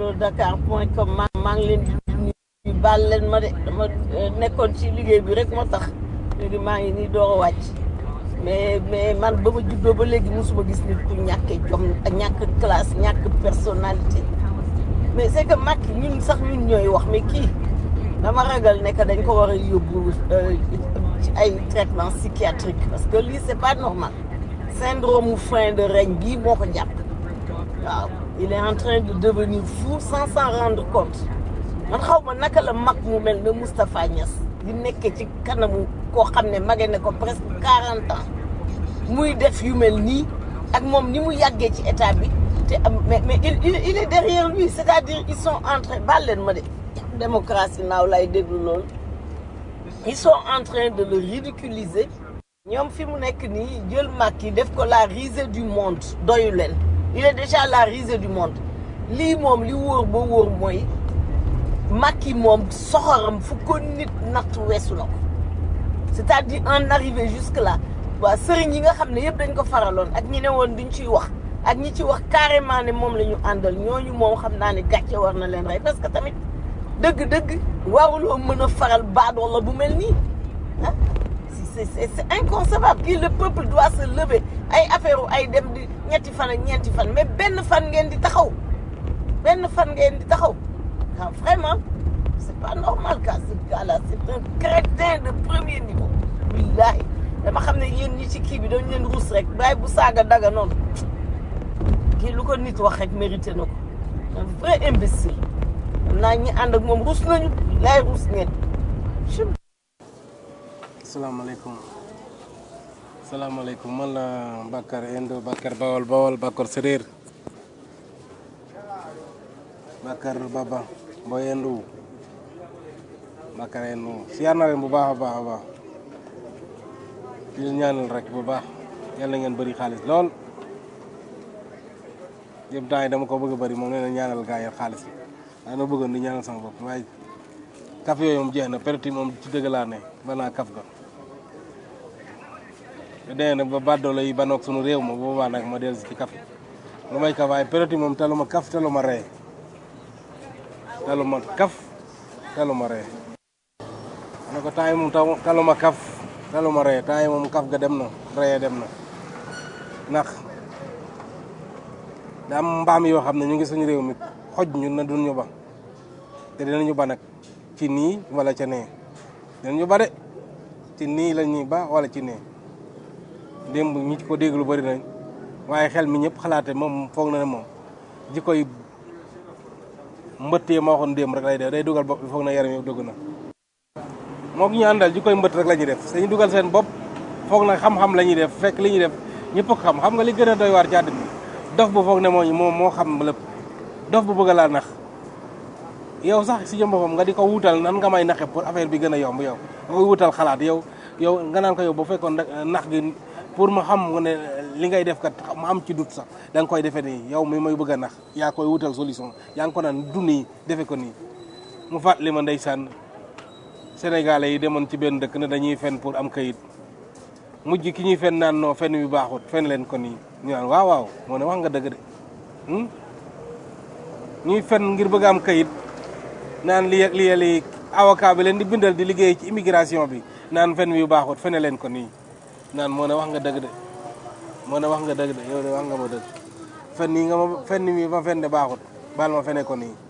allo Dakar point com maa maa ngi leen di nuyu baal leen ma de dama euh, nekkoon ci liggéey bi rek moo tax léegi maa ngi nii door a wàcc mais mais man ba ma juddoo ba léegi mosuma gis nit ku ñàkkee jom ak ñàkk classe ñàkk personnalité mais c'est que Macky ñun sax ñun ñooy wax mais kii dama ragal ne que dañ ko war a yóbbu euh, ci ay traitement psychiatrique parce que lii c'est pas normal syndrome mu fin de règne bii moo ko jàpp waaw il est en train de devenir fou sans s'en rendre compte man xaw ma naka la mag mu mel ne Moustapha Niass di nekkee ci kanamu koo xam ne mage ne ko presque quarante ans muy def yu mel nii ak moom ni mu yàggee ci état bi te am mais mais il il il est derrière lui c'est-à-dire ils sont en train baal leen ma de démocratie naaw lay déglu loolu ils sont en train de le ridiculiser ñoom fi mu nekk nii jël Macky def ko la risée du monde doyu leen il est déjà la risée du monde lii moom li wóor ba wóor mooy Macky moom soxoram fu ko nit natt weesu na ko c'est-à-dire en arrivé jusque là waa sëriñ yi nga xam ne yëpp dañ ko faraloon ak ñi ne woon duñ ciy wax ak ñi ci wax carrément ne moom la ñu àndal ñooñu moom xam naa ne gàcce war na leen rey parce que tamit dëgg-dëgg waruloo mën a faral baadoo la bu mel nii ah c'est c'est c'est inconcevable kii le peuple doit se lever ay affaire ay dem di ñetti fan ak ñeenti fan mais benn fan ngeen di taxaw benn fan ngeen di taxaw ah vraiment c'est pas normal quoi ce gars-là c'est un crétin de premier niveau billahi dama xam ne yéen ñi ci kii bi dañ leen ruus rek bàyyi bu saaga daga noonu kii lu ko nit wax rek mérité na ko un vrai imbécile xam naa ñi ànd ak moom ruus nañu billahi ruus ngeen salaamaaleykum salaamaaleykum man la Bakar Indo Bakar Bawol Bawol Bakar Séréer Bakar Baba Boy Indo Bakar Indo siyaar na leen bu baax a baax a baax di leen ñaanal rek bu baax yàlla ngeen bëri xaalis lool yëpp temps yi dama ko bëgg a bëri moom nee na ñaanal gaa yi xaalis waaye na bëggoon di ñaanal sama bopp waaye kaf yooyu moom jeex na perte moom ci dëgg laa ne banaa kaf ga te dee nag ba bàddoo yi banoog sunu réew ma boobaa nag ma dellu si ci kaf lu may kaf waaye période moom taluma kaf taluma ree taluma kaf taluma ree ne ko temps yi moom taw taluma kaf taluma ree temps yi moom kaf ga dem na ree dem na ndax da am mbaam yoo xam ne ñu ngi suñu réew mi xoj ñu na duñ ñu ba te dinañu ba nag ci nii wala ca nee dinañu ba de ci nii la ñuy ba wala ci nee démb ñi ko dégg lu bëri nañ waaye xel mi ñëpp xalaate moom foog na ne moom ji koy mbëttee ma waxoon démb rek lay def day dugal bopp bi foog na yaram yëpp dugg na moo ñu àndal ji koy mbëtt rek la ñuy def dañuy dugal seen bopp foog na xam-xam la ñuy def fekk li ñuy def ñëpp ko xam xam nga li gën a doy waar ci àddina dof bu foog ne moo moo moo xam lépp dof bu bëgg laa nax yow sax si jëm boppam nga di ko wutal nan nga may naxe pour affaire bi gën a yomb yow nga koy wutal xalaat yow yow nga naan ko yow bu fekkoon nax gi pour ma xam ne li ngay def kat ma am ci dut sax da nga koy defee nii yow mi may bëgg a nax yaa koy wutal solution yaa ngi ko naan du nii defe ko nii mu fàttali ma ndeysaan sénégalais yi demoon ci benn dëkk ne dañuy fen pour am kayit mujj ki ñuy fen naan noo fen bi baaxut fen leen ko nii ñu naan waaw waaw moo ne wax nga dëgg de ñuy fen ngir bëgg am kayit naan li li li avocat bi leen di bindal di liggéey ci immigration bi naan fen bi baaxut fene leen ko nii naan moo ne wax nga dëgg de moo ne wax nga dëgg de yow de wax nga ma dëgg fen nii nga ma fen mi ma fen de baaxut baal ma fene ko nii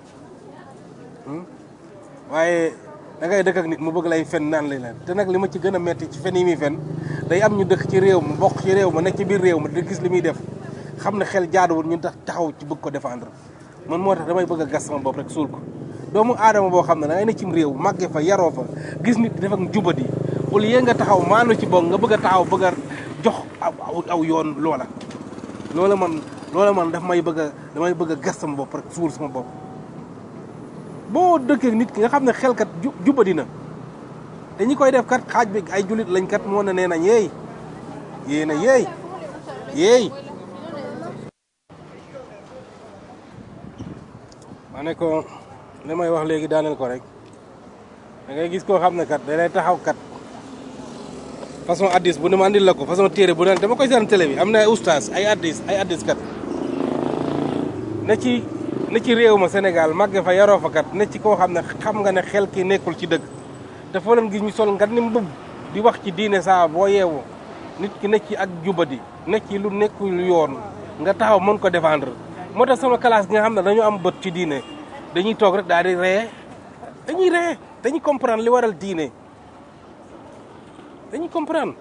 waaye da ngay dëkk ak nit mu bëgg lay fen naan lay leen te nag li ma ci gën a metti ci fen yi muy fen day am ñu dëkk ci réew ma bokk ci réew ma nekk ci biir réew ma di gis li muy def xam ne xel jaaduwul ñu tax taxaw ci bëgg ko défendre man moo tax damay bëgg a gas sama bopp rek suul ko doomu aadama boo xam ne da ngay ne cim réew màgge fa yaroo fa gis nit def ak njubadi au lieu nga taxaw maanu ci boog nga bëgg a taxaw bëgg a jox aw aw yoon loola loola man loola man daf may bëgg a damay bëgg a gas sama bopp rek suul sama bopp boo dëkkee nit ki nga xam ne xelkat jubadi na te ñi koy def kat xaaj bi ay julit lañ kat moo ne nee nañ yeey yéey na yeey yeey ma ne ko li may wax léegi daaneel ko rek da ngay gis koo xam ne kat da lay taxaw kat façon addis bu ne ma andil la ko façon téere bu ne dama koy seetaan télé bi am na ay oustaz ay addis ay addis kat ne ci ne ci réew ma Sénégal màgge fa yaroo fa kat ne ci koo xam ne xam nga ne xel ki nekkul ci dëgg te foo leen gis ñu sol nga ni mbubb di wax ci diine saa boo yeewoo nit ki ne ci ak jubadi ne ci lu nekkul yoon nga taxaw mën ko défendre moo tax sama classe gi nga xam ne dañu am bët ci diine dañuy toog rek daal di ree dañuy ree dañuy comprendre li waral diine dañuy comprendre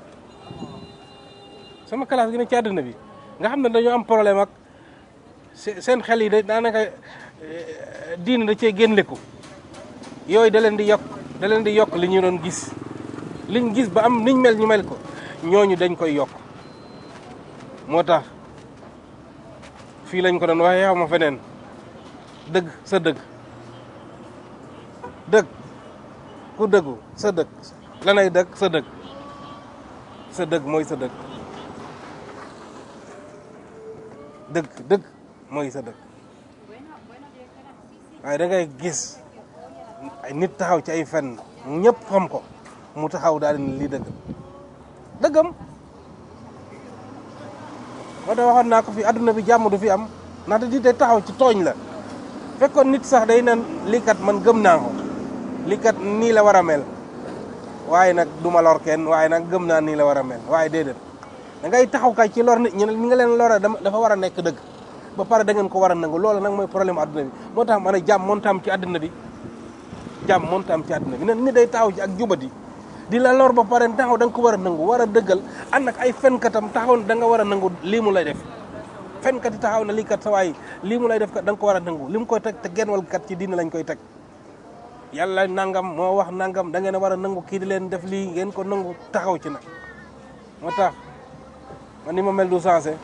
sama classe gi ne ci àddina bi nga xam ne dañoo am problème ak seen xel yi da daanaka diine da cee génneku yooyu da leen di yokk da leen di yokk li ñu doon gis liñ gis ba am niñ mel ñu mel ko ñooñu dañ koy yokk moo tax fii lañ ko doon waxee xaw ma feneen dëgg sa dëgg dëgg ku dëggu sa dëgg lanay dëgg sa dëgg sa dëgg mooy sa dëgg dëgg dëgg mooy sa dëgg waaye da ngay gis ay nit taxaw ci ay fen ñëpp xam ko mu taxaw daal di ne lii dëgg dëggam moo tax waxoon naa ko fi adduna bi jàmm du fi am ndaxte di day taxaw ci tooñ la fekkoon nit sax day nan lii kat man gëm naa ko lii kat nii la war a mel waaye nag du ma lor kenn waaye nag gëm naa nii la war a mel waaye déedéet da ngay taxaw kay ci lor nit ñi ñi nga leen lora dafa war a nekk dëgg ba pare da ngeen ko war a nangu loolu nag mooy problème adduna bi moo tax ma ne jàmm moon tam ci adduna bi jàmm moon tam ci adduna bi ne nit day taxaw ci ak jubati di la lor ba pare taxaw da nga ko war a nangu war a dëggal ànd ak ay fenkatam taxaw da nga war a nangu lii mu lay def fenkat yi taxaw na lii kat sa waay lii mu lay def kat da nga ko war a nangu li mu koy teg te genn wal kat ci diine lañ koy teg yàlla nangam moo wax nangam da ngeen a war a nangu kii di leen def lii ngeen ko nangu taxaw ci nag moo tax man ni ma mel du sensé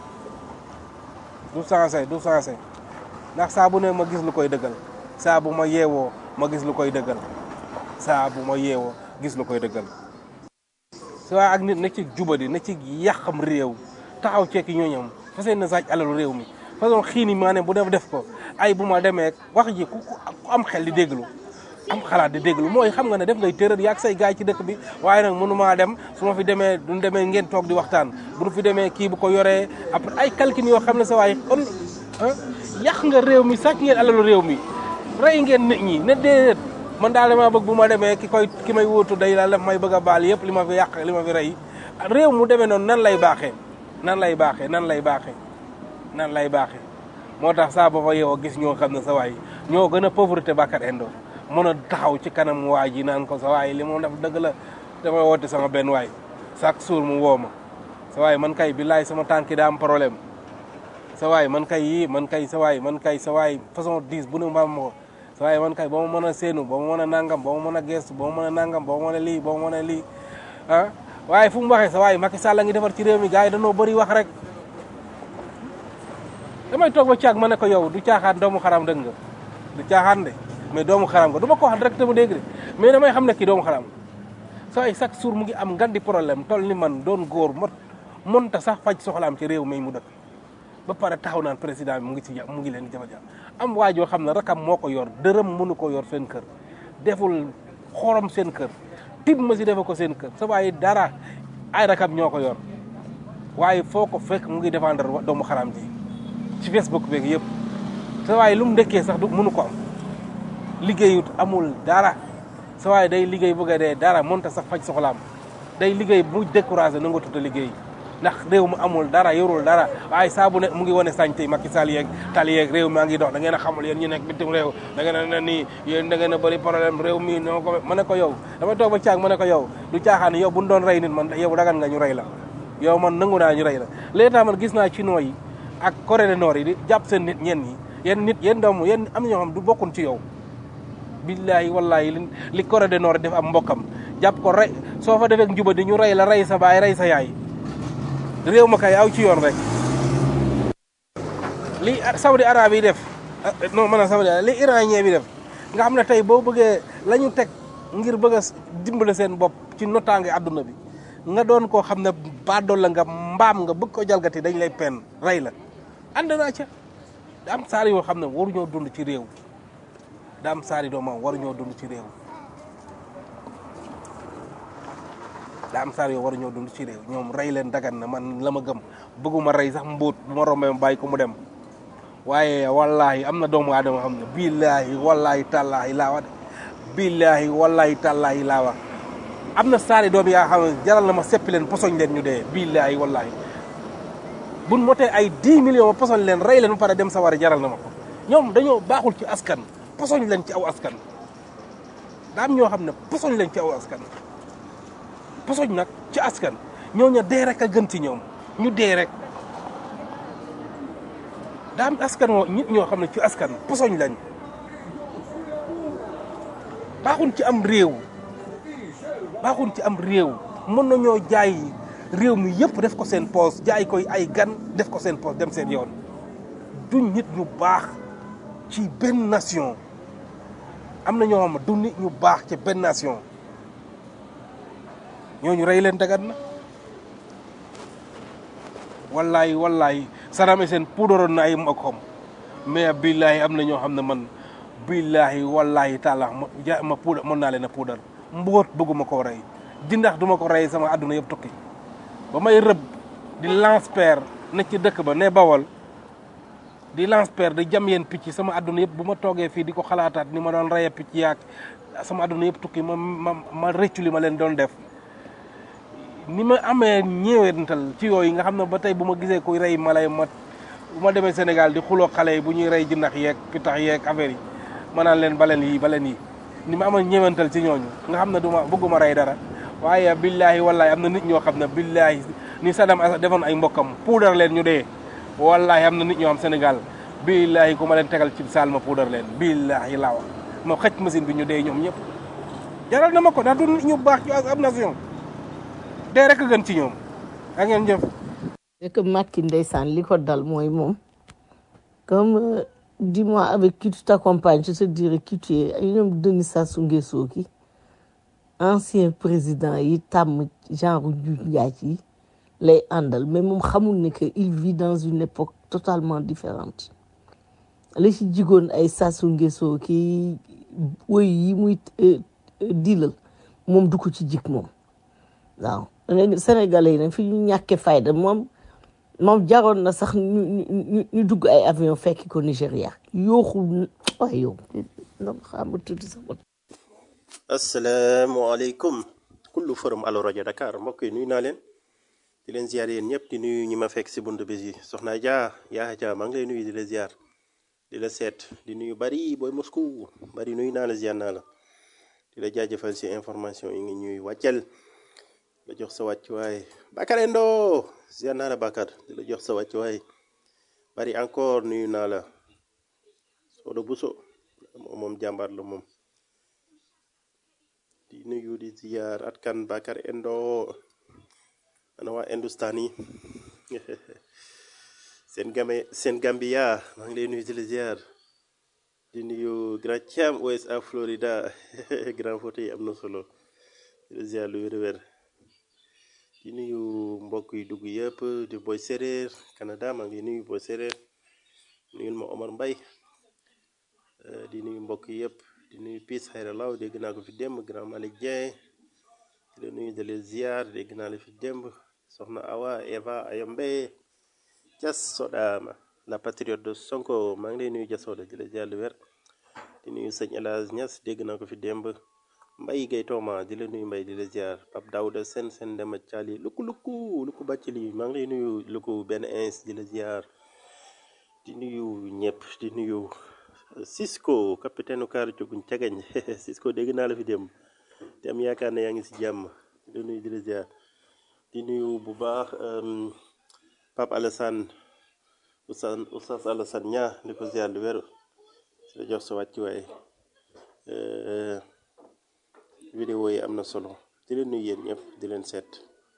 du sensé du sensé ndax saa bu ne ma gis lu koy dëggal saa bu ma yeewoo ma gis lu koy dëggal saa bu ma yeewoo gis lu koy dëggal su waa ak nit na ci jubadi na ci yàqam réew taxaw ceeki ñooñam fa seen na sàcc alalu réew mi façon xiini maa ne bu def def ko ay bu ma demee wax ji ku ku am xel di déglu am xalaat di déglu mooy xam nga ne def ngay tërër yaag say gaay ci dëkk bi waaye nag mënu maa dem su ma fi demee duñ demee ngeen toog di waxtaan bu ñu fi demee kii bu ko yoree après ay calcul yoo xam ne sa waay on yàq nga réew mi sàcc ngeen alalu réew mi rey ngeen nit ñi ne déedéet man daal damaa bëgg bu ma demee ki koy ki may wóotu day daal daf may bëgg a baal yëpp li ma fi yàq li ma fi rey réew mu demee noonu nan lay baaxee nan lay baaxee nan lay baaxee nan lay baaxee moo tax saa ba fa yow gis ñoo xam ne sa waay ñoo gën a pauvreté Bakar Endo mën a taxaw ci kanam waay ji naan ko sa waay li moom def dëgg la damay woote sama benn waay chaque jour mu woo ma sa waay man kay billaay sama tànki daa am problème sa waay man kay yii man kay sa waay man kay sa waay façon dix bu ne mbaam ma ko sa waay man kay ba ma mën a séenu ba ma mën a nangam ba ma mën a gestu ba ma mën a nangam ba ma mën a lii ba ma mën a lii ah waaye fu mu waxee sa waay Macky Sall a ngi defar ci réew mi gars yi dañoo bëri wax rek damay toog ba caag ma ne ko yow du caaxaan doomu xaram dëgg nga du caaxaan de mais doomu xaram nga du ma ko wax direct mu dégg de mais damay xam ne kii doomu xaram sa waay chaque jour mu ngi am ngan di problème toll ni man doon góor mot monta sax faj soxlaam ci réew mi mu dëkk ba pare taxaw naan président bi mu ngi ci mu ngi leen di jafe-jafe am waa joo xam ne rakam moo ko yor dërëm mënu ko yor seen kër deful xorom seen kër tib ma si defe ko seen kër sa waaye dara ay rakam ñoo ko yor waaye foo ko fekk mu ngi défendre doomu xaram ji ci Facebook beeg yëpp sa waaye lu mu ndekkee sax du mënu ko am liggéeyut amul dara sa waaye day liggéey bëgg a dee dara mënta sax faj soxlaam day liggéey bu découragé na nga tuta liggéey ndax réew mu amul dara yorul dara waaye saa bu ne mu ngi wane sañte Macky Sall yeeg tali yeeg réew maa ngi dox da ngeen a xamul yéen ñu nekk bitim réew da ngeen a ne nii yéen da ngeen a bëri problème réew mi noo ko ma ne ko yow dama toog ba caag ma ne ko yow du caaxaan yow bu ñu doon rey nit man yow dagan nga ñu rey la yow man nangu naa ñu rey la léegi tax man gis naa chinois yi ak Corée du Nord yi di jàpp seen nit ñenn ñi yéen nit yéen doomu yéen am na ñoo xam du bokkun ci yow billahi wallahi li li Corée du Nord def am mbokkam jàpp ko rey soo fa defee njuba di ñu rey la rey sa baay rey sa yaay réew ma kay aw ci yoon rek li Saudi arabe yi def non man a Saudi li iranien bi def nga xam ne tey boo bëggee la ñu teg ngir bëgg a dimbale seen bopp ci notaange àdduna bi nga doon koo xam ne baadool la nga mbaam nga bëgg ko jalgati dañ lay pen rey la ànd naa ca da am saar yoo xam ne waruñoo dund ci réew da am saari doomam waruñoo dund ci réew daa am saar yoo war ñoo dund ci réew ñoom rey leen dagan na man la ma gëm bëgguma rey sax mbóot bu ma rombee ma bàyyi ko mu dem waaye wallahi am na doomu aadama xam ne billaahi wallahi tallaahi laa wax de billaahi wallahi tallaahi laa wax am na saari doom yaa xam ne jaral na ma seppi leen posoñ leen ñu dee billaahi wallahi buñ motee ay 10 millions ma posoñ leen rey leen ba pare dem sa war jaral na ma ko ñoom dañoo baaxul ci askan posoñ leen ci aw askan daa am ñoo xam ne posoñ leen ci aw askan posoñ nag ci askan ñooñu dee rek a gën ci ñoom ñu dee rek daa am askan woo nit ñoo xam ne ci askan posoñ lañ baaxuñ ci am réew baaxuñ ci am réew mën nañoo jaay réew mi yëpp def ko seen poos jaay koy ay gan def ko seen poos dem seen yoon duñ nit ñu baax ci benn nation am na ñoo xam ne du nit ñu baax ci benn nation ñooñu rey leen dagat na wallaay wallaay Saddam Hussein puudaroon na ay mbokkam mais billaahi am na ñoo xam ne man billaahi wallaahi taala ma ja ma puudar mën naa leen a puudar mbóot bëgguma koo rey jindax duma ko rey sama àdduna yëpp tukki ba may rëbb di lance père ne ci dëkk ba ne bawal di lance père di jam yeen picc sama àdduna yëpp bu ma toogee fii di ko xalaataat ni ma doon reye picc yaag sama àdduna yëpp tukki ma ma ma rëccu li ma leen doon def ni ma amee ñëwental ci yooyu nga xam ne ba tey bu ma gisee kuy rey mala yi ma bu ma demee Sénégal di xuloo xale yi bu ñuy rey jinnax yeeg pitax yeeg affaire yi ma naan leen baleen yi baleen yi ni ma amee ñëwental ci ñooñu nga xam ne du ma bëgguma rey dara waaye billaahi wallaahi am na nit ñoo xam ne billaahi ni Saddam Hussein defoon ay mbokkam puudar leen ñu dee wallaahi am na nit ñoo xam Sénégal billaahi ku ma leen tegal ci saal ma puudar leen billaahi laa wax ma xëcc machine bi ñu dee ñoom ñëpp jaral na ma ko ndax du nit ñu baax ci ab nation dee rek a gën ci ñoom ak ngeen jëf c'est que Macky ndeysaan li ko dal mooy moom comme euh, dis-moi avec qui tu t'accompagnes je te dirai qui tu es ay ñoom Denis Sassou Nguesso ki ancien président yi tàmm genre Njuuj Njaaj yi lay àndal mais moom xamul ne que il vit dans une époque totalement différente li ci jigoon ay Sassou Nguesso ki woy yi muy euh, euh, dilal moom du ko ci jik moom waaw léegi sénégalais yi nag fi ñu ñàkkee fayda moom moom jaroon na sax ñu ñu ñu ñu dugg ay avion fekki ko Nigéria yooxu waaye yow non xam nga tudd sax asalaamaaleykum kullu forum Allo rajo Dakar mbokk yi nuyu naa leen di leen ziar yéen ñëpp di nuyu ñi ma fekk si bunt bis yi soxna Dia yaa Dia maa ngi lay nuyu di la ziar di la seet di nuyu bari booy Moscou bari nuyu naa la ziar naa la di la jaajëfal si information yi ngi ñuy wàccel la jox sa wàccuwaay Bakar Endo ziar naa la Bakar di la jox sa wàccuwaay bari encore nuyu naa la Sodo Buso moom moom jàmbaar la moom di nuyu di ziar at kan Bakar Endo ana waa Hindustan yi seen game seen Gambia maa ngi lay nuyu di la ziar di nuyu Grand Thiam USA Florida grand photo yi am na solo di la ziar lu wér-wér di nuyu mbokk yi dugg yëpp di boy séréer Canada maa ngi nuyu boy séréer nuyul ma Omar Mbay Euh, di nuyu mbokk yi yëpp di nuyu Piis Xayra Law dégg naa ko fi démb grand Malick Dieng di la nuyu de les ziar dégg naa la fi démb soxna Awa Eva Ayombe Jas Sodama la patriote de Sonko maa ngi lay nuyu Jas Soda di la ziar lu wér di nuyu sëñ El Hadj Niass dégg naa ko fi démb Mbay Gay Tooma di la nuyu Mbay di la ziar Pape Daouda Sen Sen Dema Thiali lukku lukku lukku bàcc li maa ngi lay nuyu lukku benn ins di la ziar di nuyu ñëpp di nuyu Cisco capitaine kaaru coguñ cagañ Cisco dégg naa la fi dem te am yaakaar ne yaa ngi si jàmm di nuyu di la ziar di nuyu bu baax euh, Pape Alassane Oustaz Oustaz Alassane ñaa di ko ziar lu wér si la jox sa wàccuwaay euh, vidéo yi am na solo di leen nuyu yéen ñëpp di leen seet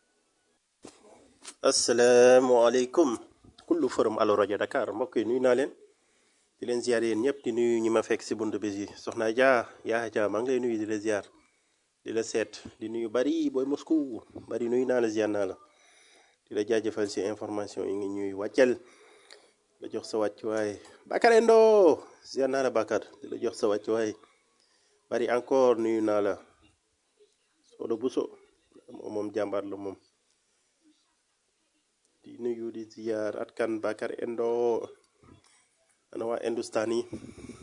asalaamaaleykum kullu forum Allo rajo Dakar mbokk yi nuyu naa leen di leen ziar yéen ñëpp di nuyu ñi ma fekk si bunt bis yi soxna Dia yaa Dia maa ngi lay nuyu di la ziar di la seet di nuyu bari booy Moscou bari nuyu naa la ziar naa la di la jaajëfal si information yi ngi ñuy wàccel la jox sa wàccuwaay Bakar Endo ziar naa la Bakar di la jox sa wàccuwaay bari encore nuyu naa la Sodo Buso moom moom jàmbaar la moom di nuyu di ziar at kan Bakar Endo ana waa Hindustan yi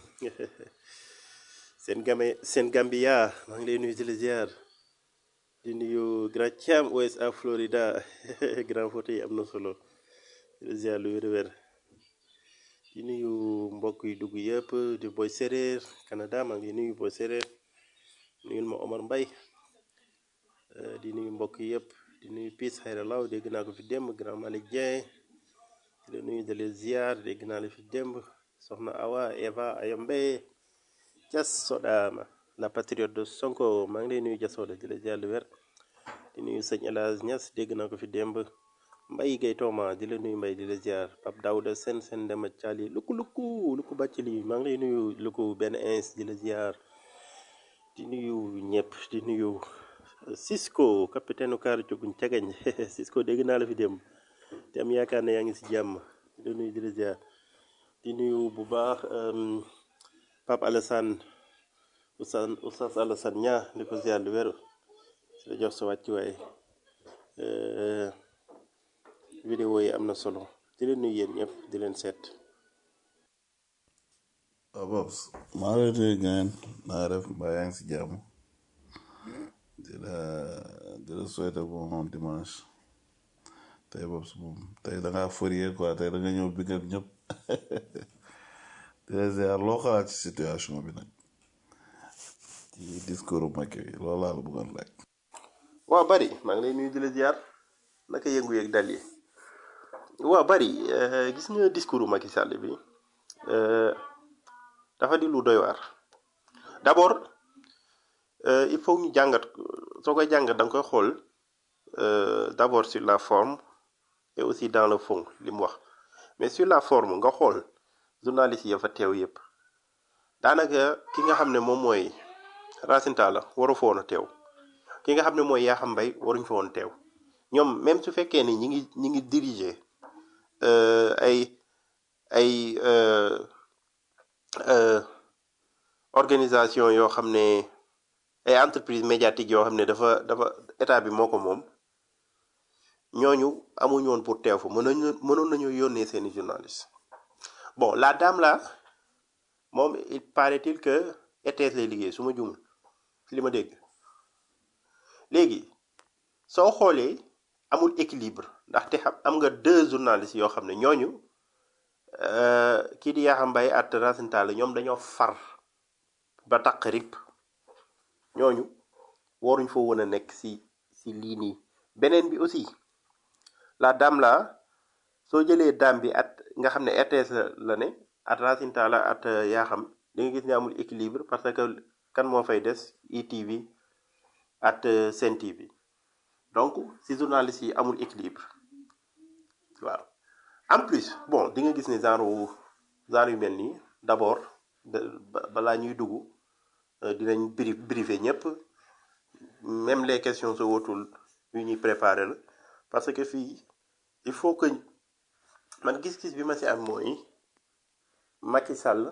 seen game seen Gambia maa ngi lay nuyu di la ziar di nuyu Grand Thiam USA Florida grand photo yi am na solo di la ziar lu wér-wér di nuyu mbokk yi dugg yëpp di boy séréer Canada maa ngi nuyu boy séréer nuyul ma Omar Mbay Euh, di nuyu mbokk yëpp di nuyu Piis Xayra Law dégg naa ko fi démb grand Malick Dieng di la nuyu de les ziar dégg naa la fi démb soxna Awa Eva Ayombe Jas Sodama la patriote de Sonko maa ngi lay nuyu Jas Soda di la ziar lu wér di nuyu sëñ El Hadj Niass dégg naa ko fi démb Mbay Gay Tooma di la nuyu Mbay di la ziar Pape Daouda Sen Sen Dema Thiali lukku lukku lukku bàcc lii maa ngi lay nuyu lukku benn ins di la ziar di nuyu ñëpp di nuyu Cisco capitaine u kaaru coguñ cagañ Cisco dégg naa la fi démb te am yaakaar ne yaa ngi si jàmm di la nuyu di la ziar di nuyu bu baax euh, Pape Alassane Oustaz Oustaz Alassane ñaa di ko ziar lu wér si la jox sa wàccuwaay euh, vidéo yi am na solo di leen nuyu yéen ñëpp di leen seet waaw Babs maa ngi lay nuyu ngeen naa def mbaa yaa ngi si jàmm di la di la souhaiter bon dimanche tey Babs moom tey da ngaa férié quoi tey da nga ñëw bi nga ñëpp di la ziar loo xalaat ci situation bi nag ci discours Macky bi loolu laa la bëggoon laaj. waaw bari maa ngi lay nuyu di la ziar naka yëngu yeeg dal yi waaw bari euh, gis nga discours Macky Sall bi euh, dafa di lu doy waar d'abord euh, il faut ñu jàngat soo koy jàngat da nga koy xool euh, d'abord sur la forme et aussi dans le fond li mu wax mais sur la forme nga xool journaliste yi fa teew yépp daanaka ki nga xam ne moom mooy Racine Talla waru fa woon a teew ki nga xam ne mooy Yakham Mbaye waruñ fa woon teew ñoom même su fekkee ni ñi ngi ñi ngi diriger euh, ay ay euh, euh, organisation yoo xam ne ay entreprise médiatique yoo xam ne dafa dafa état bi moo ko moom ñooñu amuñu woon pour teew fa mënoon nañu mënoon nañu yónnee seeni journaliste bon la dame là moom il paraît-il que RTS lay liggéey su ma jumul ci li ma dégg léegi soo xoolee amul équilibre ndaxte xam am nga deux journalistes yoo xam ne ñooñu euh, kii di Yakham Mbaye at Racine Talla ñoom dañoo far ba taq rip ñooñu waruñ fa woon a nekk si si lii nii beneen bi aussi la dame là soo jëlee dame bi at nga xam ne RTS la la ne at Racine Talla at Yakham di nga gis ne amul équilibre parce que kan moo fay des ITV at Sen TV donc si journalistes yi amul équilibre waaw en plus bon di nga gis ne genre wu- genre yu mel nii d'abord de- ba- balaa ñuy dugg euh, dinañ bri briefer ñëpp même les questions sa wotul yu ñuy préparer la parce que fii il faut que man gis-gis bi ma si am mooy Macky Sall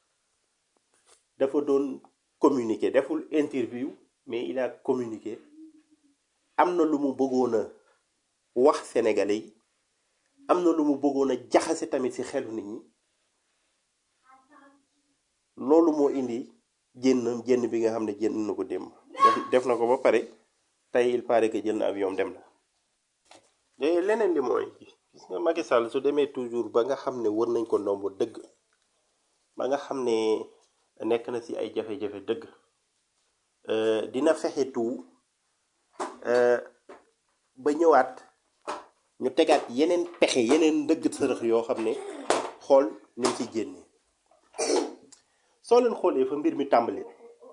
dafa doon communiquer deful interview mais il a communiqué am na lu mu bëggoon a wax sénégalais yi am na lu mu bëggoon a jaxase tamit ci xelu nit ñi loolu moo indi jénn jénn bi nga xam ne jénn na ko démb def def na ko ba pare tey il paraît que jël na avion dem na léegi leneen li mooy gis nga Macky Sall su demee toujours ba nga xam ne wër nañ ko ndombo dëgg ba nga xam ne nekk na ci ay jafe-jafe dëgg euh, dina fexe tout euh, ba ñëwaat ñu tegaat yeneen pexe yeneen ndëgg sërëx yoo xam ne xool ni mu ci génne soo leen xoolee fa mbir mi tàmbalee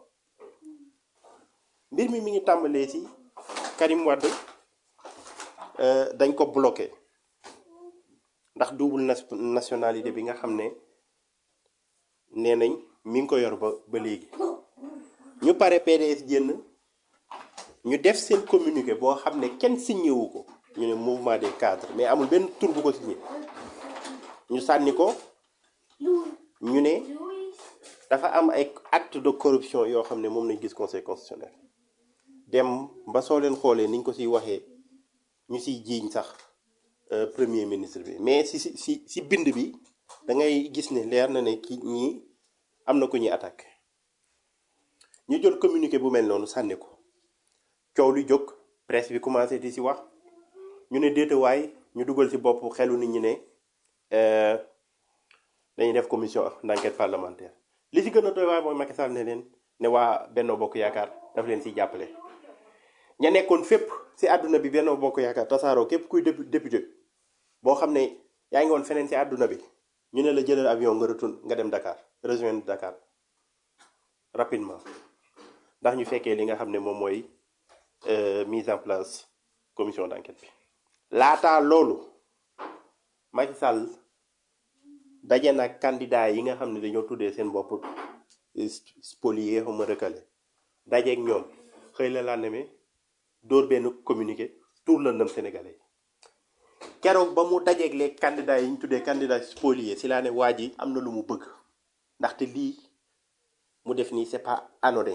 mbir mi mi ngi tàmbalee ci Karim Wade euh, dañ ko bloqué ndax double nas- nationalité bi nga xam ne nee nañ mi ngi ko yor ba ba léegi ñu pare PDS génn ñu def seen communiqué boo xam ne kenn signé wu ko ñu ne mouvement des cadres mais amul benn tur bu ko signé ñu sànni ko ñu ne dafa am ay acte de corruption yoo xam ne moom lañ gis conseil constitutionnel dem ba soo leen xoolee niñ ko siy waxee ñu siy jiiñ sax euh, premier ministre bi mais si si si si bind bi da ngay gis ne leer na ne ki ñii am na ku ñuy attaque ñu jël communiqué bu mel noonu sànni ko coow li jóg presse bi commencé di si wax ñu ne déetawaay ñu dugal si bopp xelu nit ñi ne euh, dañuy def commission d'enquête parlementaire li ci gën a doy waar mooy Macky Sall ne leen ne waa Benno Bokk Yaakaar daf leen siy jàppale ña nekkoon fépp si àdduna bi Benno Bokk Yaakaar tasaaroo képp kuy dépu- député boo xam ne yaa ngi woon feneen si àdduna bi ñu ne la jëlal avion nga retourne nga dem Dakar rejoindre Dakar rapidement ndax ñu fekkee li nga xam ne moom mooy euh, mise en place commission d'enquête bi laataa loolu Macky Sall daje nag candidat yi nga xam ne dañoo tuddee seen bopp spolié xaw ma recalé dajeeg ñoom xëy la lendemain dóor benn communiqué tour la ndëm sénégalais keroog ba mu dajeeg les candidats yi ñu tuddee candidat spolié si laa ne waa ji am na lu mu bëgg ndaxte lii mu def nii c'est pas anodin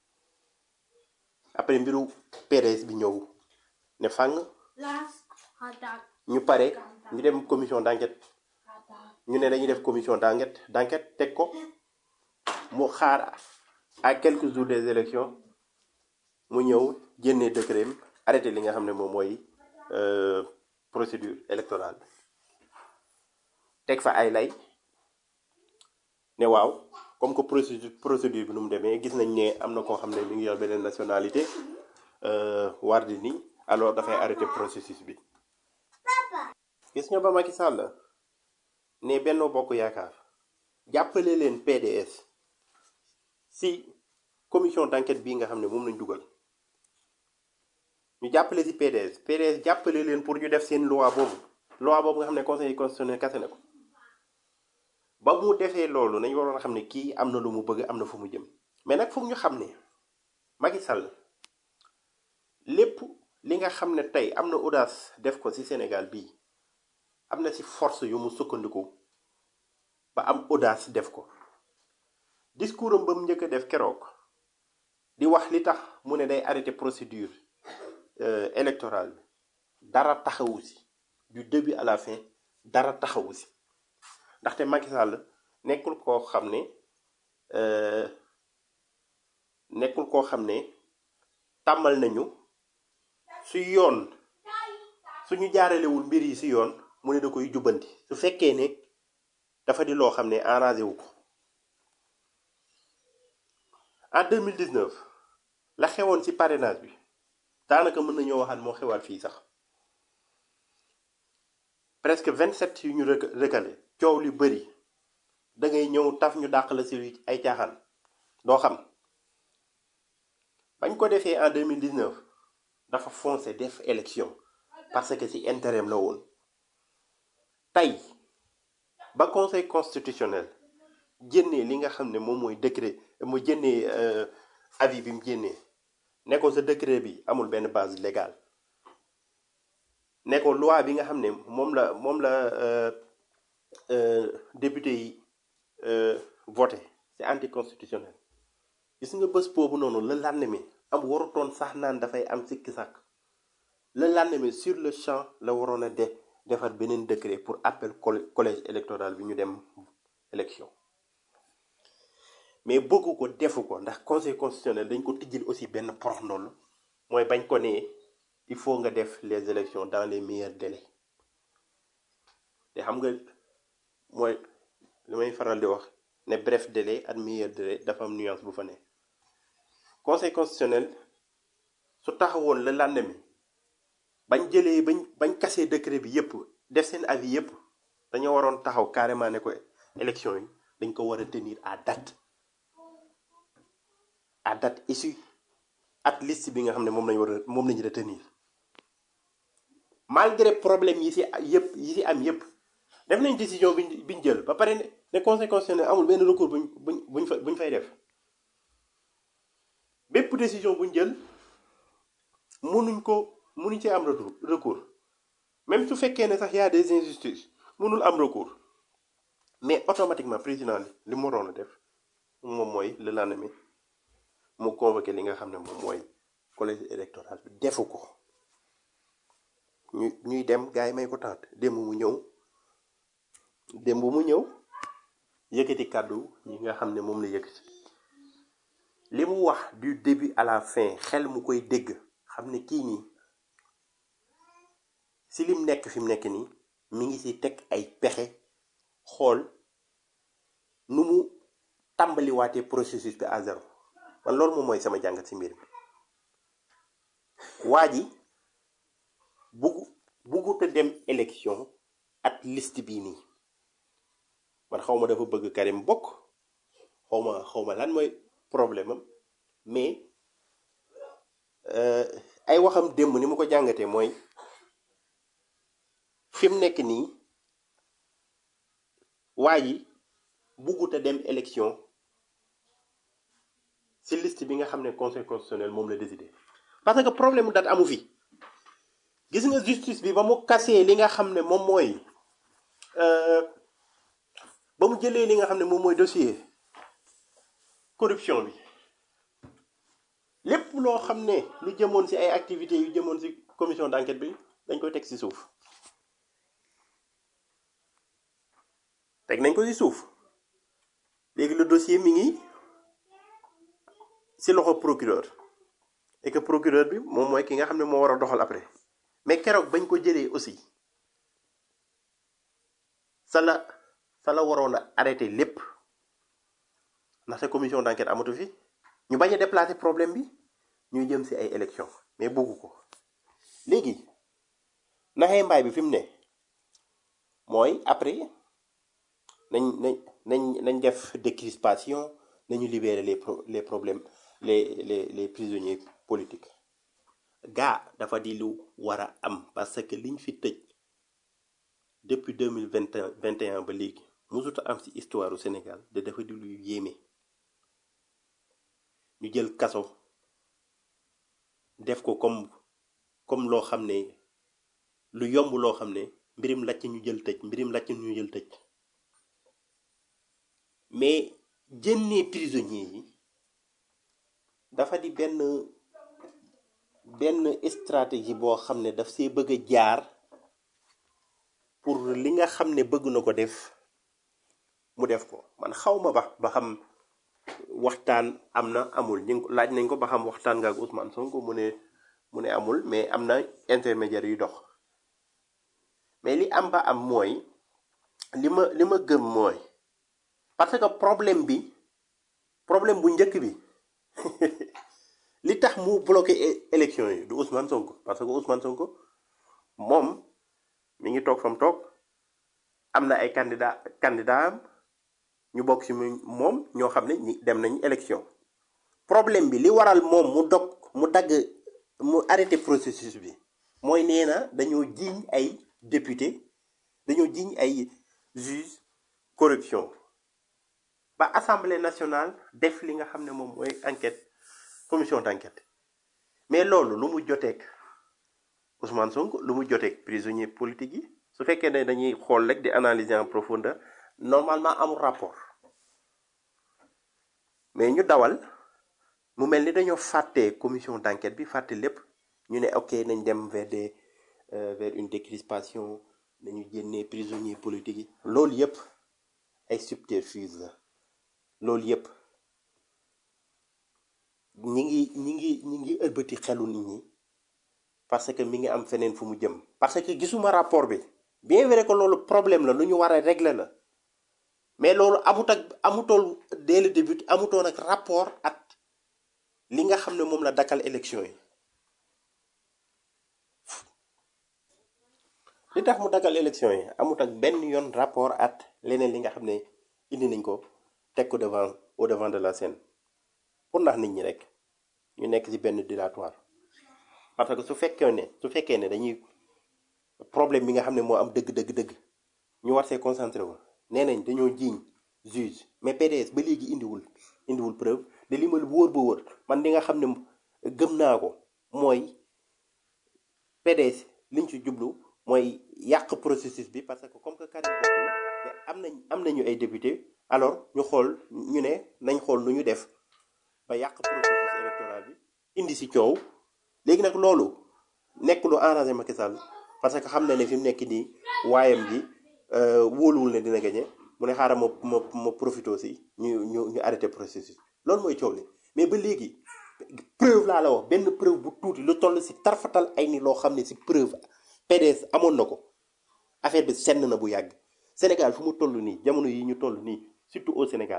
après mbiru PDS bi ñëw ne fang ñu pare ñu dem commission d'enquête ñu ne dañuy def commission d'enquête d'enquête teg ko mu xaar à quelques jours des élections mu ñëw génnee décret am arrêté li nga xam ne moom mooy euh, procédure électorale teg fa ay lay ne waaw comme que procédure procédure bi nu mu demee gis nañ ne am na koo xam ne mi ngi yor beneen nationalité euh, war di ni alors dafay arrêté processus bi gis nga ba Macky Sall ne Benno Bokk Yaakaar jàppale leen PDS si commission d'enquête bii nga xam ne moom lañ dugal ñu jàppale si PDS PDS jàppale leen pour ñu def seen loi boobu loi boobu nga xam ne conseil constitutionnel kase na ko ba mu defee loolu nañu waroon a xam ne kii am na lu mu bëgg am na fu mu jëm mais nag foog ñu xam ne Macky Sall lépp li nga xam ne tey am na audace def ko si Sénégal bii am na si force yu mu sukkandiku ba am audace def ko discours am ba mu njëkk a def keroog di wax li tax mu ne day arrêté procédure euh, électorale bi dara taxawu si du début à la fin dara taxawu si ndaxte Macky Sall nekkul koo xam ne euh, nekkul koo xam ne tàmmal nañu su yoon suñu jaaralewul mbir yi si yoon mu ne da koy jubbanti su fekkee ne dafa di loo xam ne arrangé wu ko en 2019 la xewoon ci parrainage bi daanaka mën nañoo waxaat moo xewaat fii sax presque 27 yu ñu rec- recalé coow li bëri da ngay ñëw taf ñu dàq la ci ay caaxaan doo xam bañ ko defee en 2019 dafa foncé def élection parce que ci intérêt am la woon tey ba conseil constitutionnel génnee li nga xam ne moom mooy décret mu génnee euh, avis bi mu génnee ne ko sa décret bi amul benn base légale ne ko loi bi nga xam ne moom la moom la euh, euh, député yi euh, voté c'est anticonstitutionnel gis nga bés boobu noonu la lendemain am warutoon sax naan dafay am sikki sàkk le lendemain sur le champ la waroon a de defar beneen décret pour appel coll- collège électoral bi ñu dem élection mais bëggu ko defu ko ndax conseil constitutionnel dañ ko tijjil aussi benn porox ndoll mooy bañ ko ne il faut nga def les élections dans les meilleurs délais te xam nga mooy li may faral di wax ne bref délai ak meilleur délai dafa am nuance bu fa ne conseil constitutionnel su taxawoon le lendemain bañ jëlee bañ bañ kasee décret bi yépp def seen avis yépp dañoo waroon taxaw carrément ne ko élection yi dañ ko war a tenir à date à date issue ak liste bi nga xam ne moom lañ war a moom lañu retenir malgré problème yi si yépp yi si am yépp def nañ décision biñ biñ jël ba pare ne ne conseil constitutionnel amul benn recours buñ buñ buñ fa buñ fay def bépp décision buñ jël mënuñ ko mënuñ ci am retour recours même su fekkee ne sax y a des injustices mënul am recours mais automatiquement président li li mu waroon a def moom mooy le lendemain mu convoqué li nga xam ne moom mooy collège électoral bi defu ko ñu ñuy dem gars yi may ko tànt dem mu ñëw démb mu ñëw yëkkati kàddu yi nga xam ne moom la yëkkati li mu wax du début à la fin xel mu koy dégg xam ne kii nii si lim nekk fi mu nekk nii mi ngi si teg ay pexe xool nu mu tàmbaliwaatee processus bi à zéro man loolu moom mooy sama jàngat si mbir mi waa ji bugg buggut a dem élection at liste bii nii man xaw ma dafa bëgg Karim bokk xaw ma xaw ma lan mooy problème am mais euh, ay waxam démb ni mu ko jàngatee mooy fi mu nekk nii waa ji buggut a dem élection si liste bi nga xam ne conseil constitutionnel moom la décidé parce que problème mu date amu fi gis nga justice bi ba mu kasee li nga xam ne moom mooy euh, ba mu jëlee li nga xam ne moom mooy dossier corruption bi lépp loo xam ne lu jëmoon ci ay activités yu jëmoon ci commission d'enquête bi dañ koy teg ci suuf teg nañ ko ci suuf léegi le dossier mi ngi ci loxo procureur et que procureur bi moom mooy ki nga xam ne moo war a doxal après mais keroog bañ ko jëlee aussi sa la sa la waroon a arrêté lépp ndaxte commission d'enquête amatu fi ñu bañ a déplacer problème bi ñuy jëm ci ay élections mais bëggu ko léegi naxee mbaay bi fi mu ne mooy après nañ nañ nañ nañ def décrispation nañu libérer les pro les problèmes les les les prisonniers politiques gaa dafa di lu war a am parce que liñ fi tëj depuis deux mille vingt vingt et un ba léegi musuta am ci histoire du Sénégal de dafa di lu yéeme ñu jël kaso def ko comme comme loo xam ne lu yomb loo xam ne mbirim lacc ñu jël tëj mbirim lacc ñu jël tëj mais jënnee prisonniers yi dafa di benn benn stratégie boo xam ne daf see bëgg a jaar pour li nga xam ne bëgg na ko def mu def ko man xaw ma ba ba xam waxtaan am na amul ñu ngi ko laaj nañ ko ba xam waxtaan nga ak Ousmane Sonko mu ne mu ne amul mais am na intermédiaire yu dox mais li am ba am mooy li ma li ma gëm mooy parce que problème bi problème bu njëkk bi li tax mu bloqué é- élection yi du Ousmane Sonko parce que Ousmane Sonko moom mi ngi toog fam toog am na ay candidat candidat am ñu bokk ci mu- moom ñoo xam ne ñi dem nañ élection problème bi li waral moom mu dog mu dagg mu arrêté processus bi mooy nee na dañoo jiiñ ay député dañoo jiiñ ay juge corruption ba assemblée nationale def li nga xam ne moom mooy enquête commission d'enquête mais loolu lu mu joteek Ousmane Sonko lu mu joteek prisonnier politique yi su fekkee ne dañuy xool rek di analyser en profondeur normalement amul rapport mais ñu dawal mu mel ni dañoo fàtte commission d'enquête bi fàtte lépp ñu ne ok nañ dem vers des euh, vers une décrispation nañu génnee prisonnier politique yi loolu yépp ay subterfuge la loolu yépp ñi ngi ñi ngi ñi ngi ëlbati xelu nit ñi parce que mi ngi am feneen fu mu jëm parce que gisuma rapport bi bien vrai que loolu problème la lu ñu war a régler la mais loolu amut ak amutool dès le début amutoon ak rapport ak li nga xam ne moom la dakkal élection yi li tax mu dakkal élection yi amut ak benn yoon rapport ak leneen li nga xam ne indi nañ ko teg ko devant au devant de la scène pour ndax nit ñi rek ñu nekk ci benn dilatoire parce que su fekkee ne su fekkee ne dañuy problème bi nga xam ne moo am dëgg dëgg dëgg ñu war see concentré wu nee nañ dañoo jiiñ juge mais PDS ba léegi indiwul indiwul preuve de li ma wóor ba wóor man li nga xam ne gëm naa ko mooy PDS liñ ci jublu mooy yàq processus bi parce que comme que Karim bokk na te am nañ am nañu ay député alors ñu xool ñu ne nañ xool nu ñu def ba yàq processus électoral bi indi ci coow léegi nag loolu nekk lu arrangé Macky Sall parce que xam na ne fi mu nekk nii waayam ji euh, wóoluwul ne dina gagné mu ne xaaral ma ma ma profité aussi ñu ñu ñu arrêté processus loolu mooy coow li mais ba léegi preuve laa la wax benn preuve bu tuuti lu toll si tarfatal ay ni loo xam ne si preuve PDS amoon na ko affaire bi senn na bu yàgg Sénégal fu mu toll nii jamono yi ñu toll nii surtout au Sénégal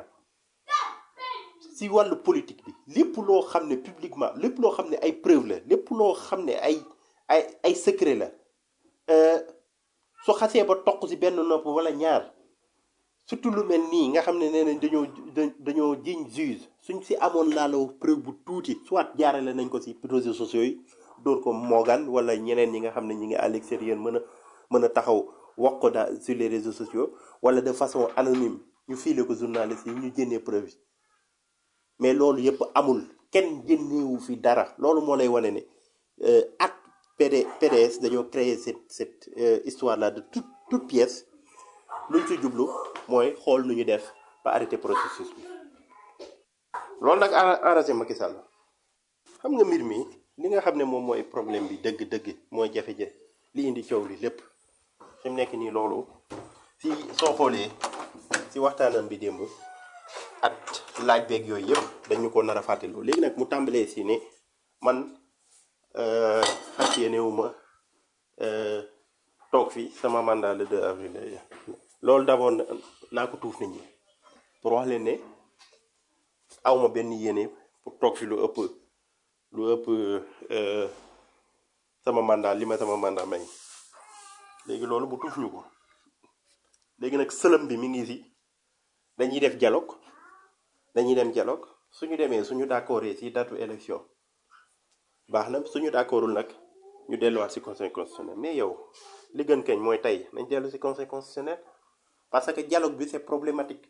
si wàllu politique bi lépp loo xam ne publiquement lépp loo xam ne ay preuve la lépp loo xam ne ay ay ay secret la euh, su xasee ba toq si benn nopp wala ñaar surtout lu mel nii nga xam ne nee nañ dañoo da- dañoo jiñ juge suñ si amoon laa la preuve bu tuuti soit jaarale nañ ko si réseaux sociaux yi dóor ko moogaan wala ñeneen ñi nga xam ne ñi ngi à l'extérieur mën a mën a taxaw wax ko daal sur les réseaux sociaux wala de façon anonyme ñu fiile ko journaliste yi ñu génnee preuve yi mais loolu yëpp amul kenn génneewu fi dara loolu moo lay wane ne euh, ak PD PDS dañoo créer cette cette euh, histoire là de toute toute pièce luñ ci jublu mooy xool nu ñu def ba arrêter processus bi loolu nag arra- arrangé Macky Sall xam nga mbir mi li nga xam ne moom mooy problème bi dëgg-dëgg mooy jafe-jafe li indi coow li lépp fi mu nekk nii loolu si soo xoolee si waxtaanam bi démb at laaj beeg yooyu yëpp dañu ko nar a fàttaloo léegi nag mu tàmbalee si ne man euh, fas yéenewu ma euh, toog fi sama mandat le 2 avril lay jeex. loolu d'abord na- naa ko tuuf nit ñi pour wax leen ne awma benn yéene pour toog fi lu ëpp lu ëpp euh, sama mandat li ma sama mandat may léegi loolu bu tuuf ñu ko léegi nag sëlëm bi mi ngi si dañuy def dialogue dañuy dem dialogue suñu demee suñu d'accordee si datu élection baax na suñu d'accordul nag ñu delluwaat si conseil constitutionnel mais yow li gën kañ mooy tey nañ dellu si conseil constitutionnel parce que dialogue bi c'est problématique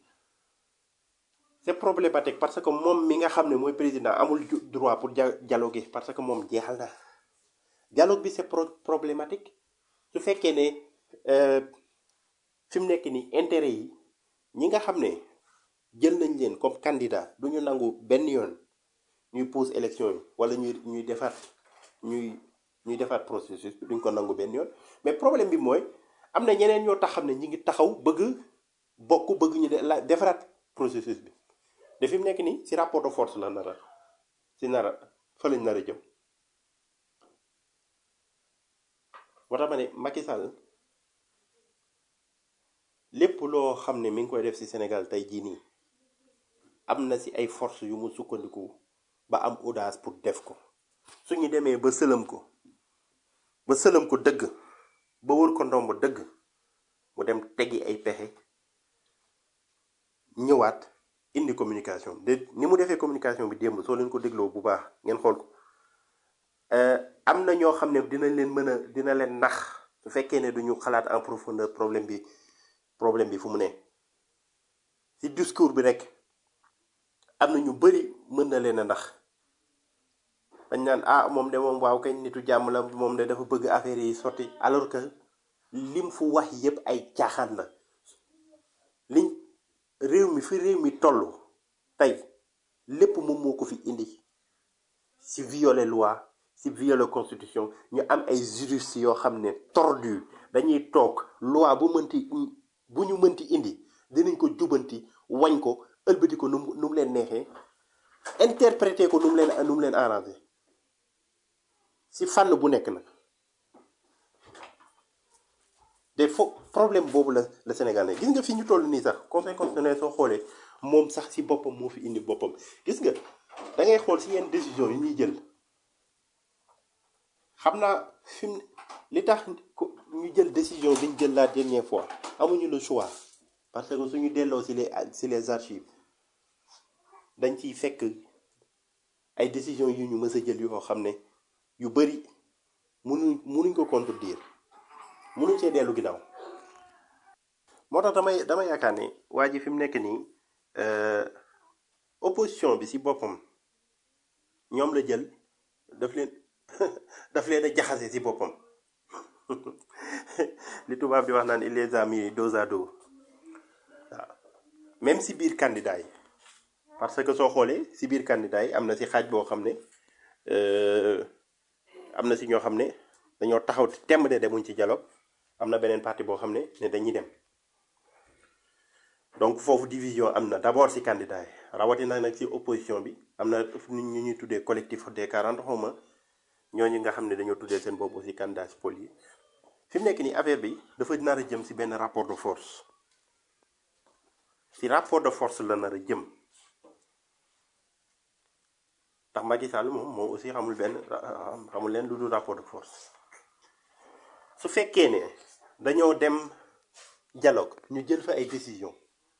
c'est problématique parce que moom mi nga xam ne mooy président amul ju- droit pour dia- dialoguer parce que moom jeexal na dialogue bi c'est pro- problématique su fekkee ne euh, fi mu nekk ni intérêt yi ñi nga xam ne jël nañ leen comme candidat du ñu nangu benn yoon ñuy pose élection yi wala ñuy ñuy defaat ñuy ñuy defaat processus bi duñ ko nangu benn yoon mais problème bi mooy am na ñeneen ñoo tax xam ne ñi ngi taxaw bëgg bokk bëgg ñu de la defaraat processus bi de fi mu nekk nii si rapport de force la nara si nara fa lañ nar a jëm moo tax ma ne Macky Sall lépp loo xam ne mi ngi koy def si Sénégal tey jii nii am na si ay force yu mu sukkandiku ba am audace pour def ko suñu demee ba sëlëm ko ba sëlëm ko dëgg ba wër ko ndomb dëgg mu dem teggi ay pexe ñëwaat indi communication de ni mu defee communication bi démb soo leen ko dégloo bu baax ngeen xool ko Euh, am na ñoo xam ne dina leen mën a dina leen nax su fekkee ne duñu xalaat en profondeur problème bi problème bi fu mu ne ci discours bi rek am na ñu bari mën na leen a nax dañ naan ah moom de moom waaw kañ nitu jàmm la moom de dafa bëgg affaire yi sotti alors que lim fu wax yépp ay caaxaan la liñ réew mi fi réew mi toll tey lépp moom moo ko fi indi si violer loi si violer constitution ñu am ay juristes yoo xam ne tordu dañuy toog loi bu mënti bu ñu mënti indi dinañ ko jubanti wañ ko ëlbati ko nu mu nu mu leen neexee interpréter ko nu mu leen nu mu leen arrangé si fànn bu nekk nag de fo problème boobu la la Sénégal ne gis nga fi ñu toll nii sax conseil constitutionnel soo xoolee moom sax si boppam moo fi indi boppam gis nga da ngay xool si yenn décision yi ñuy jël xam naa fi mu li tax ko ñu jël décision bi ñu jël la dernière fois amuñu le choix parce que suñu delloo si les si les archives dañ ciy fekk ay décisions yu ñu mës a jël yoo xam ne yu bari mënuñ mënuñ ko contredire mënuñ see dellu ginnaaw moo tax damay dama yaakaar ne waa ji fi mu nekk nii euh, opposition bi si boppam ñoom la jël daf leen daf leen a jaxase si boppam li tubaab di wax naan il les a mis dos à dos waaw même si biir candidat yi parce que soo xoolee si biir candidat yi am na si xaaj boo xam ne euh, am na si ñoo xam ne dañoo taxaw temm ne demuñ ci dialogue am na beneen parti boo xam ne ne dañuy dem donc foofu division am na d'abord ci candidat yi rawatina nag ci opposition bi am na nit ñu ñuy tuddee collectif des 40 xawma ñooñu nga xam ne dañoo tuddee seen bopp aussi candidat ci pôle yi fi mu nekk nii affaire bi dafa nar a jëm ci benn rapport de force ci rapport de force la nar a jëm ndax Macky Sall moom moom aussi xamul benn xamul leen lu dul rapport de force su fekkee ne dañoo dem dialogue ñu jël fa ay décision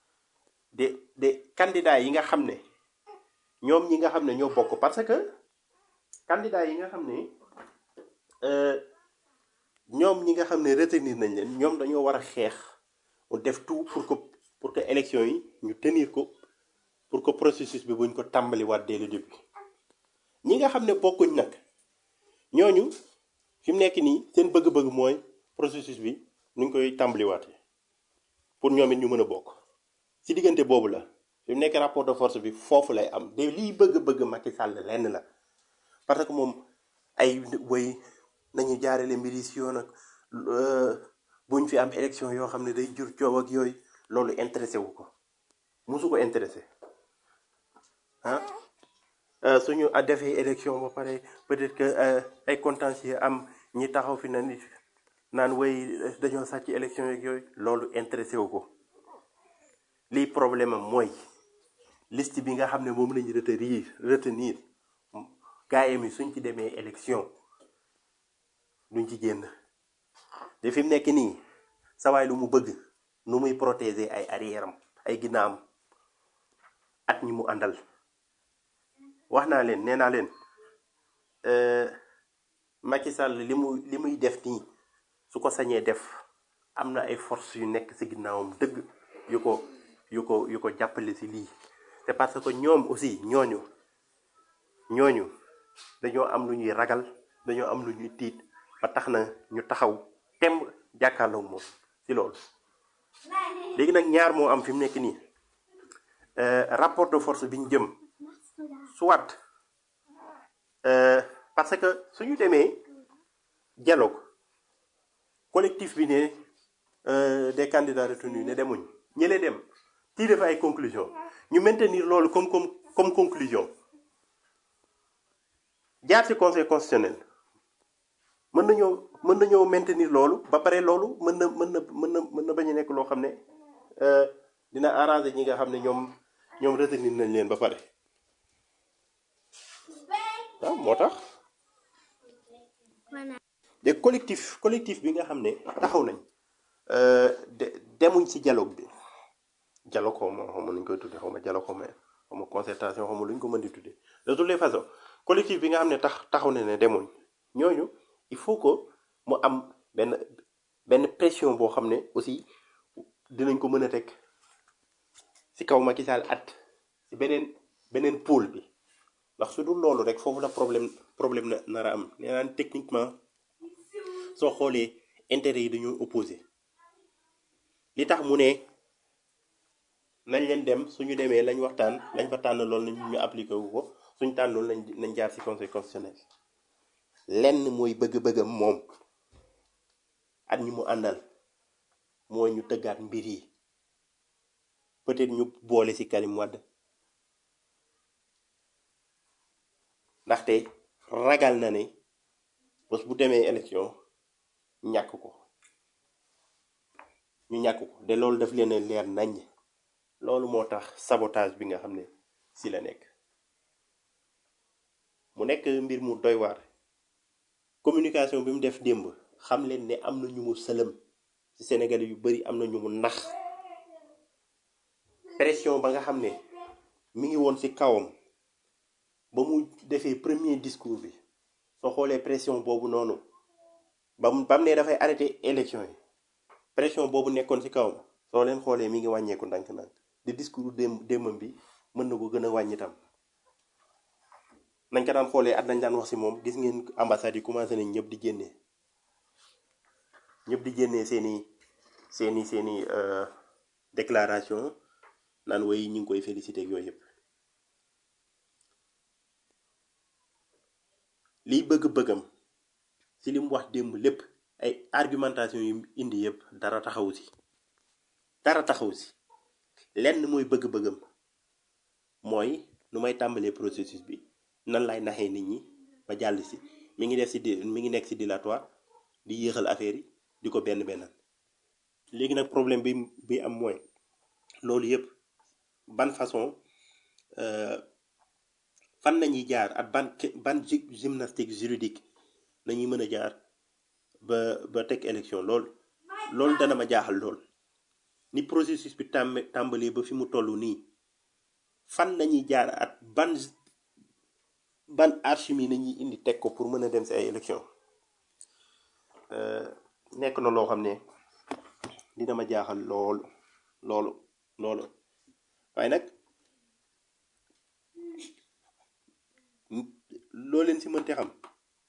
de de candidats yi nga xam ne ñoom ñi nga xam ne ñoo bokk parce que candidats yi nga xam ne euh, ñoom ñi nga xam ne retenir nañ leen ñoom dañoo war a xeex mu def tout pour que pour que élection yi ñu tenir ko pour que processus bi buñ ko tàmbaliwaat dès le début ñi nga xam ne bokkuñ nag ñooñu fi mu nekk nii seen bëgg-bëgg mooy processus bi nuñ koy tàmbaliwaatee pour ñoom it ñu mën a bokk ci diggante boobu la fi mu nekk rapport de force bi foofu lay am de liy bëgg-bëgg Macky Sall lenn la parce que moom ay way nañu jaarale mbir yi si yoon ak buñ fi am élection yoo xam ne day jur coow ak yooyu loolu intéressé wu ko musu ko intéressé ah Euh, suñu a defee élection ba pare peut-être que euh, ay contentieux am ñi taxaw fi na nit naan way dañoo sàcc élection yeeg yooyu loolu intéressé wu ko lii problème am mooy liste bi nga xam ne moom lañu retenir retenir gaayam yi suñ ci demee élection duñ ci génn te fi mu nekk nii sawaay lu mu bëgg nu muy protéger ay arrière am ay ginnaam at ñi mu àndal wax naa leen nee naa leen euh, Macky Sall li mu li muy def nii su ko sañee def am na ay force yu nekk ci ginnaawam dëgg yu ko yu ko yu ko jàppale ci lii c'est parce que ñoom aussi ñooñu ñooñu dañoo am lu ñuy ragal dañoo am lu ñuy tiit ba tax na ñu taxaw temb jàkkaarloog moom ci loolu léegi nag ñaar moo am fi mu nekk nii euh, rapport de force bi ñu jëm soit euh, parce que suñu demee dialogue collectif bi ne euh, des candidats retenus ne demuñ ñële dem tirer fa ay conclusion ñu maintenir loolu comme comme comme conclusion jaar ci conseil constitutionnel mën nañoo mën nañoo maintenir loolu ba pare loolu mën na mën na mën na mën na bañ a nekk loo xam ne euh, dina arranger ñi nga xam ne ñoom ñoom retenir nañ leen ba pare waaw moo tax de collectif collectif bi nga xam ne taxaw nañ euh, de demuñ ci dialogue bi dialogue xaw ma xaw ma nuñ koy tuddee xaw ma dialogue xaw ma xaw ma concertation xaw ma luñ ko mën di tuddee de toutes les façons collectif bi nga xam ne tax taxaw na ne demuñ ñooñu il faut que mu am benn benn pression boo xam ne aussi dinañ ko mën a teg ci kaw Macky Sall at ci beneen beneen pôle bi ndax su dul loolu rek foofu la problème problème na nar a am nee naan techniquement soo xoolee intérêt yi dañoo opposé li tax mu ne nañ leen dem suñu demee lañ waxtaan lañ fa tànn loolu nañ ñu appliqué wu ko suñ tànnoon nañ nañ jaar ci conseil constitutionnel lenn mooy bëgg-bëggam moom at ñi mu àndal mooy ñu tëggaat mbir yi peut-être ñu boole ci Karim Wade ndaxte ragal na ne bés bu demee élection ñàkk ko ñu ñàkk ko de loolu daf leen a leer nañ loolu moo tax sabotage bi nga xam ne ci la nekk mu nekk mbir mu doy waar communication bi mu def démb xam leen ne am na ñu mu sëlëm ci Sénégalais yu bari am na ñu mu nax pression ba nga xam ne mi ngi woon ci kawam ba mu defee premier discours bi soo xoolee pression boobu noonu ba mu ba mu ne dafay arrêté élection yi pression boobu nekkoon ci kawam soo leen xoolee mi ngi wàññeeku ndànk-ndànk di discours démb démbam bi mën na ko gën a wàññi tam nañ ko daan xoolee at nañ daan wax ci moom gis ngeen ambassade yi commencé nañ ñëpp di génnee ñëpp di génnee seeni seeni seeni euh, déclaration naan woy ñu ngi koy félicité ak yooyu yëpp liy bëgg-bëggam ci li mu wax démb lépp ay argumentation yu indi yëpp dara taxawu ci dara taxawu ci lenn mooy bëgg-bëggam mooy nu may tàmbalee processus bi nan lay naxee nit ñi ba jàll si mi ngi def si di mi ngi nekk si dilatoire di yéexal affaire yi di ko benn bennal léegi nag problème bi bi am mooy loolu yëpp ban façon euh, fan nañuy jaar ak ban ban gy- gymnastique juridique nañuy mën a jaar ba ba teg élection lool loolu dana ma jaaxal lool ni processus bi tàmm tàmbalee ba fi mu toll nii fan nañuy jaar at ban ban archimie nañuy indi teg ko pour mën a dem si ay élection Euh, nekk na loo xam ne dina ma jaaxal lool loolu loolu waaye nag loo leen si mënte xam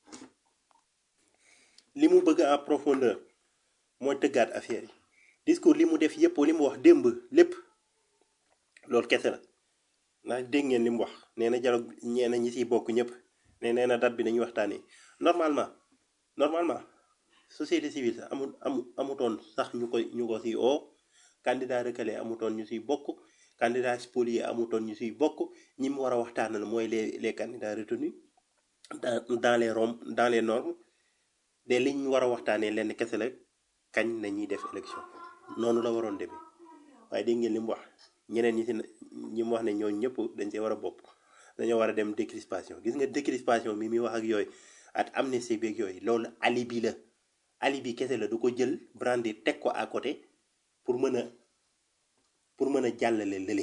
li mu bëgg en profondeur mooy tëggaat affaire yi discours li mu def yépp li mu wax démb lépp loolu kese la ndax dégg ngeen li mu wax nee na dialogue ñee na ñi siy bokk ñëpp ne nee na date bi dañuy waxtaanee normalement normalement société civile sax amu amu amutoon sax ñu koy ñu ko siy oo candidat recalé amutoon ñu siy bokk candidat spolié amutoon ñu siy bokk ñi mu war a waxtaanal mooy les les candidats retenus dans dans les rom dans les normes de li ñu war a waxtaanee lenn kese la kañ nañuy def élection noonu la waroon demee waaye dégg ngeen li mu wax ñeneen ñi si ne ñi mu wax ne ñooñu ñëpp dañ see war a bokk dañoo war a dem décrispation gis nga décrispation mi muy wax ak yooyu at amnistie beeg yooyu loolu alibi la alibi kese la du ko jël brandi teg ko à côté pour mën a pour mën a jàllale lële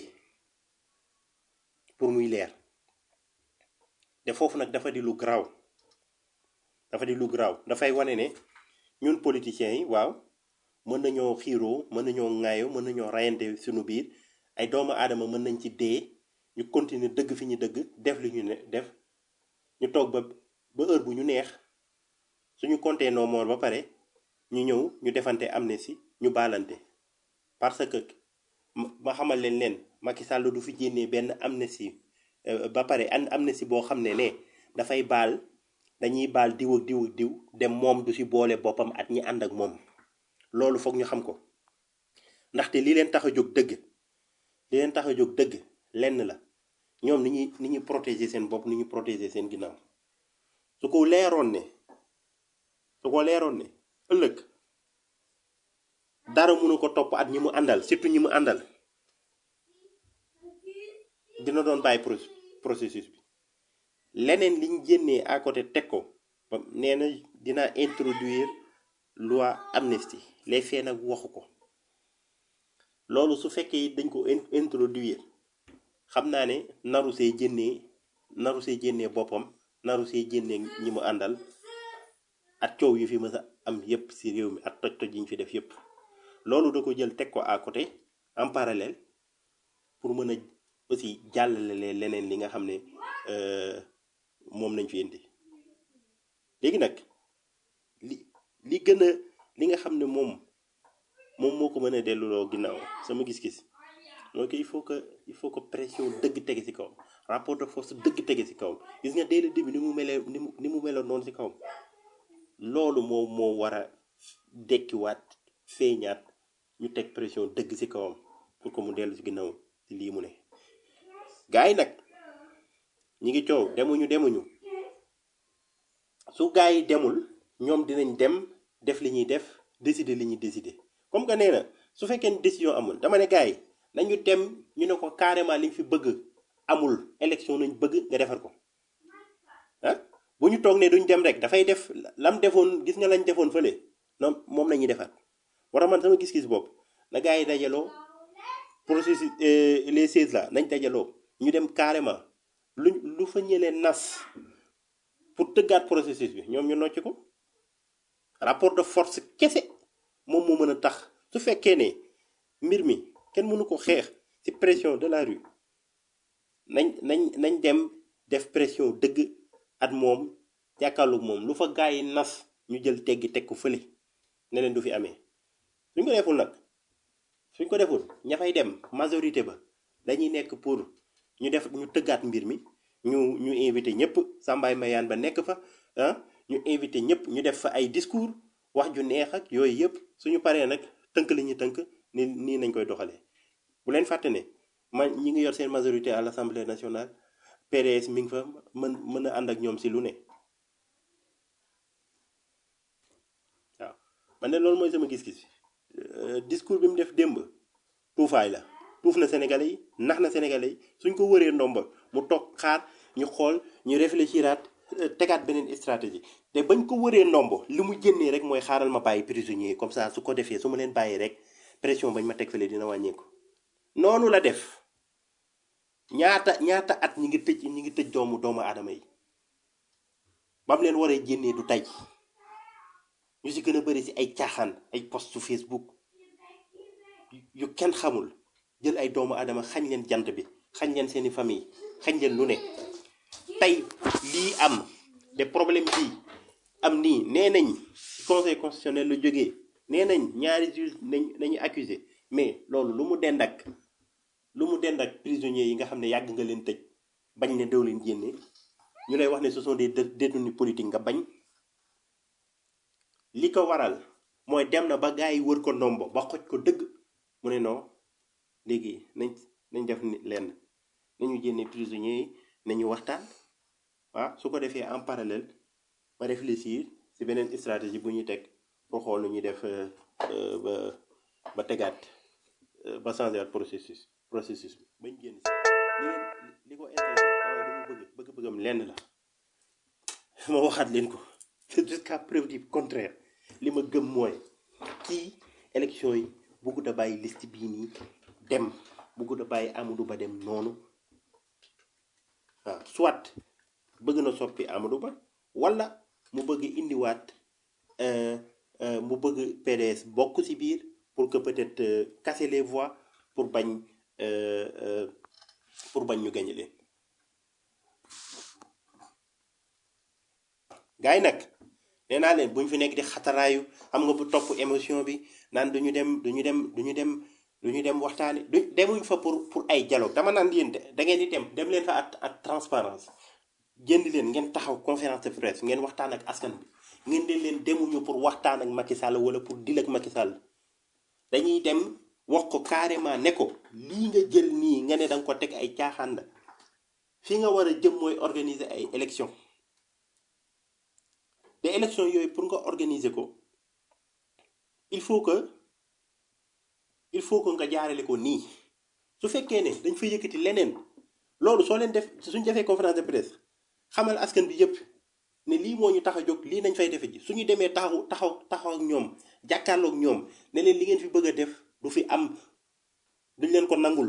pour muy leer te foofu nag dafa di lu garaaw dafa di lu garaaw dafay wane ne ñun politiciens yi waaw mën nañoo xiiroo mën nañoo ŋaayoo mën nañoo rayante suñu biir ay doomu aadama mën nañ ci dee ñu continuer dëgg fi ñu dëgg def li ñu ne def ñu toog ba ba heure bu ñu neex suñu compté no mort ba pare ñu ñëw ñu defante amnistie ñu baalante parce que ma ma xamal leen leen Macky Sall du fi génnee benn amnistie euh, ba pare an amnistie boo xam ne ne dafay baal dañuy baal diw ak diw ak diw dem moom du si boole boppam at ñi ànd ak moom loolu foog ñu xam ko ndaxte li leen tax a jóg dëgg li leen tax a jóg dëgg lenn la ñoom ni ñuy ni ñuy protéger seen bopp ni ñuy protéger seen ginnaaw su ko leeroon ne su ko leeroon ne ëllëg dara mënu ko topp at ñi mu àndal surtout ñi mu àndal dina doon bàyyi pro- processus bi leneen liñ génnee à côté teg ko ba nee na dina introduire loi amnistie les faits nag waxu ko loolu su fekkee dañ ko in- introduire xam naa ne naru see jénnee naru see jénnee boppam naru see jénnee ñi mu àndal at coow yu fi mës a am yépp ci réew mi at toj-toj yi ñu fi def yépp loolu da ko jël teg ko à côté en parallèle pour mën a aussi jàllale leen leneen li nga xam ne euh, moom nañ fi indi léegi nag li li gën a li nga xam ne moom moom moo ko mën a delluloo ginnaaw sama gis-gis mooy que il faut que il faut que pression dëgg tege ci kawam rapport de force dëgg tege ci kawam gis nga dès le début ni mu melee ni mu ni mu meloon noonu ci kawam loolu moo moo war a dekkiwaat feeñaat ñu teg pression dëgg ci kawam pour que mu dellu ci ginnaaw ci lii mu ne gars yi nag ñi ngi coow demuñu demuñu su gars yi demul ñoom dinañ dem def li ñuy def décider li ñuy décider comme que nee na su fekkee ni décision amul dama ne gars yi nañu dem ñu ne ko carrément li ñu fi bëgg amul élection nañ bëgg nga defar ko ah bu ñu toog ne duñ dem rek dafay def lam defoon gis nga lañ defoon fële non moom la ñuy defar war a man sama gis-gis bopp na gars yi dajaloo processus euh, les 16 là nañ dajaloo ñu dem carrément lu lu fa ñëlee nas pour tëggaat processus bi ñoom ñu nocc ko rapport de force kese moom moo mën a tax su fekkee ne mbir mi kenn mënu ko xeex ci pression de la rue nañ nañ nañ dem def pression dëgg at moom jàkkaarloog moom lu fa gaa yi nas ñu jël teggi teg ko fële ne leen du fi amee suñ ko deful nag suñ ko deful ña fay dem majorité ba dañuy nekk pour ñu def ñu tëggaat mbir mi ñu ñu invité ñëpp Sambaay Mayaan ba nekk fa ah ñu invité ñëpp ñu def fa ay discours wax ju neex ak yooyu yëpp suñu paree nag tënk li ñuy tënk ni nii nañ koy doxalee bu leen fàtte ne man ñi ngi yor seen majorité à l'Assemblée nationale PDS mi ngi fa mën mën a ànd ak ñoom si lu ne waaw man de loolu mooy sama gis-gis Euh, discours bi mu def démb tuufaay la tuuf na Sénégalais yi nax na Sénégalais yi suñ ko wëree ndomba mu toog xaar ñu xool ñu réfléchiraat euh, tegaat beneen stratégie te bañ ko wëree ndombo li mu génnee rek mooy xaaral ma bàyyi prisonniers yi comme ça su ko defee su ma leen bàyyi rek pression bañ ma teg fële dina wàññeeku noonu la def ñaata ñaata at ñi ngi tëj ñi ngi tëj doomu doomu aadama yi ba mu leen waree génnee du tey ñu si gën a bëri si ay caaxaan ay post su Facebook yu kenn xamul jël ay doomu aadama xañ leen jant bi xañ leen seeni famille xañ leen lu ne tey lii am de problème bii am nii nee nañ conseil constitutionnel lu jógee nee nañ ñaari juge nañ nañu accusé mais loolu lu mu dend ak lu mu dend ak prisonniers yi nga xam ne yàgg nga leen tëj bañ ne doo leen génne ñu lay wax ne ce sont des dé- détenus politiques nga bañ li ko waral mooy dem na ba gars yi wër ko ndombo ba xoj ko dëgg mu ne non léegi nañ nañ def ni lenn nañu génne prisonniers yi nañu waxtaan waaw su ko defee en parallèle ma réfléchir si beneen stratégie bu ñuy teg pour xool nu ñuy def euh, euh, ba ba tegaat euh, ba changer waat processus processus bi bañ génn si li leen li ko intéressé waaye lu mu bëgg bëgg-bëggam lenn la ma waxaat leen ko jusqu'à preuve du contraire li ma gëm mooy kii élection yi bëggut a bàyyi liste bii nii dem bëggut a bàyyi Amadou Ba dem noonu waaw soit bëgg na soppi Amadou Ba wala mu bëgg indiwaat euh, euh, mu bëgg PDS bokk ci biir pour que peut-être euh, casser les voix pour bañ euh, euh, pour bañ ñu gagner leen gars yi nag nee naa leen bu ñu fi nekk di xataraayu xam nga bu topp émotion bi naan duñu dem duñu dem duñu dem duñu dem waxtaani du demuñ fa pour pour ay dialogue dama naan yéen de da ngeen di dem dem leen fa ak ak transparence génn leen ngeen taxaw conférence de presse ngeen waxtaan ak askan bi ngeen di leen demuñu pour waxtaan ak Macky Sall wala pour dil ak Macky Sall dañuy dem wax ko carrément ne ko lii nga jël nii nga ne da nga ko teg ay caaxaan la fi nga war a jëm mooy organiser ay élection te élection yooyu pour nga organiser ko il faut que il faut que nga jaarale ko nii su fekkee ne dañ fa yëkkati leneen loolu soo leen def suñ defee conférence de presse xamal askan bi yëpp ne lii moo ñu tax a jóg lii nañ fay defe ji suñu demee taxaw taxaw taxaw ak ñoom jàkkaarloog ñoom ne leen li ngeen fi bëgg a def du fi am duñ leen ko nangul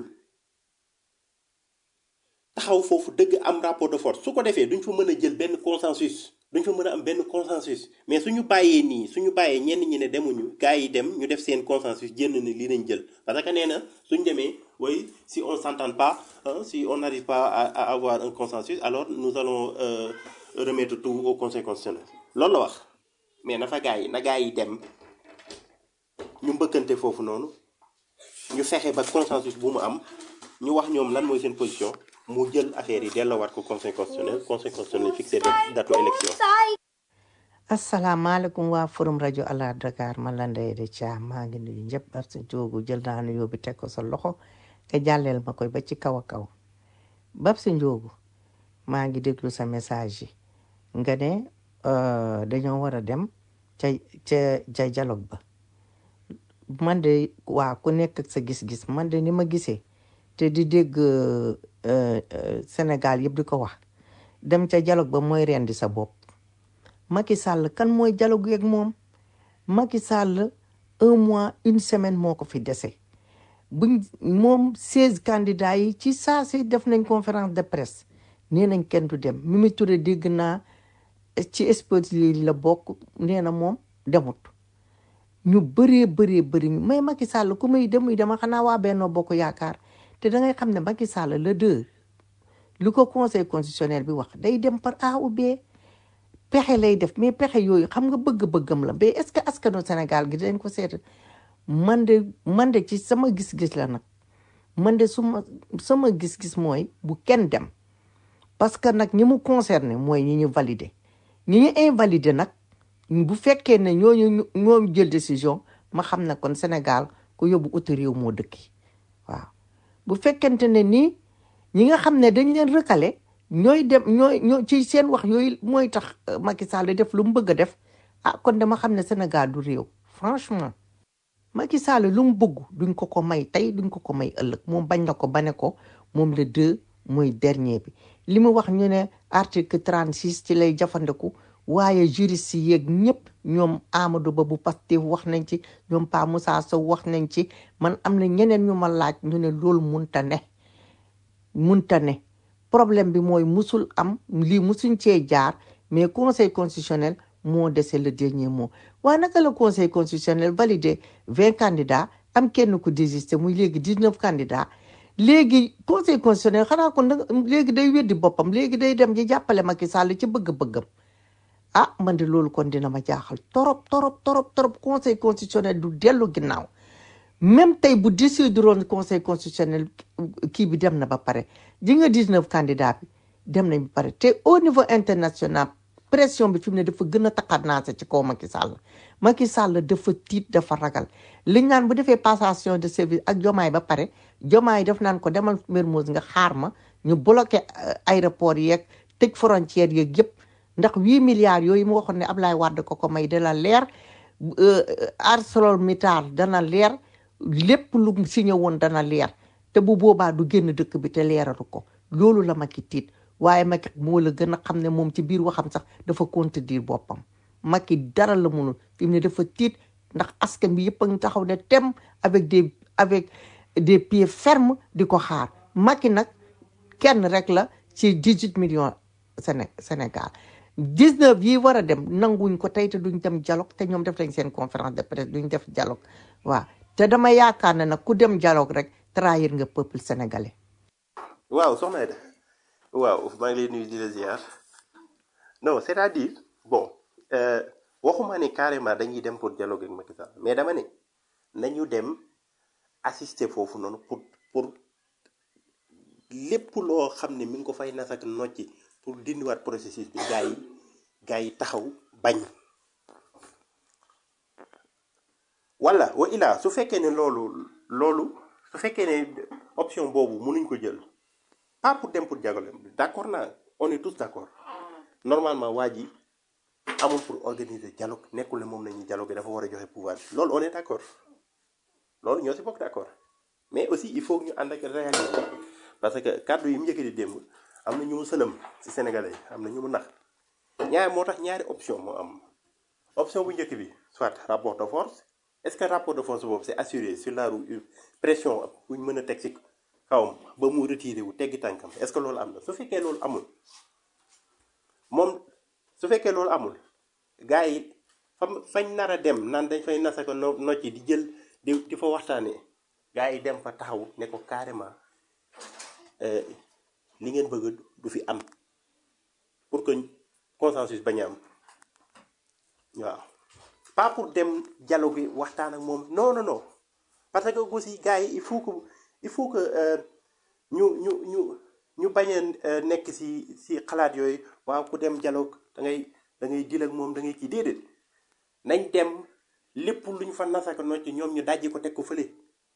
taxaw foofu dëgg am rapport de force su ko defee duñ fa mën a jël benn consensus duñ fa mën a am benn consensus mais suñu bàyyee nii suñu bàyyee ñenn ñi ne demuñu gars yi dem ñu def seen consensus jënd ne lii nañ jël parce que nee na suñ demee oui si on s'entend pas hein, si on n'arrive pas à, à avoir un consensus alors nous allons euh, remettre tout au conseil constitutionnel loolu la wax mais na fa gars yi na gars yi dem ñu mbëkkante foofu noonu ñu fexe ba consensus bu mu am ñu wax ñoom lan mooy seen position mu jël affaire yi delloowaat ko conseil constitutionnel conseil constitutionnel fixé date élection asalaamaaleykum waa forum rajo Ala Dakar man la Ndeye de Thiam maa ngi nuyu ñëpp ak sa joogu jël naa nuyoo bi teg ko sa loxo te jàlleel ma koy ba ci kaw a kaw bab si njoogu maa ngi déglu sa message yi nga ne euh, dañoo war a dem ca ca ca dialogue ba man de waa ku nekk ak sa gis-gis man de ni ma gisee te di dégg euh, euh, Sénégal yëpp di ko wax dem ca dialogue ba mooy rendi sa bopp Macky Sall kan mooy dialogue ak moom Macky Sall un mois une semaine moo ko fi dese buñ moom seize candidats yi ci saa si def nañ conférence de presse nee nañ kenn du dem Mimi Touré dégg naa ci experts yi la bokk nee na moom demut ñu bëree bëree bëri mais Macky Sall ku muy dem muy dema xanaa waa Benno Bokk Yaakaar te da ngay xam ne Macky Sall le deux lu ko conseil constitutionnel bi wax day dem par A ou B pexe lay def mais pexe yooyu xam nga bëgg-bëggam la mais est-ce que askanu Sénégal gi dañ ko seet man de man de ci sama gis-gis la nag man de suma sama gis-gis mooy bu kenn dem parce que nag ñi mu concerné mooy ñi ñu validé ñi ñu invalidé nag bu fekkee ne ñooñu ñoo jël décision ma xam ne kon Sénégal ku yóbbu uti réew moo dëkki waaw bu fekkente ne nii ñi nga xam ne dañ leen recalé ñooy dem ñooy ñoo ci seen wax yooyu mooy tax euh, Macky Sall def lu mu bëgg a def ah kon dama xam ne Sénégal du réew franchement Macky Sall lu mu bëgg duñ ko ko may tey duñ ko ko may ëllëg moom bañ na ko ba ne ko moom le deux mooy dernier bi li mu wax ñu ne article 36 ci lay jafandiku waaye juriste yi yeeg ñëpp ñoom Amadou Ba bu Pastef wax nañ ci ñoom Pa Moussa Sow wax nañ ci man am na ñeneen ñu ma laaj ñu ne loolu munta ne munta ne problème bi mooy musul am lii musuñ cee jaar mais conseil constitutionnel moo dese le dernier mot waaye naka la conseil constitutionnel validé vingt candidats am kenn ku désisté muy léegi dix neuf candidats léegi conseil constitutionnel xanaa kon da léegi day weddi boppam léegi day dem ji jàppale Macky Sall ci bëgg-bëggam ah man de loolu kon dina ma jaaxal torop torop torop torop conseil constitutionnel du dellu ginnaaw même tey bu décideroon conseil constitutionnel kii bi dem na ba pare ji nga 19 candidats bi dem nañ ba pare te au niveau international pression bi fi mu ne dafa gën a taxanaase ci kaw Macky Sall Macky Sall dafa tiit dafa ragal li ñu naan bu defee passation de service ak jomaay ba pare jomaay def naan ko demal Mermoz nga xaar ma ñu bloqué euh, aéroport yeeg tëj frontière yeeg yëpp ndax huit milliards yooyu mu waxoon ne Ablaye Wade ko ko may dana leer euh, ArcelorMittal dana leer lépp lu mu signé woon dana leer te bu boobaa du génn dëkk bi te leeralu ko loolu la Macky tiit waaye Macky moo la gën a xam ne moom ci biir waxam sax dafa contredire boppam Macky dara la munul fi mu ne dafa tiit ndax askan bi yëpp a ngi taxaw ne tem avec des avec des pieds fermes di ko xaar Macky nag kenn rek la ci 18 millions Séné Sénégal 19 yi war a dem nanguñ ko tey te duñ dem dialogue te ñoom def nañ seen conférence de presse duñ def dialogue waaw te dama yaakaar ne nag ku dem dialogue rek trahir nga peuple sénégalais. waaw soxna Aida waaw maa ngi lay nuyu di la ziar non c'est-à-dire bon euh, waxuma ne carrément dañuy dem pour dialogue ak Macky Sall mais dama ne nañu dem assister foofu noonu pour pour lépp loo xam ne mi ngi ko fay nas ak nocci pour dindiwaat processus bi gaa yi gaa yi taxaw bañ wala wa ilaa su fekkee ne loolu loolu su fekkee ne option boobu mënuñ ko jël pas pour dem pour dialogue d'accord naa on est tous d'accord normalement waa ji amul pour organiser dialogue nekkul ne moom nañuy dialogue dafa war a joxe pouvoir bi loolu on est d'accord loolu ñoo si bokk d'accord mais aussi il faut que ñu ànd ak réalité parce que kàddu yi mu njëkk di démb am na ñu mu sëlëm ci sénégalais yi am na ñu mu nax ñaar moo tax ñaari option moo am option bu njëkk bi soit rapport de force est-ce que rapport de force boobu c'est assuré sur la roue pression bu ñu mën a teg ci kawam ba mu retiré wu teggi tànkam est-ce que loolu am na su fekkee loolu amul moom su fekkee loolu amul gars yi fam fañ nar a dem naan dañ fay nasa ko no nocci di jël di di fa waxtaanee gars yi dem fa taxaw ne ko carrément euh, li ngeen bëgg du fi am pour que consensus bañ a am waaw pas pour dem dialogue gi waxtaan ak moom non non non parce que aussi gars yi il faut que il faut que euh, ñu ñu ñu ñu bañ a euh, nekk si si xalaat yooyu waaw ku dem dialogue da ngay da ngay jël ak moom da ngay kii déedéet nañ dem lépp luñ fa nasaka nocc ñoom ñu dajji ko teg ko fële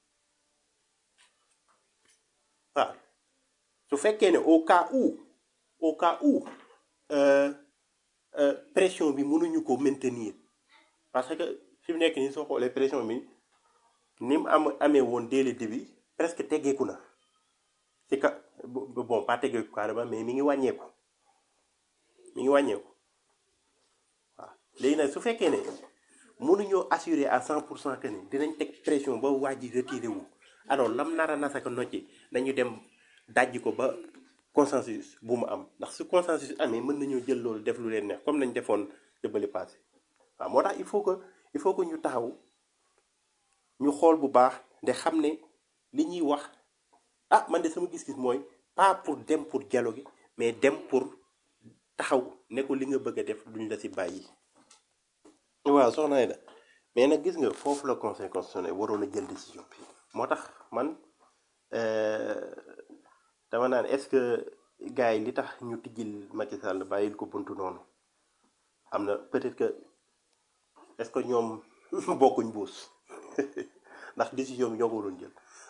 waaw su fekkee ne au cas où au cas où euh, euh, pression bi mënuñu ko maintenir parce que fi mu nekk nii soo xoolee pression bi ni mu am amee woon dès le début presque teggeeku na ci ka bo- bon pas teggeeku carrément mais mi ngi wàññeeku mi ngi wàññeeku waaw léegi nag su fekkee ne mënuñoo assurer à 100 pour cent que ni dinañ teg pression ba waa ji retiré wu alors lam nar a nasaka nocci nañu dem dajji ko ba consensus bu mu am ndax su consensus amee mën nañoo jël loolu def lu leen neex comme nañ defoon jëbali passé waaw moo tax il faut que il faut que ñu taxaw ñu xool bu baax de xam ne li ñuy wax ah man de sama gis-gis mooy pas pour dem pour dialogue mais dem pour taxaw ne ko li nga bëgg a def duñ la si bàyyi. waaw soxna Aida mais nag gis nga foofu la conseil constitutionnel waroon a jël décision bi moo tax man euh, dama naan est-ce que gars yi li tax ñu tijjil Macky Sall bàyyil ko buntu noonu am na peut-être que est-ce que ñoom bokkuñ buus ndax décision bi ñoo ko waroon jël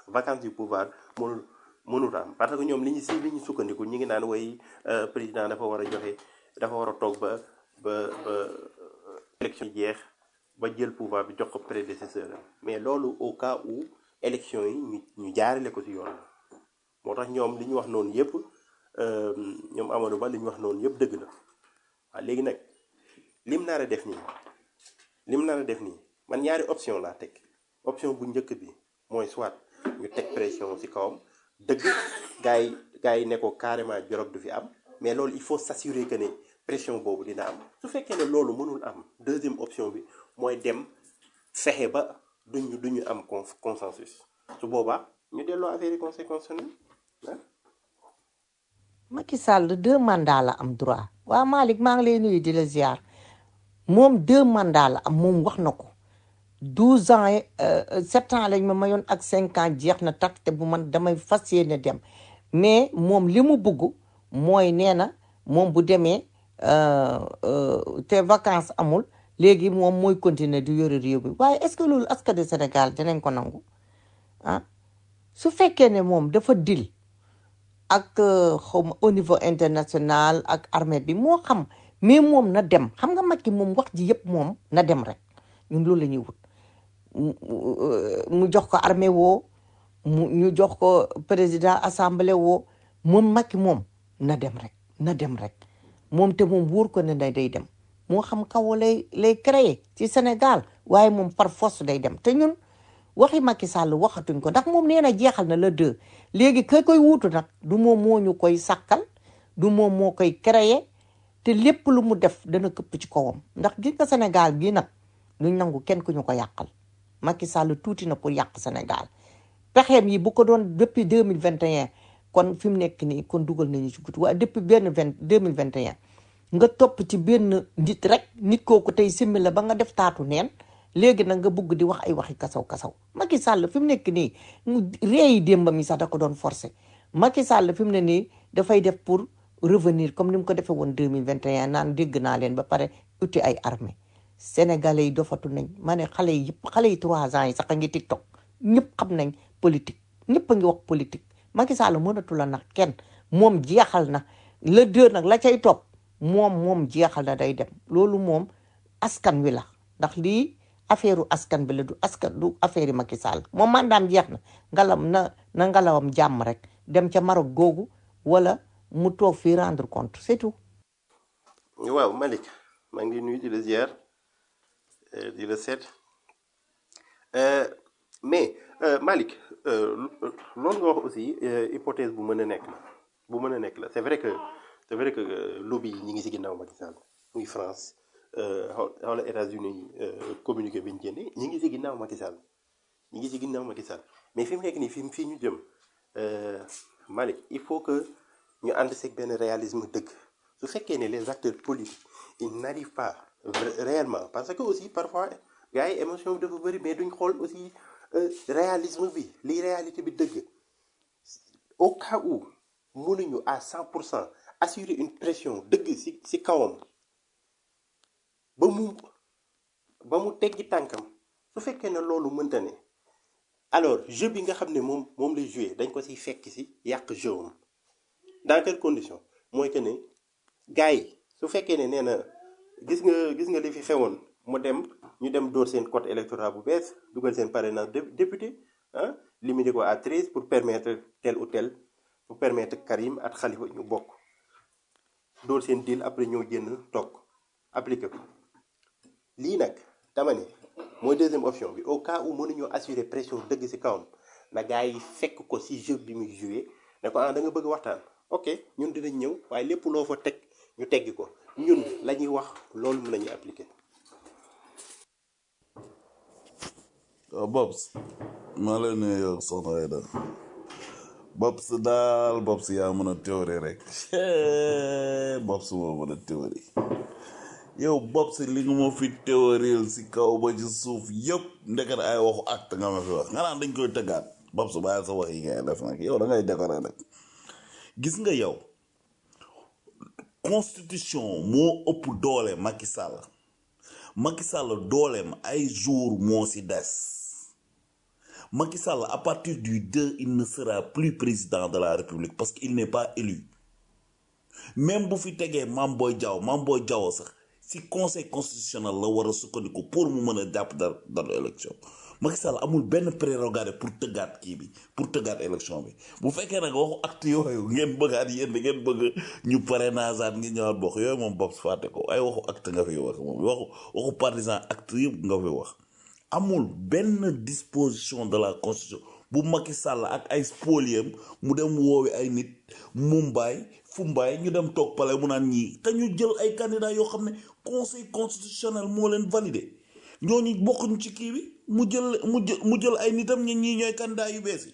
vacance du pouvoir mënul mënut am parce que ñoom li ñu si li ñu sukkandiku ñu ngi naan way président dafa war a joxe dafa war a toog ba ba ba élection yi jeex ba jël pouvoir bi jox ko prédécesseur am mais loolu au cas où élection yi ñu ñu jaarale ko si yoon la moo tax ñoom li ñu wax noonu yëpp euh, ñoom Amadou Ba li ñu wax noonu yëpp dëgg la waaw léegi nag lim nar a def nii lim nar a def nii man ñaari option laa teg option bu njëkk bi mooy soit ñu teg pression ci kawam dëgg gars yi gars yi ne ko carrément dialogue du fi am mais loolu il faut s'assurer que ne pression boobu dina am su fekkee ne loolu mënul am deuxième option bi mooy dem fexe ba duñu duñu am con consensus su boobaa ñu delloo affaire yi conseil constitutionnel ah. Macky Sall deux mandats la am droit waa Malick maa ngi lay nuyu di la ziar moom deux mandats la am moom wax na ko douze ans yi sept ans lañ ma mayoon ak cinq ans jeex na takk te bu man damay fas yéene dem mais moom li mu bugg mooy nee na moom bu demee euh, euh, te vacances amul léegi moom mooy continuer di yore réew mi waaye est-ce que loolu askan du Sénégal dinañ ko nangu ah su fekkee ne moom dafa dil ak euh, xawma au niveau international ak armée bi moo xam mais moom na dem xam nga Macky moom wax ji yëpp moom na dem rek ñun loolu la ñuy wut mu mu jox ko armée woo mu ñu jox ko président assemblée woo moom Macky moom na dem rek na dem rek moom te moom wóor ko ne day day dem moo xam kaw lay lay créer ci Sénégal waaye moom par force day dem te ñun waxi Macky Sall waxatuñ ko ndax moom nee na jeexal na la deux léegi ka koy wuutu nag du moom moo ñu koy sàkkal du moom moo koy créer te lépp lu mu def dana këpp ci kawam ndax gis nga Sénégal gii nag duñ nangu kenn ku ñu ko yàqal Macky Sall tuuti na pour yàq Sénégal pexeem yi bu ko doon depuis deux mille vingt et un kon fi mu nekk nii kon dugal nañu ci guddi waaye depuis benn vingt deux mille vingt et un nga topp ci benn nit rek nit kooku tey simmi la ba nga def taatu neen léegi nag nga bugg di wax ay waxi kasaw kasaw Macky Sall fi mu nekk nii mu réeyi démbam yi sax da ko doon forcé Macky Sall fi mu ne nii dafay def pour revenir comme ni mu ko defee woon deux mille vingt et un naan dégg naa leen ba pare uti ay armée sénégalais yi dofatu nañ ma ne xale yi yëpp xale yi trois ans yi sax a ngi tiktok ñëpp xam nañ politique ñëpp a ngi wax politique Macky Sall mënatu la nag kenn moom jeexal na le deux nag la cay topp moom moom jeexal na day dem loolu moom askan wi la ndax lii affaire askan bi la du askan du affaire yi Macky Sall moom mandaam jeex na ngalam na na ngalawam jàmm rek dem ca Maroc googu wala mu toog fii rendre compte c'est tout waaw Malick maa ngi nuyu di la ziar euh, di la seet Euh, mais euh, Malick euh, loolu nga wax aussi euh, hypothèse bu mën a nekk la bu mën a nekk la c'est vrai que c'est vrai que euh, lobby yi ñi ngi ci ginnaaw Macky Sall muy France euh, xaw xawla États-Unis euh, communiqué bi ñu génne ñi ngi ci ginnaaw Macky Sall ñi ngi ci ginnaaw Macky Sall mais fi mu nekk nii fi fii ñu jëm euh, Malick il faut que ñu ànd seeg benn réalisme dëgg su fekkee ne les acteurs politiques ils n'arrivent pas vra- réellement parce que aussi parfois gars yi émotion bi dafa bëri mais duñ xool aussi euh, réalisme bi li réalité bi dëgg au cas où mënuñu à 100 pour cent assurer une pression dëgg ci ci kawam ba mu ba mu teggi tànkam su fekkee ne loolu mënta ne alors jeu bi nga xam ne moom moom lay jouer dañ ko ciy fekk ci yàq jeu am dans quelles conditions mooy que ne gars yi su fekkee ne nee na gis nga gis nga li fi xewoon mu dem ñu dem dóor seen code électoral bu bees dugal seen parrainage dé- député ah limité ko à 13 pour permettre tel ou tel pour permettre Karim ak Khalifa ñu bokk dóor seen deal après ñoo génn toog appliqué ko lii nag dama ne mooy deuxième option bi au cas où mënuñoo assurer pression dëgg ci kawam na gars yi fekk ko ci jeu bi muy joué ne ko ah da nga bëgg waxtaan ok ñun dinañ ñëw waaye lépp loo fa teg ñu teggi ko ñun la ñuy wax loolu mën nañu appliquer. waaw Bobs maa lay nuyu yow soxna Aida Bobs daal Bobs yaa mën a théorie rek Bobs moo mën a théorie yow Bobs li nga ma fi théoriel si kaw ba ci suuf yëpp ndeket ay waxu acte nga ma fi wax nga naan dañ koy tëggaat Bobs bàyyi sa wax yi ngay def nag yow da ngay décorer nag gis nga yow constitution moo ëpp doole Macky Sall Macky Sall dooleem ay jour moo si des Macky Sall à partir du 2 il ne sera plus président de la République parce qu'il n'est pas élu même bu fi tegee Mame Boye Diao Mame Boye Diao sax si conseil constitutionnel la war a sukkandiku pour mu mën a jàpp dara dara élection Macky Sall amul benn prérogative pour tëggaat kii bi pour tëggaat élection bi bu fekkee nag waxu acte yooyu ngeen bëggaat yéen da ngeen bëgg ñu parrainage ngi ñëwaat bokk yooyu moom bopp fàtte ko ay waxu acte nga fi wax moom waxu waxu partisan acte yëpp nga fi wax amul benn disposition de la constitution bu Macky Sall ak ay spoliem mu dem woowi ay nit Mumbai Fumbaay ñu dem toog pale mu naan ñii te ñu jël ay candidats yoo xam ne conseil constitutionnel moo leen validé ñooñu bokkuñ ci kii bi mu jël mu jël mu jël ay nitam ñi ñii ñooy candidats yu bees yi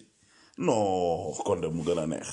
non kon de mu gën a neex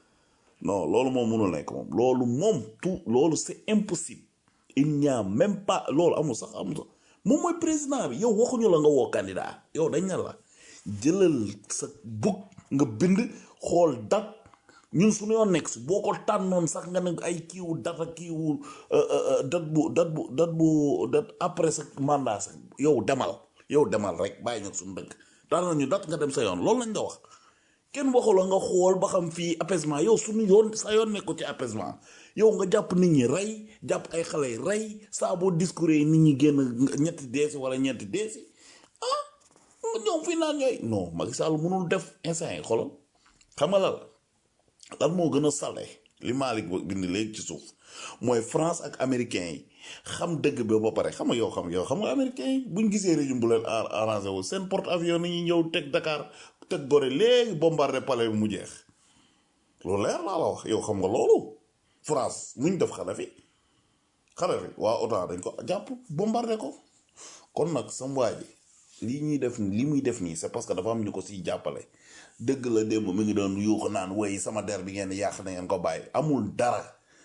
non loolu moom mënul nekk moom loolu moom tout loolu c'est impossible il n'y a même pas loolu amul sax amul sax moom mooy président bi yow waxuñu la nga woo candidat yow dañ ne la jëlal sa bug nga bind xool dat ñun suñu yoon nekk si boo ko tànnoon sax nga ne ay kiiwu data kiiwu dat bu dat bu dat bu dat après sa mandat sax yow demal yow demal rek bàyyi ñag suñu dëkk tànn ñu dat nga dem sa yoon loolu lañ nga wax kenn waxu la nga xool ba xam fii apaisement yow suñu yoon sa yoon nekku ci apaisement yow nga jàpp nit ñi rey jàpp ay xale yi rey saa boo discours yi nit ñi génn ñetti deesi wala ñetti deesi ah ñoom fii naan ñooy non Macky Sall mënul def instant yi xoolal xam nga la lan moo gën a sale li Malick bind léegi ci suuf mooy France ak américains yi xam dëgg bi ba pare xam nga yow xam yow xam nga américains yi buñ gisee régime bu leen arrangé wu seen porte avions ni ñuy ñëw teg Dakar teg Gorée léegi bombardé palais bi mu jeex loolu leer laa la wax yow xam nga loolu France muñ def Kadhafi Kadhafi waa OTAN dañ ko jàpp bombardé ko kon nag sam waa ji lii ñuy def li muy def nii c'est parce que dafa am ñu ko siy jàppale dëgg la démb mi ngi doon yuuxu naan woy sama der bi ngeen yàq na ngeen ko bàyyi amul dara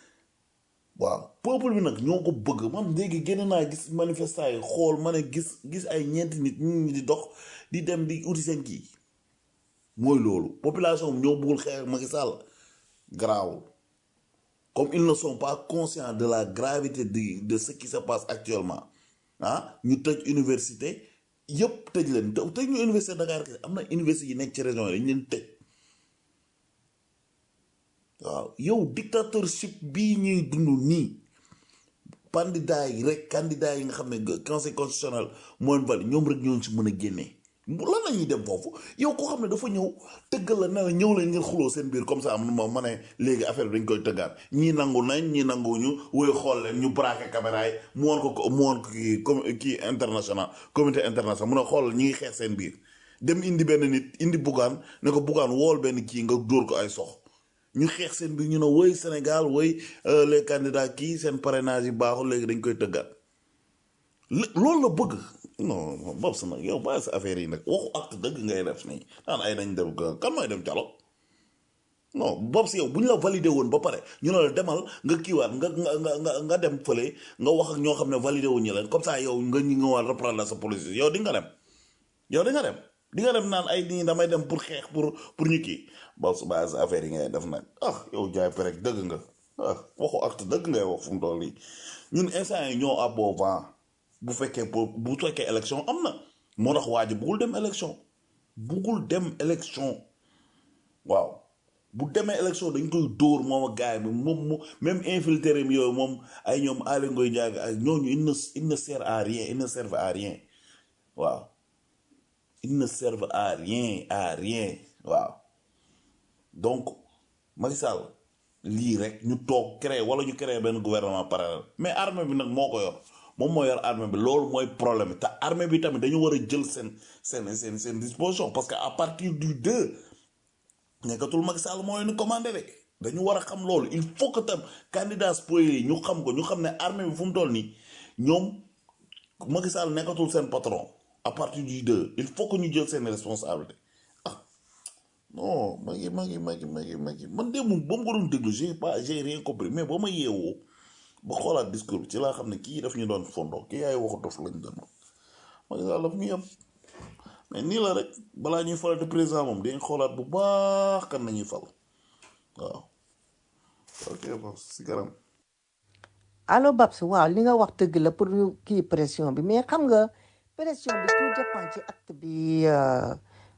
waaw peuple bi nag ñoo ko bëgg man léegi génn naa gis manifestant yi xool ma ne gis gis ay ñeenti nit ñu di dox di dem di uti seen kii mooy loolu population bi ñoo bëggul xeex Macky Sall garaawul comme ils ne sont pas conscients de la gravité de de ce qui se passe actuellement ah ñu tëj université yëpp tëj leen tëj ñu université Dakar am na université yi nekk ci région yi dañ leen tëj waaw yow dictatorship bii ñuy dund nii candidat yi rek candidat yi nga xam ne conseil constitutionnel moo leen valide ñoom rek ñoo si mën a génnee lan la ñuy dem foofu yow koo xam ne dafa ñëw tëggal la ne la ñëw leen ngeen xuloo seen biir comme ça am ma ma ne léegi affaire bi dañ koy tëggaat ñii nangu nañ ñii nanguwuñu woy xool leen ñu braqué caméra yi mu woon ko mu woon ko kii com kii international comité international mu ne xool ñi ngi xeex seen biir dem indi benn nit indi bugaan ne ko bugaan wool benn kii nga dóor ko ay sox ñu xeex seen biir ñu ne woy Sénégal woy les candidats kii seen parrainage yi baaxul léegi dañ koy tëggaat loolu la bëgg non bopp sa nag yow bàyyi sa affaire yi nag waxu acte dëgg ngay def nii naan ay nañ dem kan mooy dem dialogue non bopp si yow bu ñu la validé woon ba pare ñu ne la demal nga kiiwaat nga nga nga nga dem fële nga wax ak ñoo xam ne validé wuñu leen comme ça yow nga ñu nga war reprendre la sa police yow di nga dem yow di nga dem di nga dem naan ay nii damay dem pour xeex pour pour ñu kii bopp su bàyyi sa affaire yi ngay def nag ah yow jaay perek dëgg nga ah waxu acte dëgg ngay wax fu mu toll nii ñun instant yi ñoo aboo vent bu fekkee pour bu fekkee élection am na moo tax waa ji buggul dem élection buggul dem élection waaw bu demee élection dañ koy dóor moom ak gaay bi moom mu même infiltré mi yooyu moom ay ñoom Aly Ngoye Ndiaye ak ñooñu il ne il ne sert à rien il ne servent à rien waaw il ne servent à rien à rien waaw donc Macky Sall lii rek ñu toog créer wala ñu créer benn gouvernement parallèle mais armée bi nag moo ko yor moom moo yor armée bi loolu mooy problème bi te armée bi tamit dañu war a jël seen seen seen seen disposition parce que à partir du deux nekkatul Macky Sall moo leen commandé de dañu war a xam loolu il faut que tam candidat spoliés yi ñu xam ko ñu xam ne armée bi fu mu toll nii ñoom Macky Sall nekkatul seen patron à partir du deux il faut que ñu jël seen responsabilité ah non ma ngi ma ngi ma ngi ma ngi ma ngi man de moom ba mu ko doon déglu j'ai pas j'ai rien compris mais ba ma yeewoo ba xoolaat discours bi ci laa xam ne kii daf ñu doon fondo kii yaay waxu dof lañ doon Macky Sall daf ñu yem mais nii la rek balaa ñuy falati président moom dañ xoolaat bu baax kan nañuy fal waaw ok bon si garam allo Babs waaw li nga wax dëgg la pour ñu kii pression bi mais xam nga pression bi tout dépend ci acte bi euh,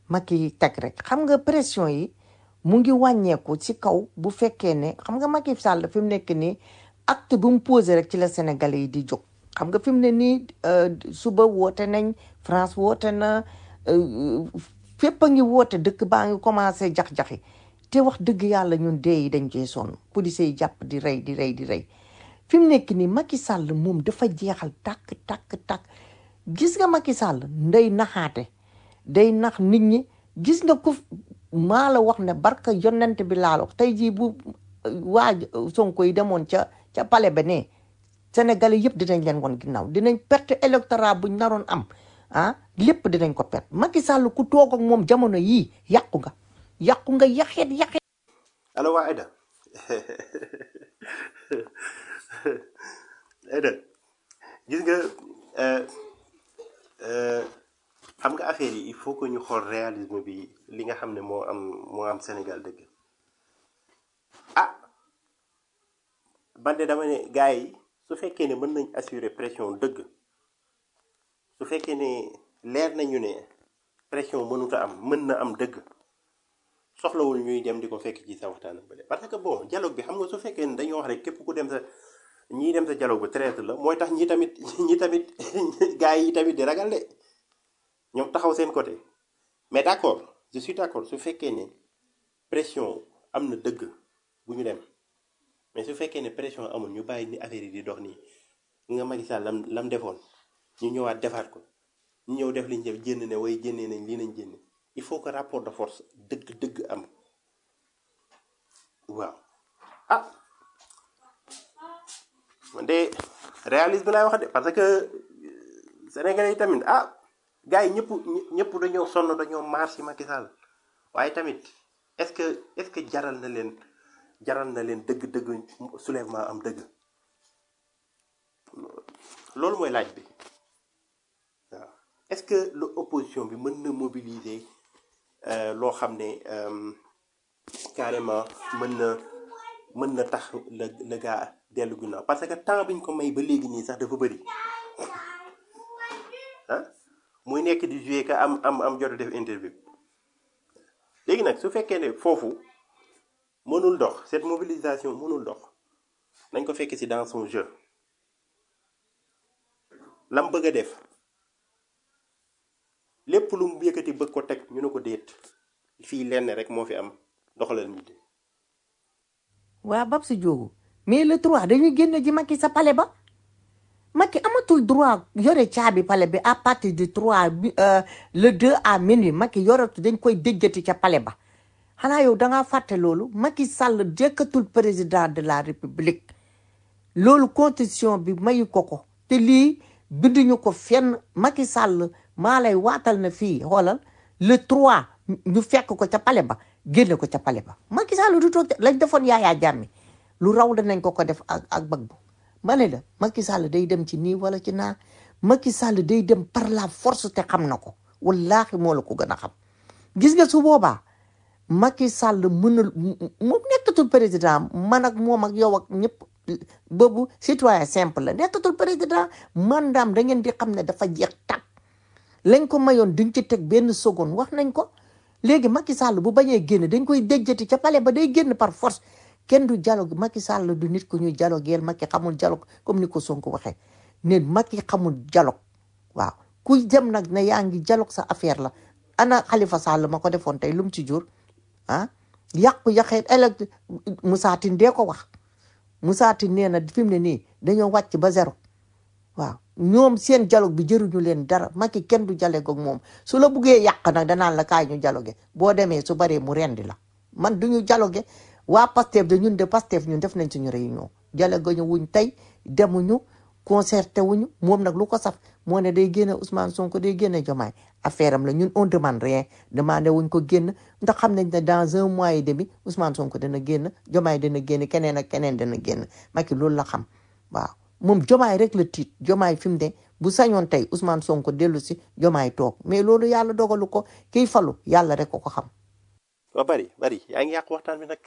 Macky teg rek xam nga pression yi mu ngi wàññeeku ci kaw bu fekkee ne xam nga Macky Sall fi mu nekk nii acte bu mu posé rek ci la Sénégalais yi di jóg xam nga fi mu ne nii euh, suba woote nañ France woote na euh, fépp a ngi woote dëkk baa ngi commencé jax-jaxi te wax dëgg yàlla ñun dee yi dañ cee sonn police yi jàpp di rey di rey di rey fi mu nekk nii Macky Sall moom dafa jeexal tàkk tàkk tàkk gis nga Macky Sall ndey naxaate day nax nit ñi gis nga ko maa la wax ne barka yonent bi laa la wax tey jii bu waa Sonko yi demoon ca ca palais ba ne Sénégalais yëpp dinañ leen woon ginnaaw dinañ perte électorat buñ naroon am ah lépp dinañ ko perte Macky Sall ku toog ak moom jamono yii yàqu nga yàqu nga yaxeet yaxeet allo waa Aïda Aïda gis nga euh, euh, xam nga affaire yi il faut que ñu xool réalisme bi li nga xam ne moo am moo am Sénégal dëgg ah man de dama ne gars yi su fekkee ne mën nañ assurer pression dëgg su fekkee ne leer nañu ne pression mënut a am mën na am dëgg soxlawul ñuy dem di ko fekk ci sa waxtaan ba parce que bon dialogue bi xam nga su fekkee ne dañoo wax rek képp ku dem sa ñii dem sa dialogue ba traître la mooy tax ñi tamit ñi tamit gars yi tamit di ragal de ñoom taxaw seen côté mais d' accord je suis d' accord su fekkee ne pression am na dëgg bu ñu dem mais su fekkee ne pression amul ñu bàyyi ni affaire yi di dox nii nga Macky Sall lam lam defoon ñu ñëwaat defaat ko ñu ñëw def liñ def génn ne way génnee nañ lii nañ génn il faut que rapport de force dëgg dëgg am waaw ah man de réalisme laay wax de parce que euh, Sénégalais yi tamit ah gars yi ñëpp ñëpp dañoo sonn dañoo maar si Macky Sall waaye tamit est-ce que est-ce que jaral na leen jaral na leen dëgg-dëgg soulèvement am dëgg loolu mooy laaj bi waaw est-ce que lu opposition bi mën na mobiliser euh, loo xam ne euh, carrément mën na mën na tax la la gaa dellu ginnaaw parce que temps biñ ko may ba léegi nii sax dafa bëri ah muy nekk di jouer ka am am am jot a def interview léegi nag su fekkee ne foofu mënul dox cette mobilisation mënul dox nañ ko fekk ci dans son jeu lam bëgg a def lépp lu mu yëkkati bëgg ko teg ñu ne ko déet fii lenn rek moo fi am doxalal nit waa bab si jóogu mais le trois dañuy génn ji Macky sa palais ba Macky amatul droit yore caabi palais bi à partir du trois bi euh, le deux à minuit Macky yoratu dañ koy déjjati ca palais ba xanaa yow da ngaa fàtte loolu Macky Sall jëkkatul président de la république loolu constitution bi mayu ko ko te lii binduñu ko fenn Macky Sall maa lay waatal na fii xoolal le trois ñu fekk ko ca palais ba génne ko ca palais ba Macky Sall du toog lañ defoon yaayaa jàmmi lu raw danañ ko ko def ak ak bag bu ma ne la Macky Sall day dem ci nii wala ci naa Macky Sall day dem par la force te xam na ko wallaahi moo la ko gën a xam gis nga su boobaa Macky Sall mënul mu nekkatul président man ak moom ak yow ak ñëpp boobu citoyen simple la nekkatul président mandaam da ngeen di xam ne dafa jeex tàkk lañ ko mayoon duñ ci teg benn seconde wax nañ ko léegi Macky Sall bu bañee génn dañ koy déjjati ca palais ba day génn par force kenn du dialogue Macky Sall du nit ku ñuy dialogueel Macky xamul dialogue comme ni ko Sonko waxee ne Macky xamul dialogue waaw kuy dem nag ne yaa ngi dialogue sa affaire la ana Khalifa Sall ma ko defoon tey lu mu ci jur ah yàqu yaxeet élect Moussa Tine dee ko wax Moussa Tine nee na fi mu ne nii dañoo wàcc ba zéro waaw ñoom seen dialogue bi jëruñu leen dara Macky kenn du dialogue ak moom su la buggee yàq nag danaan la kaay ñu dialogue boo demee su baree mu rendi la man duñu dialogue waa Pastef de ñun de Pastef ñun def nañ suñu réunion dialogue ñu wuñ tey demuñu concerté wuñu moom nag lu ko saf moo ne day génne Ousmane Sonko day génne Diomaye affaire am la ñun on demande rien demandé wuñ ko génn ndax xam nañ ne dans un mois et demi Ousmane Sonko dana génn Diomaye dana génn keneen ak keneen dana génn Macky loolu la xam waaw moom Diomaye rek la tiit Diomaye fi mu ne bu sañoon tey Ousmane Sonko dellu si Diomaye toog mais loolu yàlla dogalu ko kiy falu yàlla rek ko ko xam waa bari bari yaa ngi yàq waxtaan bi nag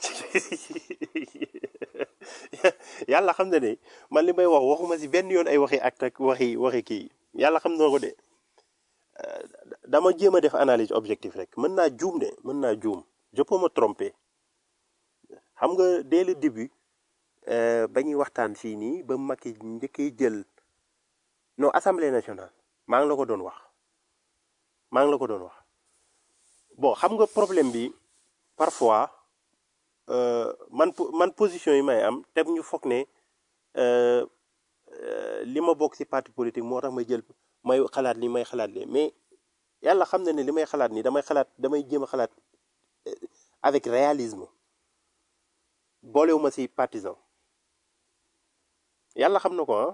yàlla xam na ne man li may wax waxuma si benn yoon ay waxi acte ak waxi waxi kii yàlla xam na ko de dama jéem a def analyse objectif rek mën naa juum de mën naa juum je peux me tromper xam nga dès le début euh, ba ñuy waxtaan fii nii ba Macky njëkkee jël non assemblée nationale maa ngi la ko doon wax maa ngi la ko doon wax bon xam nga problème bi parfois euh, man po- man position yi may am te ñu foog ne euh, euh, li ma bokk ci parti politique moo tax may jël may xalaat li may xalaat li mais yàlla xam na ne li may xalaat nii damay xalaat damay jéem a xalaat euh, avec réalisme boolewuma ci partisan yàlla xam na ko ah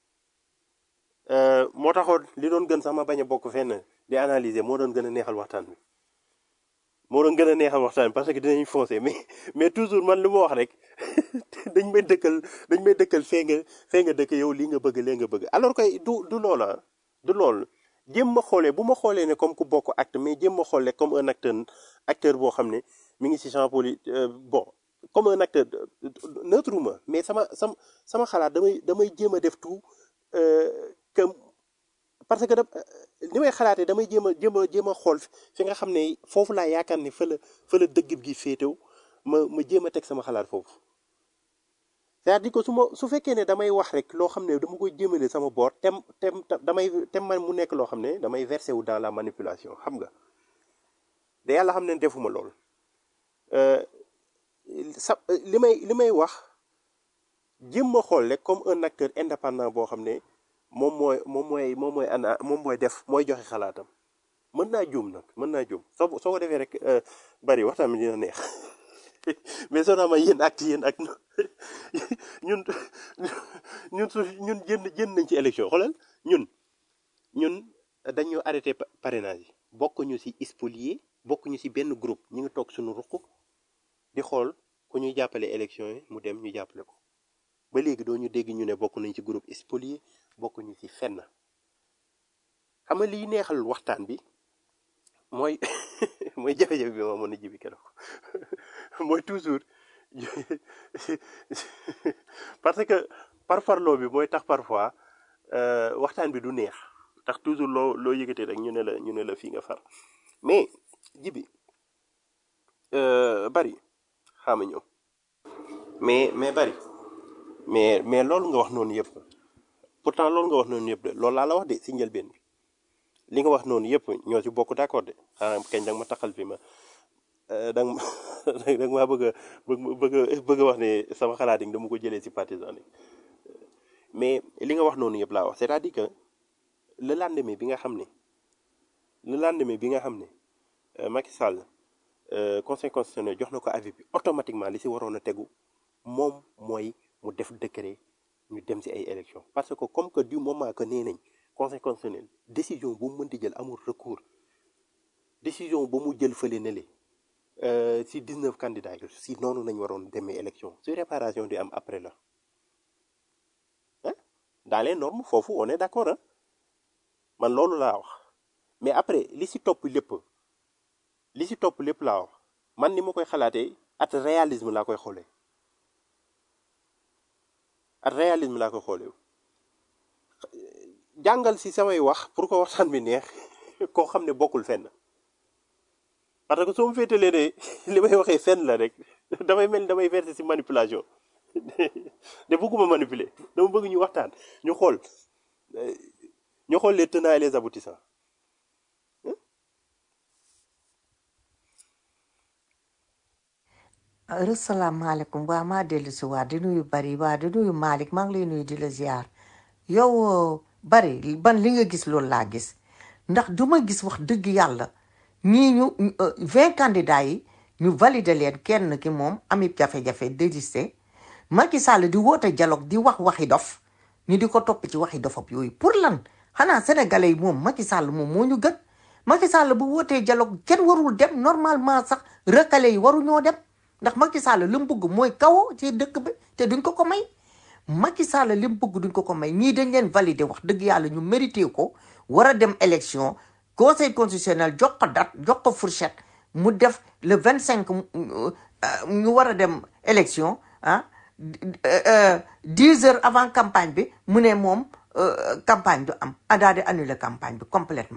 Euh, moo taxoon li doon gën sax ma bañ a bokk fenn di analyser moo doon gën a neexal waxtaan bi moo doon gën a neexal waxtaan bi parce que dinañ foncer mais mais toujours man lu ma wax rek dañ may dëkkal dañ may dëkkal fee nga fee nga dëkk yow lii nga bëgg lee nga bëgg alors que du du loola du loolu jéem ma xoolee bu ma xoolee ne comme ku bokk acte mais jéem ma xoolee comme un acteur acteur boo xam ne mi ngi ci champ poli euh, bon comme un acteur neutre ma mais sama sama sama xalaat damay damay jéem a def tout euh, que parce que da li may xalaatee damay jéem a jéem a jéem a xool fi nga xam ne foofu laa yaakaar ne fa la fa la dëgg gi féetew ma ma jéem a teg sama xalaat foofu c'est-à-dire que su ma su fekkee ne damay wax rek loo xam ne dama koy jëmale sama boor tem tem damay tem man mu nekk loo xam ne damay versé wu dans la manipulation xam nga da yàlla xam ne defuma lool Euh, sa li may li may wax jéem ma xool rek comme un acteur indépendant boo xam ne moom mooy moom mooy moom mooy ana moom mooy def mooy joxe xalaatam mën naa juum nag mën naa juum soo soo ko defee rek euh, bari waxtaan bi dina neex mais soo naa ma yéen ak yéen ak ñun ñun su ñun jënd jënd nañ ci élection xoolal ñun ñun dañu arrêté pa- parrainage yi bokk ñu ci spolié bokk ñu ci benn groupe ñu ngi toog suñu ruq di xool ku ñuy jàppale élection yi mu dem ñu jàppale ko ba léegi doo ñu dégg ñu ne bokk nañ ci groupe spolié bokk ñu ci fenn xam nga liy neexal waxtaan bi mooy mooy jafe-jafe bi ma mën a jibi keroog mooy toujours parce que parfarloo bi mooy tax parfois euh, waxtaan bi du neex tax toujours loo loo yëgatee rek ñu ne la ñu ne la fii nga far mais jibi euh, bari xaama ñëw mais mais bari mais mais loolu nga wax noonu yëpp pourtant loolu nga wax noonu yëpp de loolu laa la wax de si njëlbeen bi li nga wax noonu yëpp ñoo ci bokk d'accord de xanaa kañ danga ma taxal fi ma euh, danga ma danga maa bëgg a bëgg bëgg a bëgg a wax ne sama xalaat yi dama ko jëlee si partisan yi mais li nga wax noonu yëpp laa wax c'est-à-dire que le lendemain bi nga xam ne le lendemain bi nga xam ne euh, Macky Sall euh, conseil constitutionnel jox na ko avis bi automatiquement li si waroon a tegu moom mooy mu def décret ñu dem si ay élections parce que comme que du moment que nee nañ conseil constitutionnel décision bu mu mënti jël amul recours décision ba mu jël fële ne le euh, si 19 candidats yi si noonu nañ waroon demee élection su réparation di am après la hein dans les normes foofu on est d'accord hein man loolu laa wax mais après li si topp lépp li si topp lépp laa wax man ni ma koy xalaatee at réalisme laa koy xoolee at réalisme laa koy xoolee jàngal si samay wax pour que waxtaan bi neex koo xam ne bokkul fenn parce que soo mu féetalee ne li may waxee fenn la rek damay mel ni damay verser si manipulation de bëgguma manipuler dama bëgg ñu waxtaan ñu xool euh, ñu xool les tenants et les aboutissants asalaamaaleykum waa maa dellu si waa di nuyu bari waa di nuyu Malick maa ngi lay nuyu di la ziar yow bari ban li nga gis loolu laa gis ndax du ma gis wax dëgg yàlla ñii ñu vingt candidats yi ñu valider leen kenn ki moom ami jafe-jafe désisté Macky Sall di woote dialogue di wax waxi dof ñu di ko topp ci waxi dofab yooyu pour lan xanaa sénégalais yi moom Macky Sall moom moo ñu gën Macky Sall bu wootee dialogue kenn warul dem normalement sax recalé yi waruñoo dem ndax Macky Sall li mu bëgg mooy kawo ci dëkk bi te duñ ko ko may Macky Sall li mu bëgg duñ ko ko may ñii dañ leen validé wax dëgg yàlla ñu mérité ko war a dem élection conseil constitutionnel jox ko date jox ko fourchette mu def le vingt cinq ñu war a dem élection ah dix heures avant campagne bi mu ne moom euh, campagne du am a daal di annuler campagne bi complètement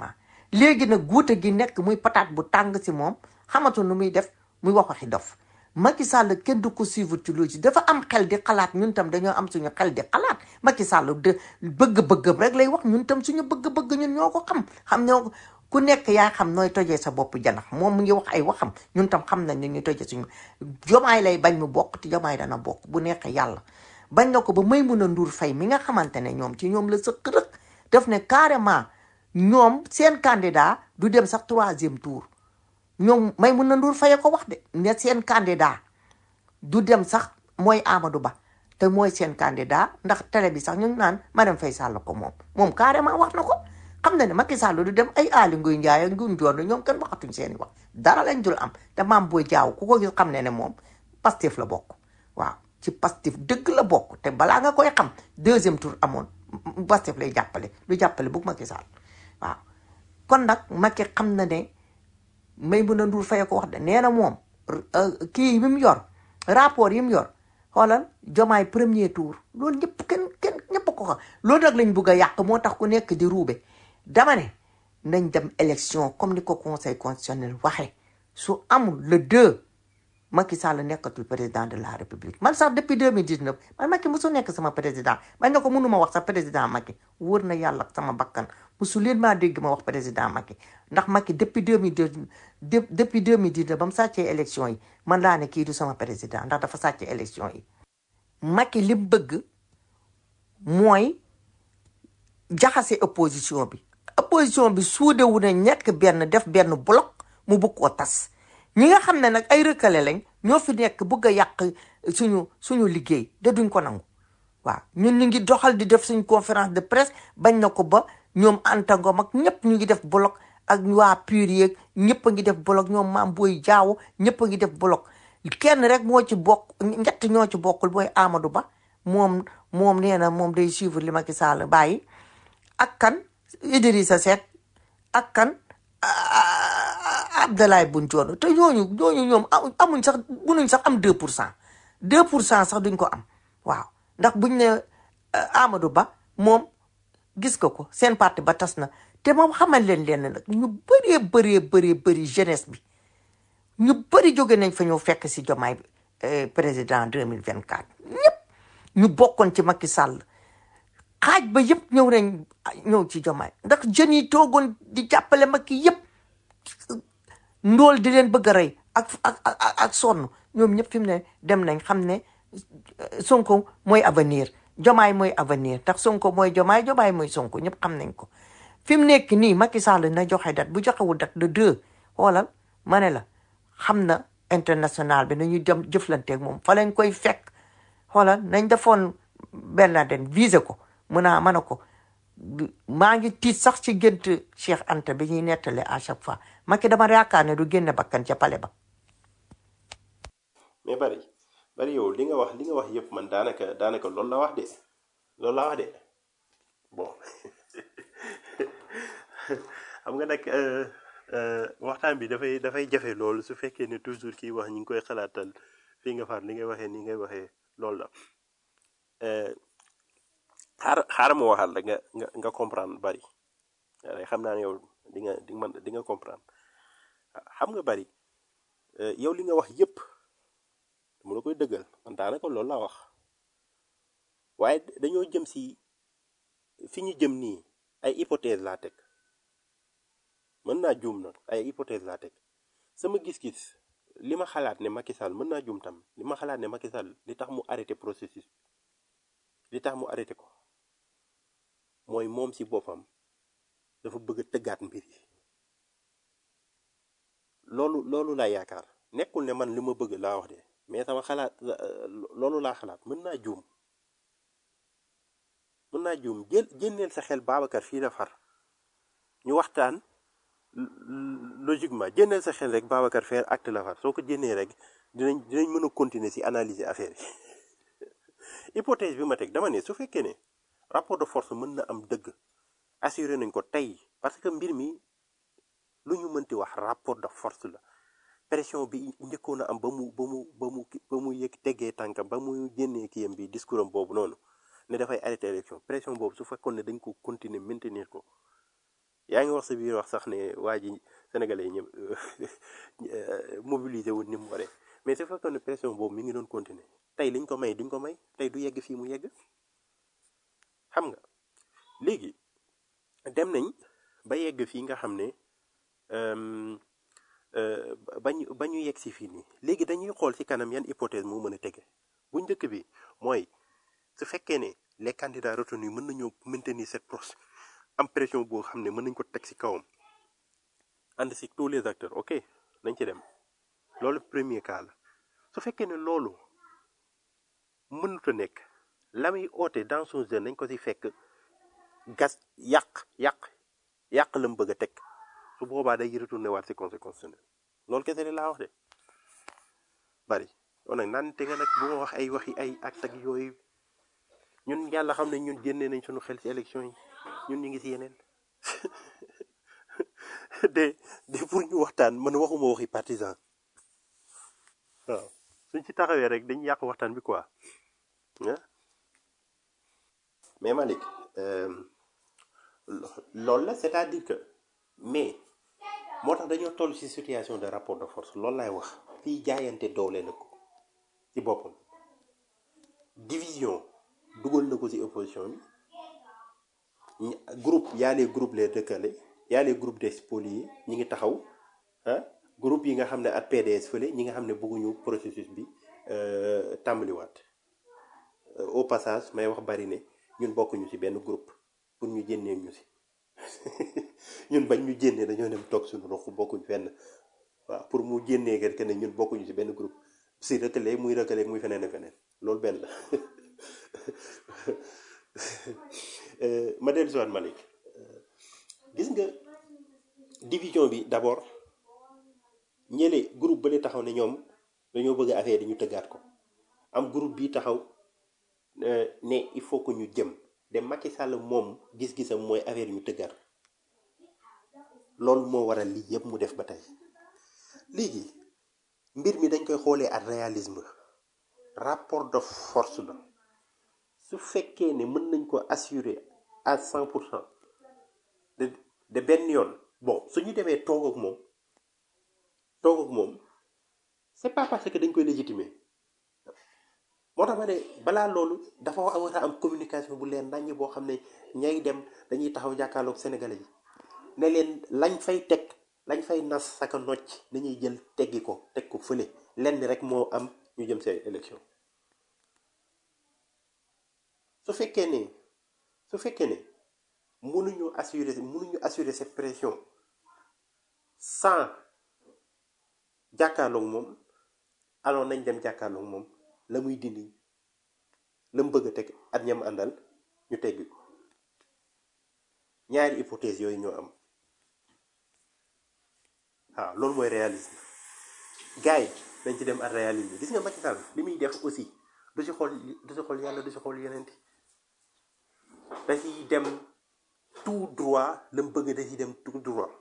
léegi nag guute gi nekk muy pataat bu tàng si moom xamatu nu muy def muy wax waxi dof Macky Sall kenn du ko suivre ci loolu dafa am xel di xalaat ñun tam dañoo am suñu xel di xalaat Macky Sall de bëgg-bëggam rek lay wax ñun tam suñu bëgg-bëgg ñun ñoo ko xam xam ñoo ku nekk yaa xam nooy tojee sa bopp janax moom mu ngi wax ay waxam ñun tam xam nañ ne ñu tojee suñu jomaay lay bañ mu bokk te jomaay dana bokk bu nekkee yàlla bañ na ko ba may mun a nduur fay mi nga xamante ne ñoom ci ñoom la sëq rëq def ne carrément ñoom seen candidat du dem sax troisième tour ñoom may mun na nduur faye ko wax de ne seen candidat du dem sax mooy Amadou Ba te mooy seen candidat ndax télé bi sax ñu ngi naan Marème Faye Sall ko moom moom carrément wax na ko xam na ne Macky Sall du dem ay Aly Ngouille Ndiaye ak Ngouille Ndione ñoom kenn waxatuñ seen i wax dara lañ dul am te maam booy jaaw ku ko gis xam ne ne moom Pastef la bokk waaw ci Pastef dëgg la bokk te balaa nga koy xam deuxième tour amoon Pastef lay jàppale du jàppale bu Macky Sall waaw kon nag Macky xam na ne may mun a ndur faye ko wax de nee na moom kii yi mu yor rapport yi mu yor xoolal jomaay premier tour loolu ñëpp kenn kenn ñëpp ko xam loolu nag lañ bugg a yàq moo tax ku nekk di ruube dama ne nañ dem élection comme ni ko conseil constitutionnel waxe su amul le deux Macky Sall nekkatul président de la république man sax depuis 2019 man Macky musu nekk sama président man na ko mënuma wax sax président Macky wóor na yàlla sama bakkan musu leen maa dégg ma wax président Macky ndax Macky depuis 2019 depuis 2019 ba mu sàccee élection yi man laa ne kii du sama président ndax dafa sàccee élection yi Macky li mu bëgg mooy jaxase opposition bi opposition bi suudewu na ñekk benn def benn bloc mu bëgg koo tas ñi nga xam ne nag ay rëkkale lañ ñoo fi nekk bëgg a yàq suñu suñu liggéey da duñ ko nangu waaw ñun ñu ngi doxal di def suñ conférence de presse bañ na ko ba ñoom Anta Ngom ak ñëpp ñu ngi def bloc ak waa PUR yeeg ñëpp a ngi def bloc ñoom maam booy jaaw ñëpp a ngi def bloc kenn rek moo ci bokk ñett ñoo ci bokkul mooy Amadou Ba moom moom nee na moom day suivre li Macky Sall bàyyi ak kan Idrissa Seck ak kan Abdoulaye Boun Dionne te ñooñu ñooñu ñoom amuñ sax munuñ sax am 2 pour cent 2 pour cent sax duñ ko am waaw ndax buñ ne Amadou Ba moom gis nga ko seen parti ba tas na te moom xamal leen leen nag ñu bëree bëree bëree bëri jeunesse bi ñu bëri jóge nañ fa ñëw fekk si jomaay président 2024 ñëpp ñu bokkoon ci Macky Sall xaaj ba yëpp ñëw nañ ñëw ci jomaay ndax jeunes yi toogoon di jàppale Macky yëpp ndool di leen bëgg a rey ak ak ak ak sonn ñoom ñëpp fi mu ne dem nañ xam ne Sonko mooy avenir jomaay mooy avenir ndax Sonko mooy jomaay jomaay mooy Sonko ñëpp xam nañ ko fi mu nekk nii Macky Sall na joxe date bu joxewul date de deux xoolal ma ne la xam na international bi nañu dem jëflanteeg moom fa lañ koy fekk xoolal nañ defoon benn den visé ko mun naa mën a ko maa ngi tiit sax ci gént Cheikh Anta bi ñuy nettale à chaque fois Macky dama yaakaar ne du génne bakkan ca pale ba mais bari bari yow li nga wax li nga wax yëpp man daanaka daanaka loolu la wax de loolu la wax de bon xam nga nag euh, euh, waxtaan bi dafay dafay jafe loolu su fekkee ne toujours kiy wax ñi ngi koy xalaatal fii nga far li ngay waxee ni ngay waxee loolu la Euh, xaar xaaral ma waxal la nga nga nga comprendre bari waaye xam naa ne yow di nga di nga mën di nga comprendre xam nga bari euh, yow li nga wax yëpp mu la koy dëggal man daanaka loolu laa wax waaye dañoo jëm si fi ñu jëm nii ay hypothèse laa teg mën naa juum nag ay hypothèse laa teg sama gis-gis li ma xalaat ne Macky Sall mën naa juum tam li ma xalaat ne Macky Sall li tax mu arrêté processus li tax mu arrêté ko mooy moom si boppam dafa bëgg a tëggaat mbir yi loolu loolu laa yaakaar nekkul ne man li ma bëgg laa wax de mais sama xalaat loolu laa xalaat mën naa juum mën naa juum jël génneel sa xel Babacar fii la far ñu waxtaan logiquement génneel sa xel rek Babacar fee acte la far soo ko génnee rek dinañ dinañ mën a continuer si analyser affaire yi hypothèse bi ma teg dama ne su fekkee ne rapport de force mën na am dëgg assuré nañ ko tey parce que mbir mi lu ñu mënti wax rapport de force la pression bi njëkkoon a am ba mu ba mu ba mu ba mu yëg teggee tànkam ba mu génnee kiyam bi discours am boobu noonu ne dafay arrêté élection pression boobu su fekkoon ne dañ ko continuer maintenir ko yaa ngi wax sa biir wax sax ne waa ji sénégalais yi ñëpp mobilisé wul ni mu waree mais su fekkoon ne pression boobu mi ngi doon continuer tey liñ ko may duñ ko may tey du yegg fii mu yegg xam nga léegi dem nañ ba yegg fii nga xam ne euh, euh, ba ñu ba ñu yegg si fii nii léegi dañuy xool ci kanam yan hypothèse moo mën a tege bu njëkk bi mooy su fekkee ne les candidats retenus mën nañoo maintenir cette proche am pression boo xam ne mën nañ ko teg ci kawam ànd ci tous les acteurs ok nañ ci dem loolu premier cas la su fekkee ne loolu mënut a nekk la muy oote dans son jeune nañ ko ci fekk gas yàq yàq yàq la mu bëgg a teg su boobaa day retourné waat ci conseil constitutionnel loolu kese de laa wax de bari kon nag naan te nga nag bu ma wax ay waxi ay acte ak yooyu ñun yàlla xam ne ñun génnee nañ suñu xel ci élection yi ñun ñu ngi ci yeneen de de pour ñu waxtaan man waxuma waxi partisan waaw suñ ci taxawee rek dañ yàq waxtaan bi quoi ah mais Malick euh, lo- loolu la c'est-à-dire que mais moo tax dañoo toll ci situation de rapport de force loolu laay wax fii jaayante doole la ko ci boppam division dugal na ko ci opposition bi ñi- groupe y a les groupes les décalés y a les groupes des spoliés ñi ngi taxaw ah groupe yi nga xam ne ak PDS fële ñi nga xam ne bëgguñu processus bi euh, tàmbaliwaat Euh, au passage may wax bari ne ñun bokkuñu ci benn groupe pour ñu jénnee ñu ci ñun bañ ñu jénnee dañoo dem toog suñu rox bokkuñ fenn waaw pour mu jénnee que ne ñun bokkuñu ci benn groupe si rëkkale muy rëkkale muy feneen ak feneen loolu benn la Euh, ma dellu siwaat Malick gis nga division bi d'abord ñële groupe bële taxaw ne ñoom dañoo bëgg affaire yi ñu tëggaat ko am groupe bi taxaw euh, ne il faut que ñu jëm de Macky Sall moom gis-gisam mooy affaire yi ñu tëggaat loolu moo waral lii yëpp mu def ba tey léegi mbir mi dañ koy xoolee ak réalisme rapport de force la su fekkee ne mën nañ ko assurer à cent pour cent de de benn yoon bon su ñu demee toog ak moom toog ak moom c'est pas parce que dañ koy légitimer moo tax ma ne balaa loolu dafa war a am communication bu leen naññ boo xam ne ñay dem dañuy taxaw jàkkaarloog sénégalais yi ne leen lañ fay teg lañ fay nas saka nocc nañuy jël teggi ko teg ko fële lenn rek moo am ñu jëm seen élection su fekkee ne su fekkee ne mënuñu assurer mënuñu assurer cette pression sans jàkkaarloog moom alors nañ dem jàkkaarloog moom la muy dindi la mu bëgg a teg at ñam àndal ñu teggi ko ñaari hypothèse yooyu ñoo am waaw loolu mooy réalisme gars yi dañ ci dem ak réalisme gis nga Macky Sall li muy def aussi du ci xool du ci xool yàlla du ci xool yeneen da ciy dem tout droit la mu bëgg da ciy dem tout droit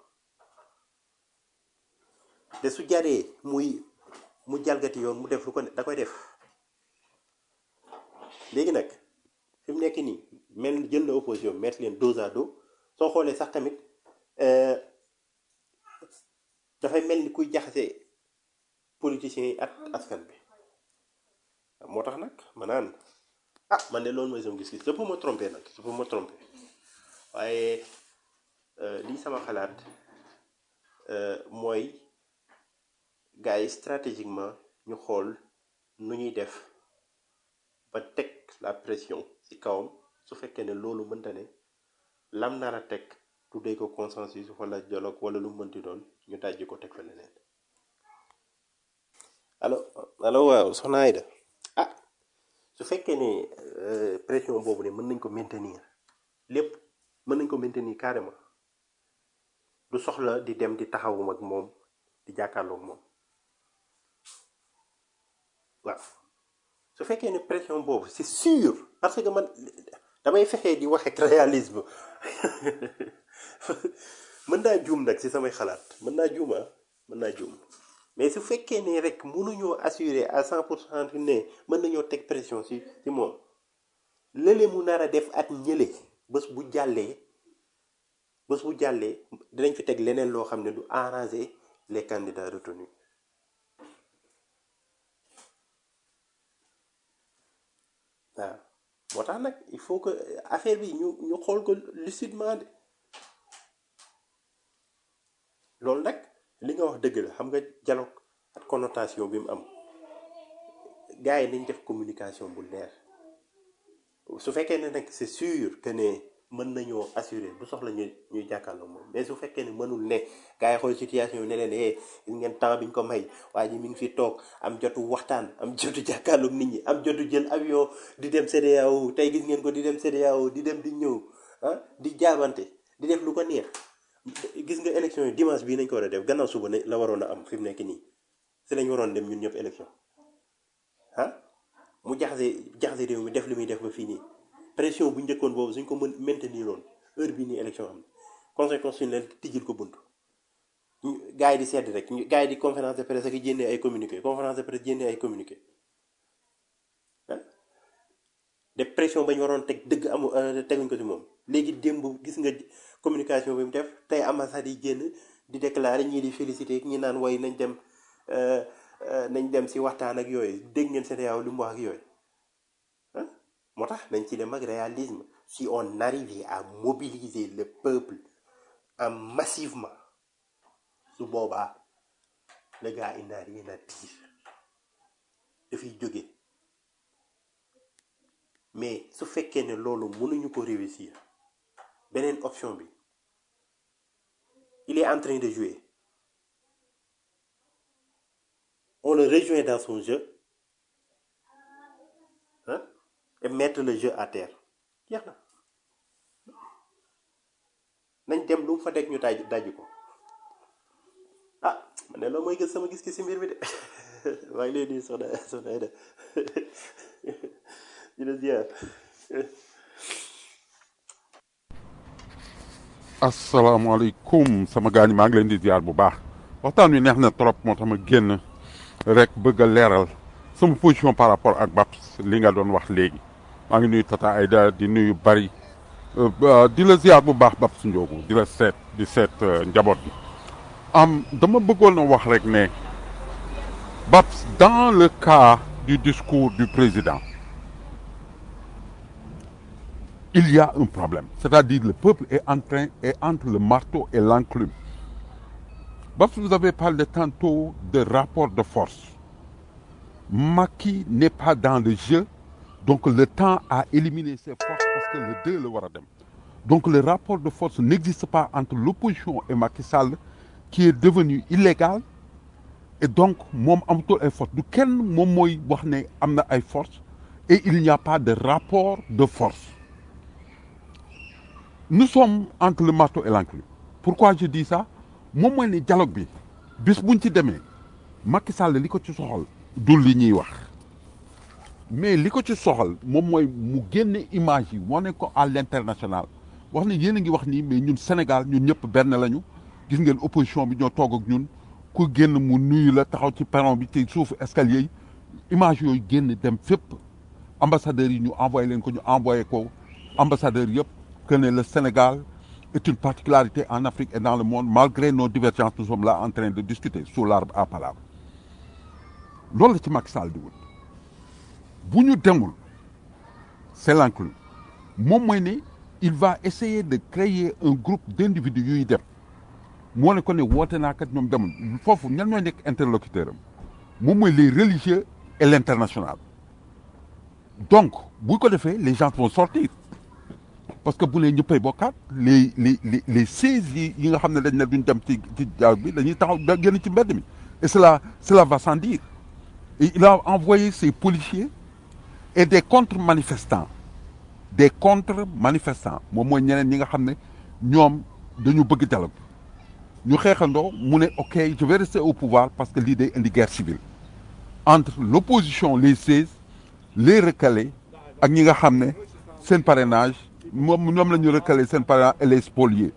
te su jaree muy mu jalgati yoon mu def lu ko ne da koy def léegi nag fi mu nekk nii mel jël na opposition mettre leen dos à dos soo xoolee sax tamit euh, dafay mel ni kuy jaxase politiciens yi ak askan bi moo tax nag ma naan ah man de loolu mooy sama gis-gis je peux me tromper nag je peux me tromper waaye euh, lii sama xalaat euh, mooy gars yi stratégiquement ñu xool nu ñuy def ba teg la pression ci kawam su fekkee ne loolu mënta ne lam nar a teg tuddee ko consensus wala dialogue wala lu mu mënti doon ñu dajji ko teg fa leneen allo allo waaw soxna Aïda ah su fekkee ne euh, pression boobu ne mën nañ ko maintenir lépp mën nañ ko maintenir carrément du soxla di dem di taxawum ak moom di jàkkaarloog moom waaw su fekkee ne pression boobu c'est sûr parce que man damay fexee di wax ak réalisme mën naa juum nag ci samay xalaat mën naa juum ah mën naa juum mais su fekkee ne rek mënuñoo assurer à cent pour cent ne mën nañoo teg pression ci ci moom lële mu nar a def at ñële bés bu jàllee bés bu jàllee dinañ fi teg leneen loo xam ne du arranger les candidats retenus waaw moo tax nag il faut que affaire bi ñu ñu xool ko lucidement de loolu nag li nga wax dëgg la xam nga dialogue ak connotation bi mu am gars yi nañ def communication bu leer su fekkee ne nag c'est sûr que ne mën nañoo assurer du soxla ñu ñuy jàkkaarloo moom mais su fekkee ne mënul ne gars yi xool situation bi ne leen eh gis ngeen temps bi ñu ko may waaye ji mi ngi fi toog am jotu waxtaan am jotu jàkkaarloog nit ñi am jotu jël avion di dem CEDEAO tey gis ngeen ko di dem CEDEAO di dem di ñëw ah di jaabante di def lu ko neex gis nga élection yi dimanche bii nañ ko war a def gannaaw suba ne la waroon a am fi mu nekk nii si lañ waroon dem ñun ñëpp élection ah mu jaxase jaxase réew mi def li muy def ba fii nii pression bu njëkkoon boobu suñ ko mën maintenir loon heure bii nii élection am conseil constitutionnel tijjil ko bunt gars yi di sedd rek gars yi di conférence de presse ak jénnee ay communiqué conférence de presse jénnee ay communiqué ah de pression ba ñu waroon teg dëgg amu teguñ ko ci moom léegi démb gis nga communication bi mu def tey ambassade yi génn di déclarer ñii di féliciter ñi naan way nañ dem nañ dem si waxtaan ak yooyu dégg ngeen CEDEAO li mu wax ak yooyu ah moo tax nañ ci dem ak réalisme si on arrivait à mobiliser le peuple en massivement su boobaa le gars il n'a rien à dire dafay jóge mais su fekkee ne loolu mënuñu ko réussir beneen option bi il est en train de jouer on le rejoint dans son jeu hein, et mettre le jeu à terre jeex na nañ dem lu mu fa teg ñu daj daj ko ah man ne loolu mooy gis sama gis-gis si mbir mi de maa ngi lay nuyu soxna soxna Aida di la ziar asalaamaaleykum sama gaañ maa ngi leen di ziar bu baax waxtaan wi neex na trop moo tax ma génn rek bëgg a leeral sama position par rapport ak Babs li nga doon wax léegi maa ngi nuyu Tata Aida di nuyu bari di la ziar bu baax Babs Ndiogu di la seet di seet njaboot bi am dama bëggoon a wax rek ne Babs dans le cas du discours du président il y a un problème c'est-à-dire le peuple est en train est entre le marteau et l'enclume Babs vous avez parlé tantôt de rapport de force Macky n'est pas dans le jeu donc le temps a éliminé ses forces parce que le deux la war a dem donc le rapport de force n'existe pas entre l'opposition et Macky Sall qui est devenu illégal et donc moom amatul ay force du kenn moom mooy wax ne am na ay force et il n'y a pas de rapport de force nous sommes entre le marteau et l'enclume pourquoi je dis ça moom mooy ne dialogue bi bis buñ ci demee Macky Sall li ko ci soxal du li ñuy wax mais li ko ci soxal moom mooy mu génne image yi wane ko à l'international wax ne yéen a ngi wax nii mais ñun Sénégal ñun ñëpp benn lañu gis ngeen opposition bi ñoo toog ak ñun ku génn mu nuyu la taxaw ci perron bi ci suufu escalier yi image yooyu génn dem fépp ambassadeurs yi ñu envoyé leen ko ñu envoyé ko ambassadeurs yëpp que ne le Sénégal est une particularité en Afrique et dans le monde malgré nos divergences nous sommes là en train de discuter sous l'arbre à palabre loolu la ci Macky Sall di wut bu ñu demul c'est l'enclume moom mooy ne il va essayer de créer un groupe d'individus yuy dem moo ne ko ne woote naa kat ñoom demul foofu ñan ñooy nekk interlocuteur am moom mooy les religieux et l'international donc bu ko defee les gens vont sortir parce que bu ne ñëppay bokkaat les les les les seize yi yi nga xam ne dañ ne duñ dem ci ci jaaw bi dañuy taxaw da génn ci mbedd mi et cela cela va sans dire et il a envoyé ses policiers et des contre-manifestants des contre-manifestants moom mooy ñeneen ñi nga xam ne ñoom dañu bëgg dialogue ñu xeexandoo mu ne ok je vais rester au pouvoir parce que lii day indi guerre civile entre l'opposition les seize les recalés ak ñi nga xam ne seen parrainage moom ñoom la ñu recalé seen parrainage et les spoliés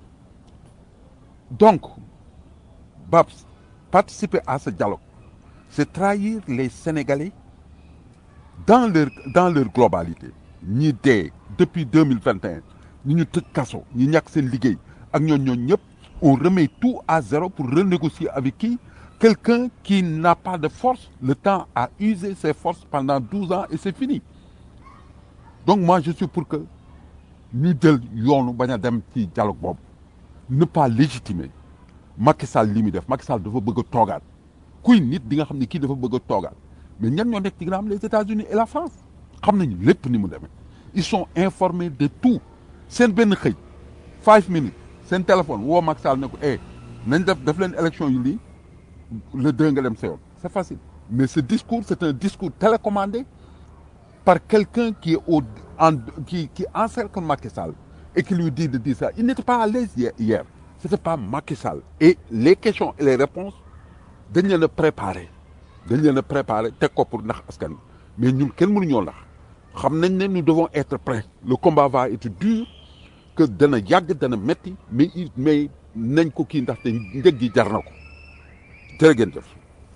donc Babs participer à ce dialogue c'est trahir les Sénégalais dans leur dans leur globalité ñi dee depuis deux mille vingt et un ñi ñu tëj kaso ñi ñàkk seen liggéey ak ñooñ ñooñ ñëpp on remet tout à zéro pour renégocier avec qui quelqu'un qui n'a pas de force le temps a usé ses forces pendant 12 ans et c'est fini donc moi je suis pour que ñu jël yoonu bañ a dem ci dialogue boobu ne pas légitimer Macky Sall li muy def Macky Sall dafa bëgg a toogaat kuy nit di nga xam ne kii dafa bëgg a toogaat mais ñan ñoo nekk ci ginnaaw les États-Unis et la France xam nañu lépp ni mu demee ils sont informés de tout seen benn xëy five minutes seen téléphone woo Macky Sall ne ko eh nañ def def leen élection yu lii le deux nga dem sa yoon c'est facile mais ce discours c'est un discours télécommandé par quelqu'un qui est au en qui qui encercle Macky Sall et qui lui dit de dire ça il n'était pas à l'aise hier hier c'était pas Macky Sall et les questions et les réponses dañ leen a préparé dañ leen a préparé teg ko pour ndax askan wi mais ñun kenn mënuñoo ndax xam nañ ne nous devons être prêts le combat va être dur que dana yàgg dana metti mais il mais nañ ko kii ndaxte njëg gi jar na ko jërë ngeen jëf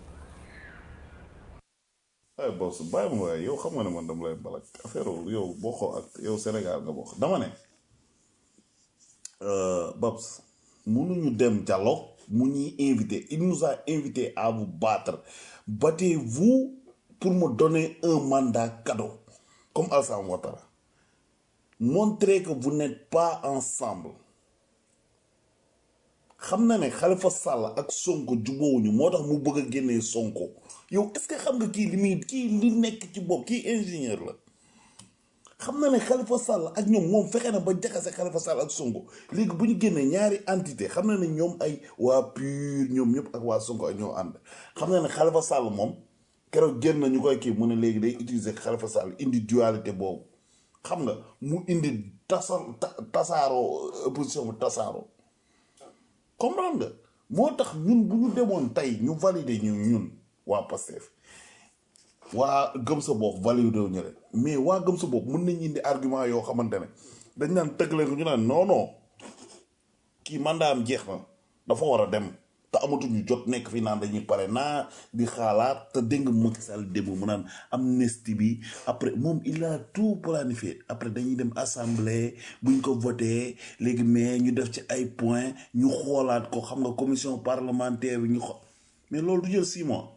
ay boss bàyyi ma waaye yow xam nga ne man dama lay balak affaire yow bokkoo ak yow Sénégal nga bokk dama ne euh, Babs mënuñu dem dialogue mu ñuy invité il nous a invité à vous battre battez-vous pour me donner un mandat cadeau comme Alassane Ouattara montrez que vous n'êtes pas ensemble xam na ne Khalifa Sall ak Sonko jubóowuñu moo tax mu bëgg a génnee Sonko yow est-ce que xam nga kii li muy kii li nekk ci bopp kii ingénieur la xam na ne Khalifa Sall ak ñoom moom fexe na ba jaxase Khalifa Sall ak Sonko léegi bu ñu génnee ñaari entité xam na ne ñoom ay waa PUR ñoom ñëpp ak waa Sonko ak ñoo ànd xam na ne Khalifa Sall moom keroog génn na ñu koy kii mu ne léegi day utiliser Khalifa Sall indi dualité boobu xam nga mu indi tasa ta- tasaaroo opposition bu tasaaroo comprendre nga moo tax ñun bu ñu demoon tey ñu valider ñu ñun waa Pastef waa gëm sa bopp validé wu ñu leen mais waa gëm sa bopp mën nañu indi argument yoo xamante ne dañ naan tëgg leen ko ñu naan non non kii mandat am jeex na dafa war a dem te amatuñu jot nekk fi naan dañuy pare naa di xaalaat te dégg nga Macky Sall démb mu naan amnistie bi après moom il a tout planifié après dañuy dem assemblée buñ ko voté léegi mais ñu def ci ay points ñu xoolaat ko xam nga commission parlementaire bi ñu xo mais loolu du jël six mois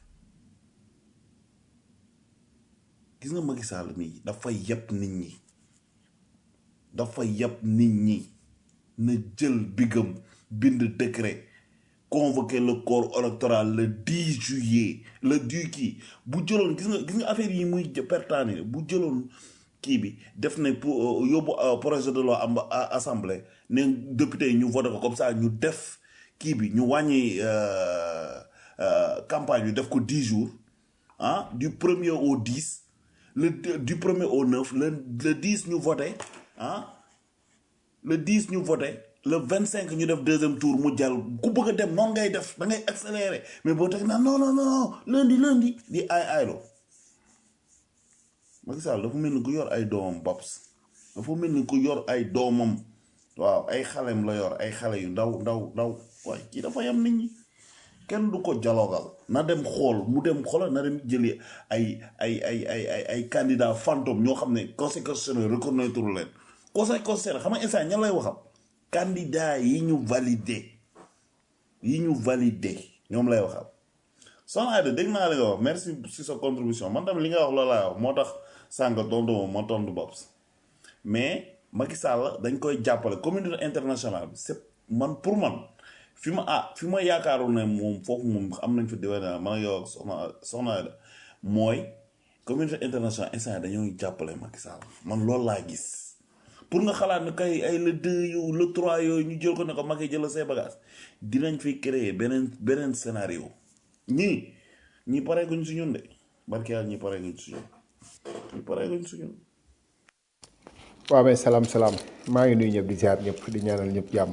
gis nga Macky Sall mii dafa yeb nit ñi dafa yeb nit ñi na jël bigam bind décret convoquer le corps électoral le 10 juillet le 10 kii bu jëloon gis nga gis nga affaire yi muy pertaani bu jëloon kii bi def ne pour yóbbu euh, projet de loi am à- assemblée ne député yi ñu voté ko comme ça ñu def kii bi ñu wàññi euh, euh, campagne bi def ko 10 jours ah du premier au 10 le du premier au 9 le le 10 ñu voté ah le 10 ñu voté le 25 ñu def deuxième tour mu jàll ku bëgg a dem noonu ngay def da ngay accélérer mais boo teg naa non non non lundi lundi di ay aylo Macky Sall dafa mel ni ku yor ay doomam Babs dafa mel ni ku yor ay doomam waaw ay xalem la yor ay xale yu ndaw ndaw ndaw waaye kii dafa yam nit ñi kenn du ko jalogal na dem xool mu dem xoolal na dem jëli ay ay ay ay ay ay candidat fantôme ñoo xam ne conseil constitutionnel reconnaître leen conseil constitutionnel xam nga instant ñan lay waxam candidat yi ñu validé yi ñu validé ñoom lay waxam soxna Aida dégg naa li nga wax merci si sa contribution man tamit li nga wax loolu laay wax moo tax sànq tontu moom ma tontu Babs mais Macky Sall dañ koy jàppale communauté internationale bi c'est man pour man fi ma ah fi ma yaakaaroon ne moom foofu moom am nañ fa déwén man ak yow ak soxna soxna Aida mooy communauté internationale instant yii dañoo jàppale Macky Sall man loolu laa gis pour nga xalaat ne kay ay le deux yu le trois yooyu ñu jël ko ne ko Macky jël say bagages dinañ fi créer beneen beneen scénario ñii ñi pareeguñ si ñun de barke yàlla ñi pareeguñ si ñun ñi pareeguñ si ñun. waaw mais salaam salaam maa ngi nuyu ñëpp di ziar ñëpp di ñaanal ñëpp jàmm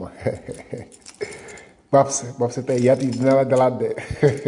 Babs Babs tey yaat yi dina la dalaat de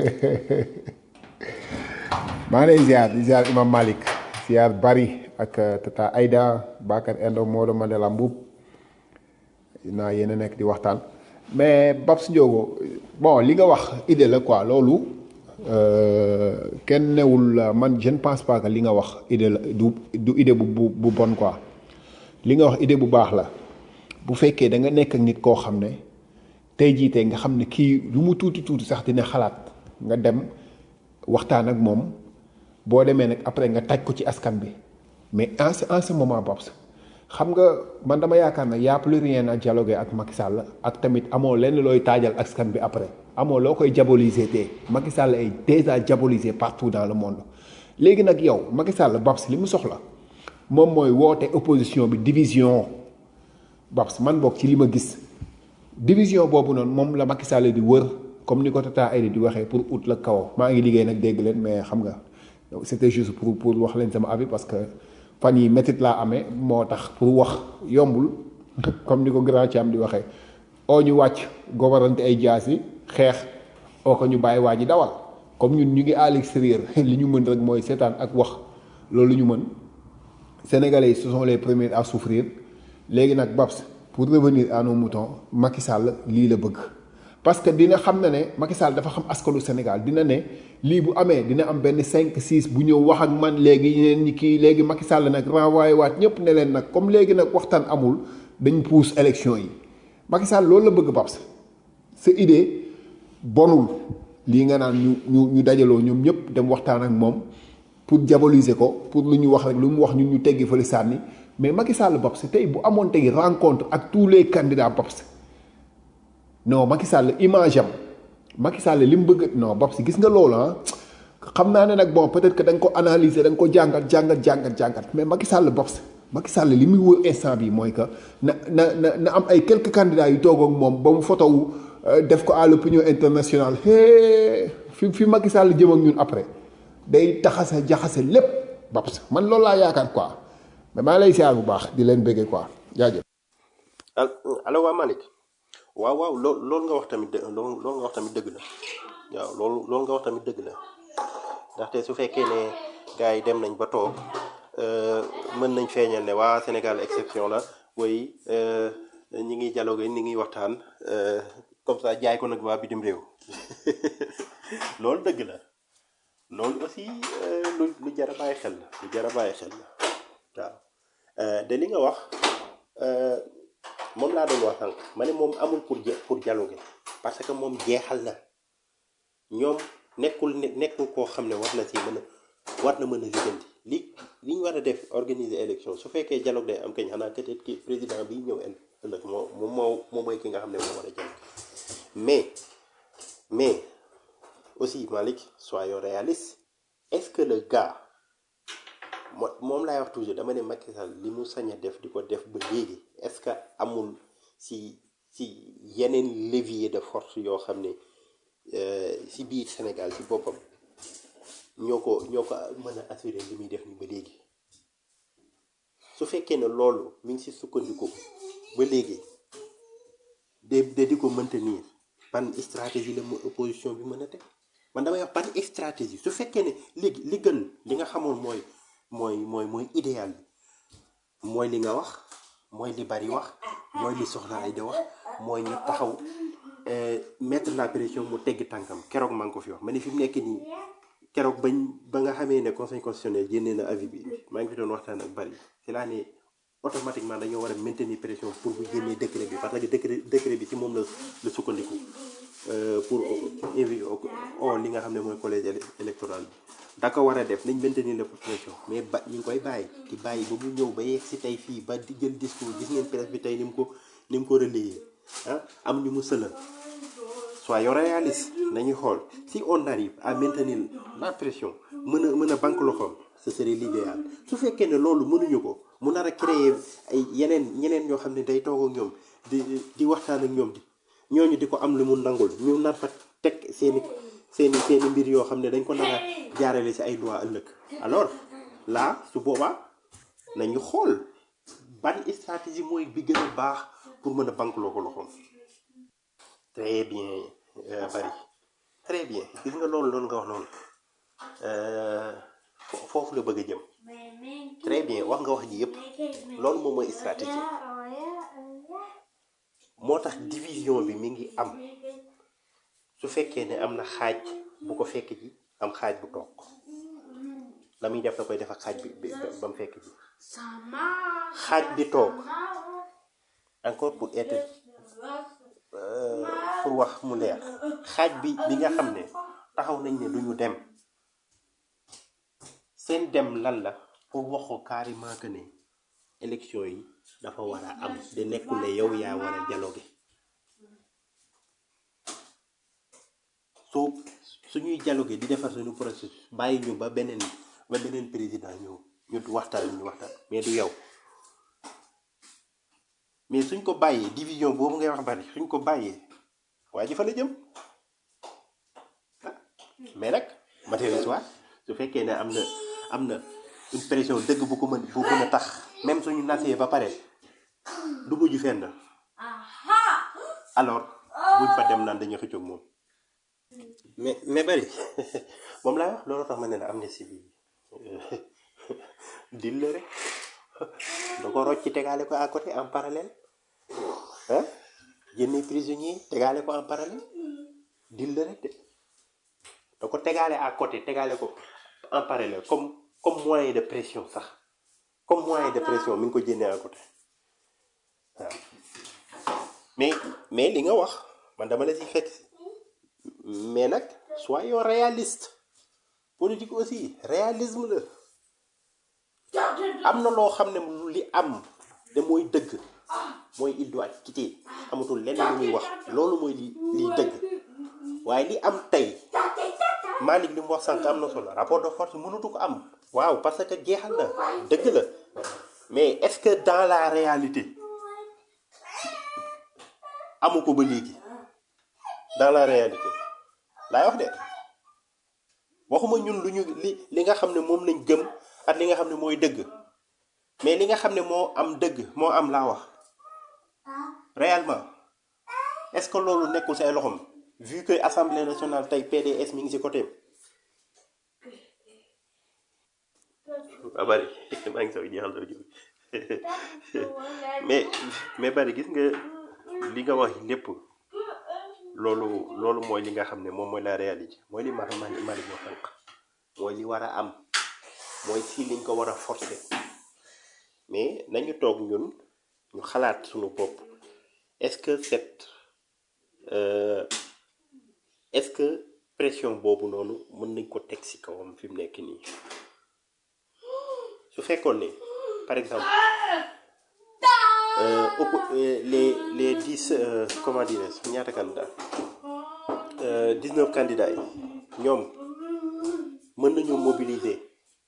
maa ngi lay ziar di ziar Imam Malik ziar Bari ak uh, Tata Aida Bakar Endo Maodo Mandela Mbuub naa yéen a nekk di waxtaan mais Babs Ndiogo bon li nga wax idée la quoi loolu euh, kenn newul uh, man je ne pense pas que li nga wax idée la du du idée bu bu bu bon quoi li nga wax idée bu baax la bu fekkee da nga nekk ak nit koo xam ne tey jii tey nga xam ne kii lu mu tuuti tuuti sax dina xalaat nga dem waxtaan ak moom boo demee nag après nga taj ko ci askan bi mais en ce en ce moment Babs xam nga man dama yaakaar ne y a plus rien à dialoguer ak Macky Sall ak tamit amoo lenn looy taajal askan bi après amoo loo koy diaboliser te Macky Sall est déjà diabolisé partout dans le monde léegi nag yow Macky Sall Babs li mu soxla moom mooy woote opposition bi division Babs man bokk ci li ma gis division boobu noonu moom la Macky Sall di wër comme ni ko Tata Aïda di waxee pour ut la kaw maa ngi liggéey nag dégg leen mais xam nga c'était juste pour pour wax leen sama avis parce que fan yi métit laa amee moo tax pour wax yombul comme ni ko grand Thiam di waxee oo ñu wàcc gobarante ay jaas yi xeex oo ko ñu bàyyi waa ji dawal comme ñun ñu ngi à l'extérieur li ñu mën rek mooy seetaan ak wax loolu ñu mën Sénégalais yi ce sont les premiers à souffrir léegi nag Babs pour revenir à nos moutons Macky Sall lii la bëgg parce que dina xam na ne Macky Sall dafa xam askanu Sénégal dina ne lii bu amee dina am benn 5 6 bu ñëw wax ak man léegi ñeneen ñi kii léegi Macky Sall nag renvoyé waat ñëpp ne leen nag comme léegi nag waxtaan amul dañ pousse élection yi Macky Sall loolu la bëgg Babs sa idée bonul lii nga naan ñu ñu ñu dajaloo ñoom ñëpp dem waxtaan ak moom pour diaboliser ko pour lu ñu wax rek lu mu wax ñun ñu teggi fële sànni mais Macky Sall Babs tey bu amoon tey rencontre ak tous les candidats Babs non Macky Sall image am Macky Sall li mu bëgg non Babs gis nga loolu ah xam naa ne nag bon peut-être que da nga ko analyser da nga ko jàngat jàngat jàngat jàngat mais Macky Sall Babs Macky Sall li muy wër instant bi mooy que na na na na am ay quelques candidats yu toog ak moom ba mu photo wu def ko à l'opinion internationale hee fi fi Macky Sall jëm ak ñun après day taxase jaxase lépp Babs man loolu laa yaakaar quoi mais maa lay siyaar bu baax di leen bëggee quoi jaajëf. al allo waa Malick waaw waaw loo loolu nga wax tamit dë loolu loolu nga wax tamit dëgg la waaw loolu loolu nga wax tamit dëgg la ndaxte su fekkee ne gars yi dem nañ ba toog mën nañ feeñal ne waa Sénégal exception la woy ñi ngi dialogue ñi ngi waxtaan comme ça jaay ko nag waa bitim réew loolu dëgg la loolu aussi lu lu jar a bàyyi xel la lu jar a bàyyi xel la waaw de li nga wax moom laa doon wax sànq ma ne moom amul pour pour dialoguer parce que moom jeexal na ñoom nekkul nekkul koo xam ne war na si mën a war na mën a lijjanti li li ñu war a def organiser élection su fekkee dialogue day am kañ xanaa peut-être ki président bi ñëw ëllëg moo moom moo moom mooy ki nga xam ne moo war a dialogue mais mais aussi Malick soyons réalistes est-ce que le gars mo moom laay wax toujours dama ne Macky Sall li mu sañ a def di ko def ba léegi est-ce que amul si si yeneen levier de force yoo xam ne si biir Sénégal si boppam ñoo ko ñoo ko mën a assurer li muy def ni ba léegi su fekkee ne loolu mi ngi si sukkandiku ba léegi de de di ko maintenir ban stratégie la mu opposition bi mën a teg man damay wax ban stratégie su fekkee ne léegi li gën li nga xamoon mooy mooy mooy mooy idéal bi mooy li nga wax mooy li bari wax mooy li soxla ay de wax mooy ñu taxaw mettre la pression mu tegg tànkam keroog maa ngi ko fi wax ma ne fi mu nekk nii keroog bañ ba nga xamee ne conseil constitutionnel génnee na avis bi maa ngi fi doon waxtaan ak bari ci laa ne automatiquement dañoo war a maintenir pression pour bu génnee décret bi parce que décret décret bi ci moom la la sukkandiku pour invi o li nga xam ne mooy collège électoral bi da ko war a def nañ maintenir la pression mais ba ñu ngi koy bàyyi di bàyyi ba mu ñëw ba yegg si tey fii ba di jël discours gis ngeen presse bi tey ni mu ko ni mu ko relayé ah am ñu mu sëlal soyons réalistes nañuy xool si on arrive à maintenir la pression mën a mën a banque loxoom ce serait l'idéal su fekkee ne loolu mënuñu ko mu nar a créer ay yeneen ñeneen ñoo xam ne day toog ak ñoom di di waxtaan ak ñoom di ñooñu di ko am lu mu nangul ñu nar fa teg seeni seeni seeni mbir yoo xam ne dañ ko nar a jaarale ci ay loi ëllëg alors là su boobaa nañu xool ban stratégie mooy bi gën a baax pour mën a banque loo ko loxoom très bien bari très bien gis nga loolu loolu nga wax noonu foofu la bëgg a jëm très bien wax nga wax ji yëpp loolu moom mooy stratégie moo tax division bi mi ngi am su fekkee ne am na xaaj bu ko fekk ji am xaaj bu toog la muy def da koy def ak xaaj bi ba mu fekk ji xaaj bi toog encore pour être euh, pour wax mu leer xaaj bi bi nga xam ne taxaw nañ ne duñu dem seen dem lan la pour wax ko carrément que ne élection yi dafa war a am de nekkul ne yow yaa war a dialogue soo suñuy dialogue di defar suñu processus bàyyi ñu ba beneen ba beneen président ñëw ñu waxtaan ñu waxtaan mais du yow mais suñ ko bàyyee division boobu ngay wax bari suñ ko bàyyee waa ji fa la jëm mais nag matériel soit su fekkee ne am na am na une pression dëgg bu ko mën bu mën a tax même suñu nasee ba pare du mujj fenn alors buñ fa dem naan dañuy xëccoog moom mais mais bari moom laa wax loolu tax ma ne la amnistie bi dil la rek da ko rocc tegaale ko à côté en parallèle ah génne prisonnier tegaale ko en parallèle dil la rek de da ko tegaale à côté tegaale ko en parallèle comme comme moyen de pression sax comme moyen de pression mi ngi ko génnee à côté waaw mais mais li nga wax man dama la ci fekk si mais nag soyons réaliste politique aussi réalisme la am na loo xam ne li am te mooy dëgg mooy il doit quitter amatul lenn lu muy wax loolu mooy li liy dëgg waaye li am tey Malick li mu wax sànq am na solo rapport de force mënatu ko am waaw parce que jeexal na dëgg la mais est-ce que dans la réalité amu ko ba léegi dans la réalité laay wax de waxuma ñun lu ñu li li nga xam ne moom lañ gëm ak li nga xam ne mooy dëgg mais li nga xam ne moo am dëgg moo am laa wax réellement est-ce que loolu nekkul say loxom vu que assemblée nationale tey PDS mi ngi ci côté ba bari maa ngi soog jeexal doo jóg mais mais bari gis nga li nga wax lépp loolu loolu mooy li nga xam ne moom mooy la réalité mooy li ma ma ma li wax sànq mooy li war a am mooy si liñ ko war a forcer mais nañu toog ñun ñu xalaat suñu bopp est-ce que cette euh, est-ce que pression boobu noonu mën nañ ko teg ci kawam fi mu nekk nii su fekkoon ne par exemple euh, oppo- euh, les les dix euh, comment dirais-je ñaata candidats euh, dix-neuf candidats yi ñoom mën nañoo mobiliser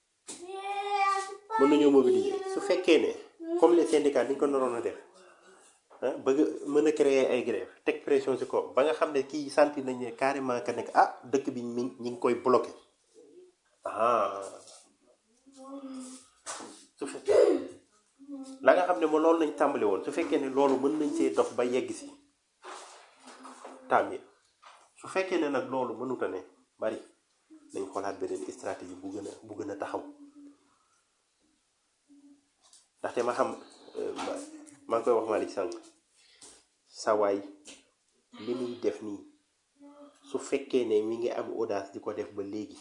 mën nañoo mobiliser su fekkee ne comme les syndicats ni ñu ko naroon a def ah bëgg mën a créer ay grève teg pression ci kaw ba nga xam ne kii sentir nañ ne carrément que nekk ah dëkk bi mi ñi ngi koy bloqué ah su fekkee la nga xam ne moom loolu lañ tàmbali woon su fekkee ne loolu mën nañ see dox ba yegg si tamit su fekkee ne nag loolu mënuta ne bari nañ xoolaat beneen stratégie bu gën a bu gën a taxaw ndaxte ma xam euh, ma- maa ngi koy wax Malick sànq sawaay li muy def nii su fekkee ne mi ngi am audace di ko def ba léegi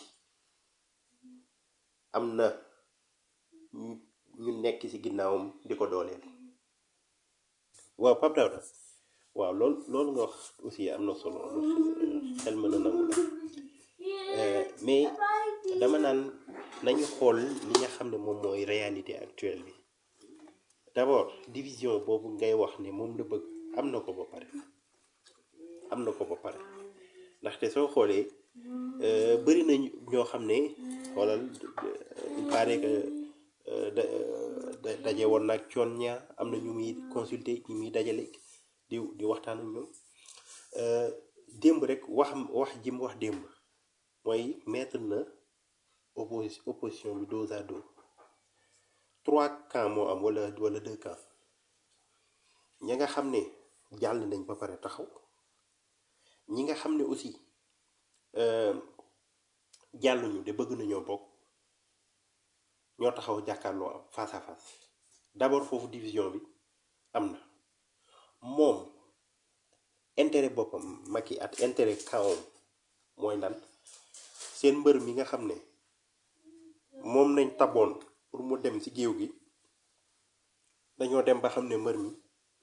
am na ñu ñu nekk ci ginnaawam di ko dooleel waaw Pape Daouda waaw loolu loolu nga wax aussi am na solo lu xel mën a nangu la Euh, mais dama naan nañu xool li nga xam ne moom mooy réalité actuelle bi d'abord division boobu ngay wax ne moom la bëgg am na ko ba pare am na ko ba pare ndaxte soo xoolee euh, bëri na ñoo xam ne xoolal euh, il paraît que euh, da da- daje woon nag coon ñaa am na ñu muy consulter ñu muy dajale di di waxtaan ak ñoom Euh, démb rek wax wax ji mu wax démb mooy mettre na opposi opposition bi dos à dos trois camps moo am wala wala deux camps ñi nga xam ne jàll nañ ba pare taxaw ñi nga xam ne aussi euh, jàlluñu de bëgg nañoo bokk ñoo taxaw jàkkaarloo am face à face d'abord foofu division bi am na moom intérêt boppam Macky at intérêt kawam mooy lan seen mbër mi nga xam ne moom nañ taboon pour mu dem ci géew gi dañoo dem ba xam ne mbër mi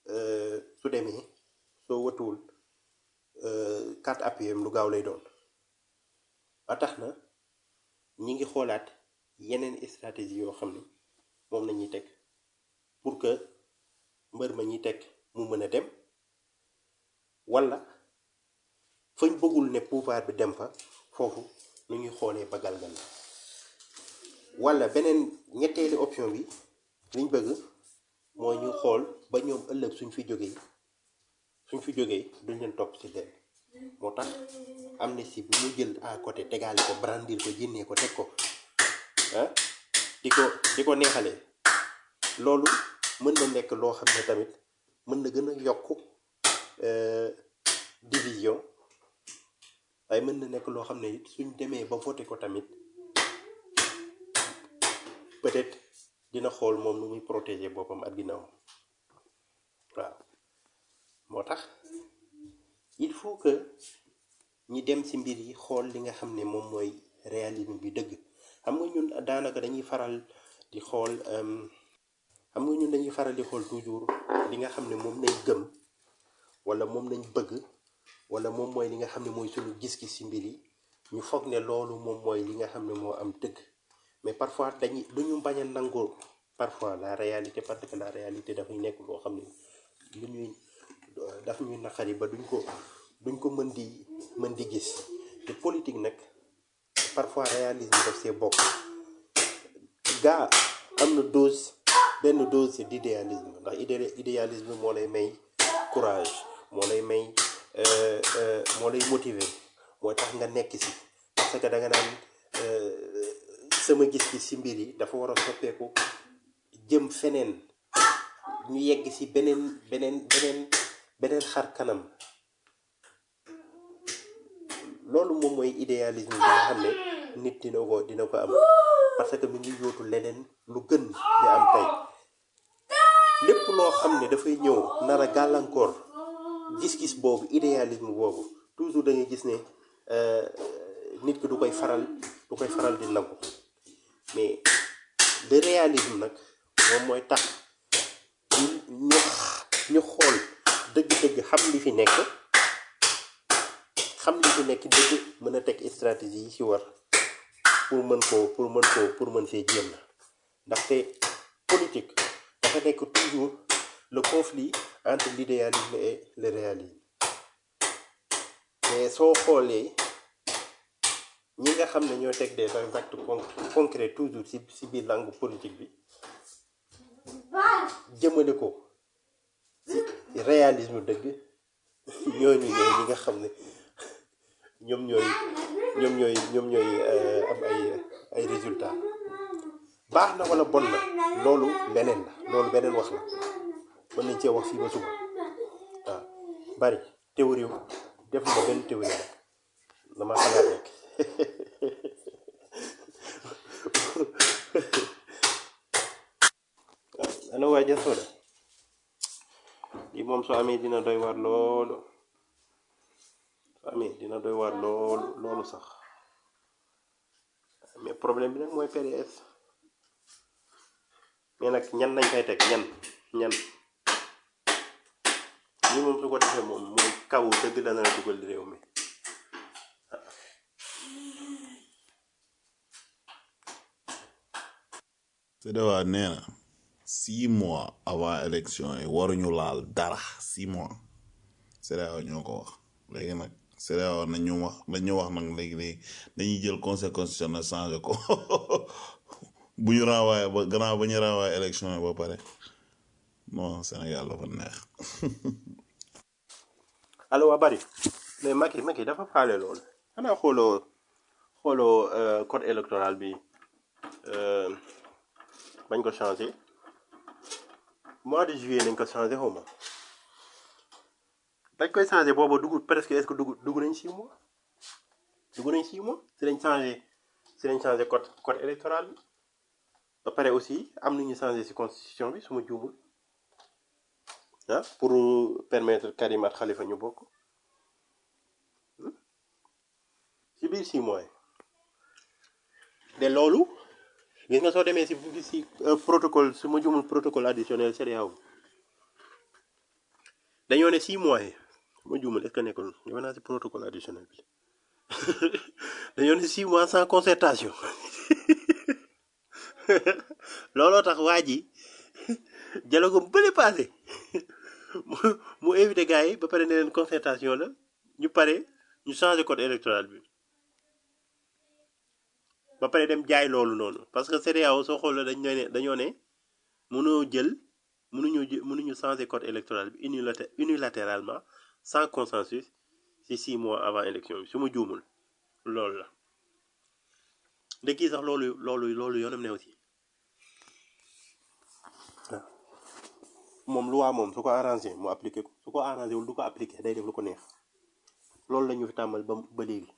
euh, su demee soo watuwul euh, carte appui am lu gaaw lay doon ba tax na ñi ngi xoolaat yeneen stratégie yoo xam ne moom la ñuy teg pour que mbër ma ñuy teg mu mën a dem wala fañ bëggul ne pouvoir bi dem fa foofu nu ñuy xoolee ba galgal wala beneen ñetteeli option bi liñ bëgg mooy ñu xool ba ñoom ëllëg suñ fi jógee suñ fi jógee duñ leen topp ci leen moo tax amnistie bi mu jël à côté tegaale ko brandir ko jénnee ko teg ko ah di ko di ko neexalee loolu mën na nekk loo xam ne tamit mën na gën a yokk euh, division waaye mën na nekk loo xam ne it suñ demee ba voté ko tamit peut-être dina xool moom nu muy protéger boppam ak ginnaaw waaw moo tax il faut que ñi dem ci mbir yi xool li nga xam ne moom mooy réalisme bi dëgg xam nga ñun daanaka dañuy faral di xool euh, xam nga ñun dañuy faral di xool toujours li nga xam ne moom lañ gëm wala moom lañ bëgg wala moom mooy li nga xam ne mooy suñu gis-gis ci mbir yi ñu foog ne loolu moom mooy li nga xam ne moo am dëgg mais parfois dañuy duñu bañ a nangoo parfois la réalité parce que la réalité dafay nekk loo xam ne lu ñuy daf ñuy naqari ba duñ ko duñ ko mën di mën di gis te politique nag parfois réalisme daf see bokk gaa am na dose benn dose d'idéalisme ndax idé idéalisme moo lay may courage moo lay may euh, euh, moo lay motiver mooy tax nga nekk ci parce que da nga naan euh, sama gis-gis ci mbir yi dafa war a soppeeku jëm feneen ñu yegg ci beneen beneen beneen beneen xar kanam loolu moom mooy idéalisme bi nga xam ne nit dina ko dina ko am parce que mi ngi yóotu leneen lu gën di am tey lépp loo xam ne dafay ñëw nar a gàllankoor gis-gis boobu idéalisme boobu toujours da ngay gis ne euh, nit ki du koy faral du koy faral di nangu mais le réalisme nag moom mooy tax ñu ñu ñu xool dëgg-dëgg xam li fi nekk xam li fi nekk dëgg mën a teg stratégie yi ci war pour mën koo pour mën koo pour mën fee jéem ndaxte politique dafa nekk toujours le conflit entre l'idéalisme et le réalisme mais soo xoolee ñi nga xam ne ñoo teg des actes con- concrets toujours ci ci biir langue politique bi jëmale ko ci réalisme dëgg ñooñu ñooy ñi nga xam ne ñoom ñooy ñoom ñooy ñoom ñooy euh, am ay ay résultats baax na wala bon na loolu leneen la loolu beneen wax la mën nañ cee wax fii ba suba waaw bari théorie wu defuma benn théorie rek dama xalaat rek waaw ana waa Jasoda lii moom soo amee dina doy waar loolu soo amee dina doy waar loolu loolu sax mais problème bi nag mooy PDS mais nag ñan lañ koy teg ñan ñan lii moom su ko defee moom mooy kaw dëgg la na dugal réew mi CEDEAO nee na six mois avant élection yi waruñu laal dara six mois CEDEAO ñoo ko wax léegi nag CEDEAO nañu wax nañu wax nag léegi léegi dañuy jël conseil constitutionnel changé ko bu ñu renvoyé ba gannaaw ba ñu renvoyé élection yi ba pare non Sénégal dafa neex allo waa bari mais Macky Macky dafa faale loolu xanaa xooloo xooloo euh, code électoral bi euh, bañ ko changé mois de juillet nañ ko changé xaw ma dañ koy changé booba dugg presque est-ce que dugg dugg nañ six mois dugg nañ six mois si lañ changé si lañ changé code code électoral bi ba pare aussi am nañu changé si constitution bi su ma juumul ah pour permettre Karim ak Khalifa ñu bokk ci biir six mois yi de loolu gis nga soo demee si si euh, protocole su ma juumul protocole additionnel CEDEAO dañoo ne six mois yi ma juumal est-ce que nekkul defe naa si protocole additionnel bi dañoo ne six mois sans concertation looloo tax waa ji dialogue bu bële passé mu mu invité gars yi ba pare ne leen concertation la ñu pare ñu changé code électoral bi ba pare dem jaay loolu noonu parce que CEDEAO soo xoolee dañ ne dañoo ne mënoo jël mënuñu jë mënuñu changer code électoral bi unilaté- unilatéralement sans consensus ci six mois avant élection bi su ma juumul loolu la de kii sax loolu loolu loolu yoonam ne aussi waaw moom loi moom su ko arrangé mu appliqué ko su ko arrangé wul du ko appliqué day def lu ko neex loolu la ñu fi tàmmal ba ba léegi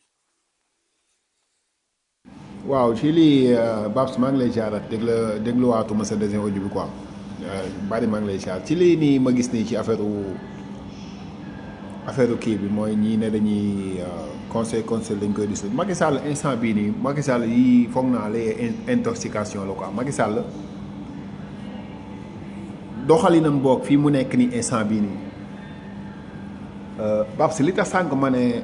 waaw ci lii Babs maa ngi lay jaarat dégg la dégluwaatuma sa deuxième audio bi quoi bari maa ngi lay jaar ci lii nii ma gis nii ci affaire affaire kii bi mooy ñii ne dañuy conseil conseil dañ koy dis Macky Sall instant bii nii Macky Sall yi foog naa lay intoxication la quoi Macky Sall doxalinam boog fii mu nekk nii instant bii nii Babs li tax sànq ma ne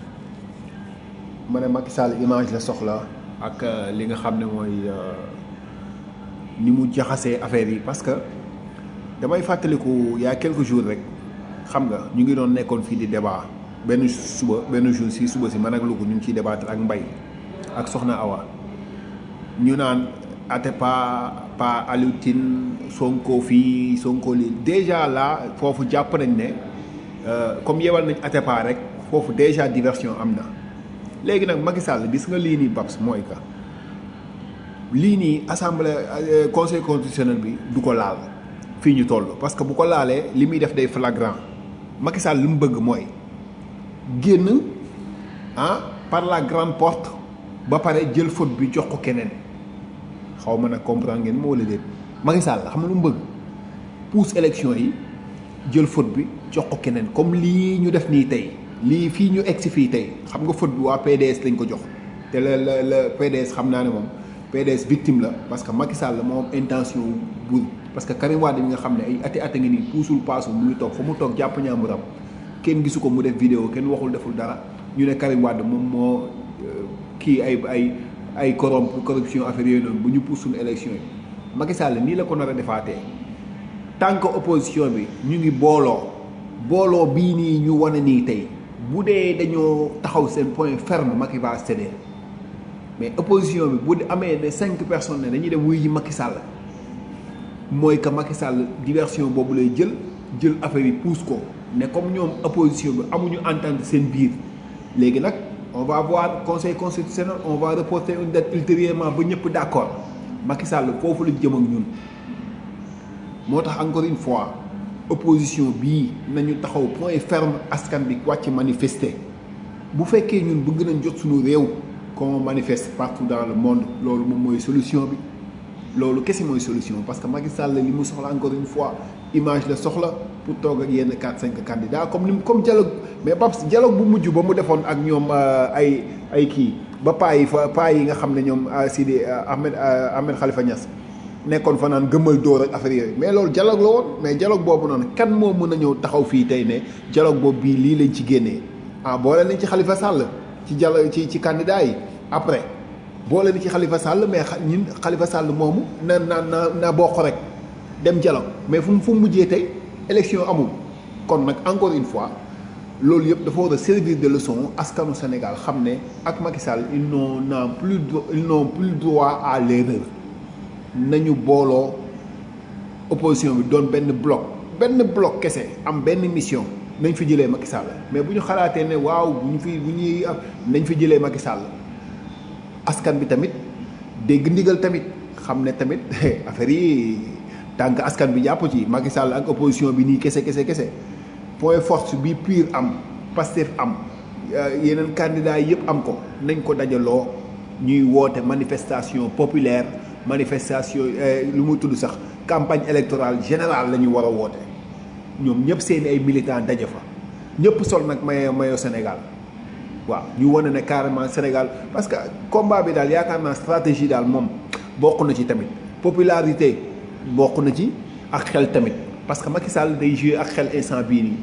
ma ne Macky Sall image la soxla ak li nga xam ne mooy ni mu jaxasee affaire yi parce que damay fàttaliku y a quelques jours rek xam nga ñu ngi doon nekkoon fii di débat benn suba benn jour si suba si man ak Louga ñu ngi ciy débattre ak Mbaye ak Soxna Awa ñu naan Atepa pa Aliou Tine Sonko fii Sonko lii déjà là foofu jàpp nañ ne comme yewal nañ Atepa rek foofu déjà diversion am na léegi nag Macky Sall gis nga lii nii Babs mooy ka lii nii assemblée conseil constitutionnel bi du ko laal fii ñu toll parce que bu ko laalee li muy def day flagrant Macky Sall li mu bëgg mooy génn ah par la grande porte ba pare jël faute bi jox ko keneen xaw ma nag comprendre ngeen moo wala déet Macky Sall xam nga lu mu bëgg pousse élection yi jël faute bi jox ko keneen comme lii ñu def nii tey lii fii ñu egg si fii tey xam nga faute bi waa PDS lañ ko jox te la la la PDS xam naa ne moom PDS victime la parce que Macky Sall moo am intention bu parce que Karim Wade bi nga xam ne ay ati ati ngi nii puusul paasul mu ngi toog fa mu toog jàpp ñaamuram kenn gisu ko mu def vidéo kenn waxul deful dara ñu ne Karim Wade moom moo kii ay ay ay corromp corruption affaire yooyu noonu bu ñu puus suñu élection yi Macky Sall nii la ko nar a defaatee tant que opposition bi ñu ngi booloo booloo bii nii ñu wane nii tey bu dee dañoo taxaw seen point ferme Macky va céder mais opposition bi bu amee ne cinq personnes ne dañuy dem wuy ji Macky Sall mooy que Macky Sall diversion boobu lay jël jël affaire yi pousse ko ne comme ñoom opposition bi amuñu entente seen biir léegi nag on va voir conseil constitutionnel on va reporter une date ultérieurement ba ñëpp d' accord Macky Sall foofu la jëm ak ñun moo tax encore une fois opposition bii nañu taxaw point ferme askan bi wàcc manifester bu fekkee ñun bëgg nañ jot suñu réew qu'on manifeste partout dans le monde loolu moom mooy solution bi loolu kese mooy solution parce que Macky Sall li mu soxla encore une fois image la soxla pour toog ak yenn 4 5 candidats comme ni comme dialogue mais Babs dialogue bu mujj ba mu defoon ak ñoom ay ay kii ba paa yi fa paa yi nga xam ne ñoom Sidi Ahmed Ahmed Khalifa Niass nekkoon fa naan gëmmal dóor ak affaire yooyu mais loolu dialogue la woon mais dialogue boobu noonu kan moo mën a ñëw taxaw fii tey ne dialogue boobu bii lii lañ ci génnee ah boole nañ ci Khalifa Sall ci dialogue ci ci candidat yi après boole na ci Khalifa Sall mais ñun Khalifa Sall moomu na na na na bokk rek dem dialogue mais fu mu fu mu mujjee tey élection amul kon nag encore une fois loolu yëpp dafa war a servir de leçon askanu Sénégal xam ne ak Macky Sall ils n'ont n'ont plus ils n'ont plus droit à l'erreur nañu booloo opposition bi doon benn bloc benn bloc kese am benn mission nañ fi jëlee Macky Sall mais bu ñu xalaatee ne waaw bu ñu fi bu ñuy nañ fi jëlee Macky Sall askan bi tamit dégg ndigal tamit xam ne tamit affaire yi tànk askan bi jàpp ci Macky Sall ak opposition bi nii kese kese kese point force bi pur am Pastef am yeneen candidats yëpp am ko nañ ko dajaloo ñuy woote manifestation populaire manifestation lu mu tudd sax campagne électorale générale la ñu war a woote ñoom ñëpp seeni ay militants daje fa ñëpp sol nag mayo mayo Sénégal waaw ñu wane ne carrément Sénégal parce que combat bi daal yaakaar naa stratégie daal moom bokk na ci tamit popularité bokk na ci ak xel tamit parce que Macky Sall day jouer ak xel instant bii nii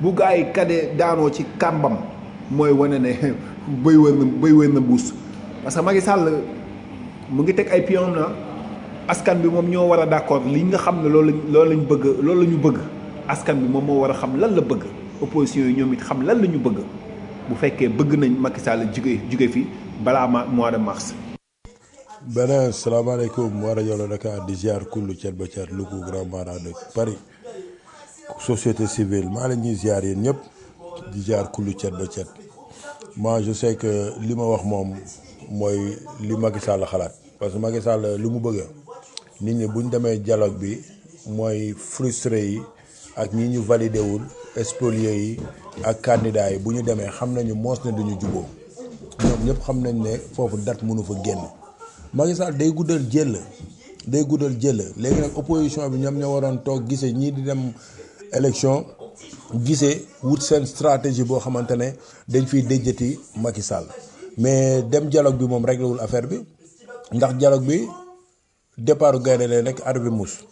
bu gars yi kade daanoo ci kàmbam mooy wane ne bëy wër na bëy wër na mbuus parce que Macky Sall mu ngi teg ay pion na askan bi moom ñoo war a d'accord li nga xam ne loolu lañ loolu lañ bëgg loolu la ñu bëgg askan bi moom moo war a xam lan la bëgg opposition yi ñoom it xam lan la ñu bëgg bu fekkee bëgg nañ Macky Sall jóge jóge fi balaa ma mois de mars. beneen salaamaaleykum waa rajo la Dakar di ziar kullu cet ba cet lu ko grand mara de Paris société civile maa la ñuy ziar yéen ñëpp di ziar kullu cet ba cet moi je sais que li ma wax moom mooy li Macky Sall xalaat parce que Macky Sall li mu bëgg nit ñi bu ñu demee dialogue bi mooy frustré yi ak ñi ñu validé wul spoliés yi ak candidats yi bu ñu demee xam nañu moos ne duñu juboo ñoom ñëpp xam nañ ne foofu date mënu fa génn Macky Sall day guddal jël day guddal jël léegi nag opposition bi ñoom ñoo waroon toog gisee ñii di dem élection gisee wut seen stratégie boo xamante ne dañ fiy déjjati Macky Sall mais dem dialogue bi moom réglé wul affaire bi ndax dialogue bi départ gaynde lay nekk ar bi mus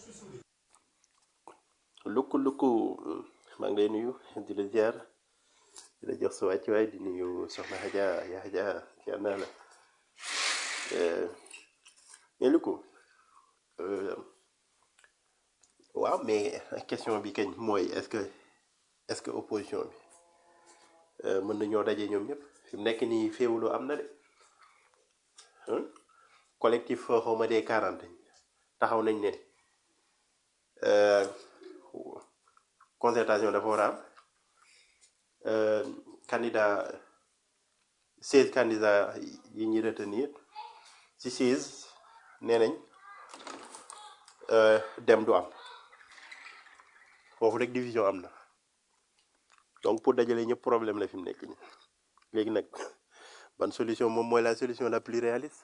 lukku lukku maa ngi lay nuyu di la ziar di la jox sa wàccuwaay di nuyu soxna Adja yaa Adja ziar naa la mais lukku waaw mais question bi kañ mooy est-ce que est-ce que opposition bi mën nañoo daje ñoom ñëpp fi mu nekk nii féewuloo am na de hein collectif xawma des quarante taxaw nañ ne euh, concertation dafa war a am euh, candidat seize candidats yi ñuy retenir ci seize nee nañ euh, dem du am foofu rek division am na donc pour dajale ñëpp problème la fi mu nekk nii léegi nag ban solution moom mooy la solution la plus réaliste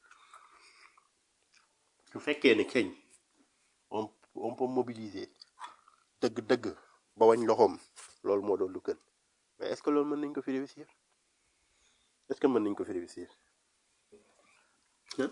su fekkee ne keñ on on peut mobiliser dëgg-dëgg ba wañ loxoom loolu moo doon lu gën mais est-ce que loolu mën nañ ko fi réussir est-ce que mën nañ ko fi réussir hein?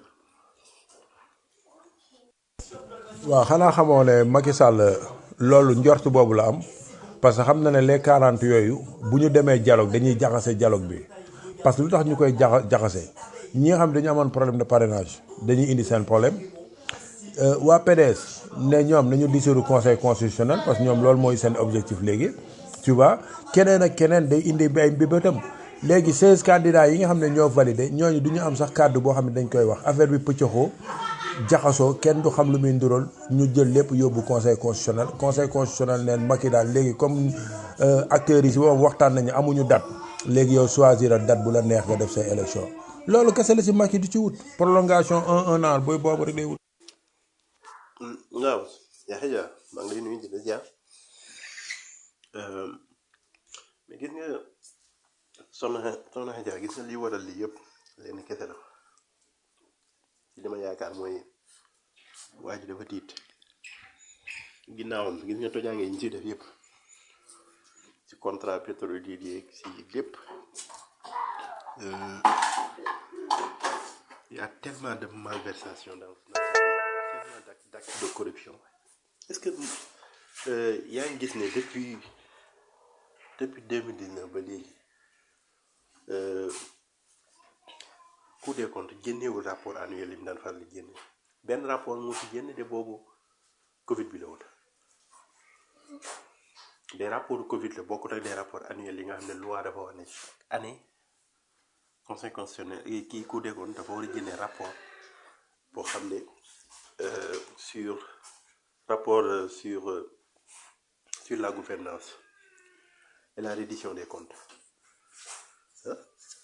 waaw xanaa xamoo ne Macky Sall loolu njort boobu la am parce que xam na ne les 40 yooyu bu ñu demee dialogue dañuy jaxase dialogue bi parce que lu tax ñu koy jaxa jaxase ñi nga xam ne dañu amoon problème de parrainage dañuy indi seen problème Euh, waa PDS ne ñoom nañu dissoudre conseil constitutionnel parce que ñoom loolu mooy seen objectif léegi tu vois keneen ak keneen day indi ay mbébétam léegi 16 candidats yi nga xam ne ñoo validé ñooñu du ñu am sax kàddu boo xam ne dañ koy wax affaire bi pëccëxoo jaxasoo kenn du xam lu muy ndural ñu jël lépp yóbbu conseil constitutionnel conseil constitutionnel neen Macky daal léegi comme euh, acteurs yi si boppam waxtaan nañu amuñu date léegi yow choisir a date bu la neex nga def say élection loolu kese la si Macky du ci wut prolongation un un an booy boobu rek day wut. Mm, waaw Yaxya Dia maa ngi lay nuyu di la ziar Euh, mais gis nga soxna soxna Adja gis nga li waral lii yëpp leen kese la ci li ma yaakaar mooy waa ji dafa tiit ginnaawam gis nga tojaange yi ñu ci def yëpp ci contrat pétrolier yi ci lépp euh, il y a tellement de malversation dans dans ce pays, tellement d'actes d'actes de corruption est-ce que euh, yaa ngi gis ne depuis depuis 2019 ba léegi euh, Cour des comptes génnewul rapport annuel yi mu daan faral di génne benn rapport moo fi génne de boobu Covid bi la woon des rapports Covid la bokkut ak des rapports annuels yi nga xam ne loi dafa wax ne chaque année conseil constitutionnel eh, kii Cour des comptes dafa war a génne rapport boo xam ne euh, sur rapport euh, sur euh, sur la gouvernance et la reddition des comptes ah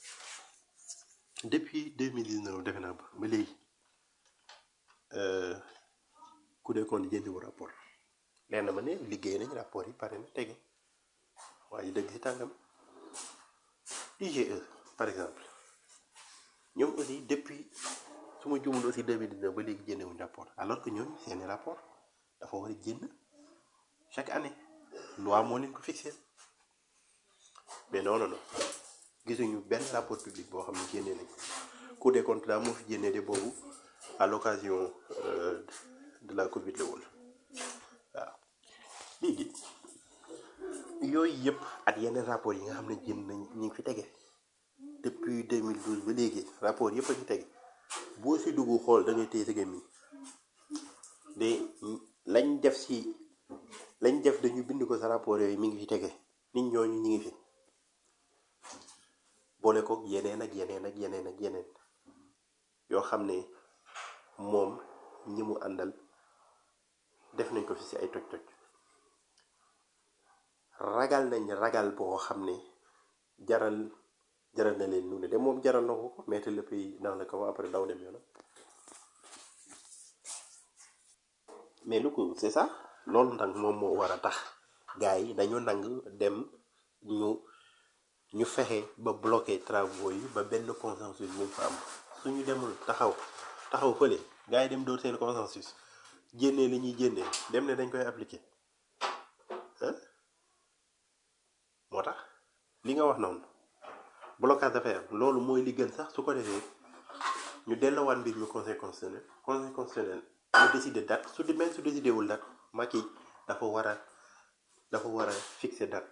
depuis 2019 defe naa ba ba léegi euh, Cour des comptes jëndiwu rapport leer na ma ne liggéey nañ rapport yi pare na tege waaye dëgg ci tàngam IGE par exemple ñoom aussi depuis su ma jumul aussi 2019 ba léegi génnewuñ rapport alors que ñoom seeni rapport dafa war a génn chaque année loi moo leen ko fixé mais non non non gisuñu benn rapport public boo xam ne génnee nañ ko Cour des comptes daa moo fi génnee de boobu à l'occasion euh, de la Covid la woon waaw léegi yooyu yëpp ak yeneen rapport yi nga xam ne jën nañ ñu ngi fi tege depuis 2012 ba léegi rapport yëpp a ngi tege boo si dugg xool da ngay téye sa gémmiñ de lañ def si lañ def dañu bind ko sa rapport yooyu mi ngi fi tege nit ñooñu ñu ngi fi boole ko yeneen ak yeneen ak yeneen ak yeneen yoo xam ne moom ñi mu àndal def nañ ko fi si ay toj-toj ragal nañ ragal boo xam ne jaral jaral na leen nu ne de moom jaral na ko ko mettre le pays dans le coma après daw dem yoonam mais lu ko c'est ça loolu nag moom moo war a tax gars yi dañu nang dem ñu ñu fexe ba bloqué travaux yi ba benn consensus bu mu fa am suñu demul taxaw taxaw fële gars yi dem dóor seen consensus jénnee li ñuy jénnee dem ne dañ koy appliquer hein moo tax li nga wax noonu blocage dafay am loolu mooy li gën sax su ko defee ñu delloowaat mbir mi conseil constitutionnel conseil constitutionnel mu décider date su di même su décidé wul date Macky dafa war a dafa war a fixer date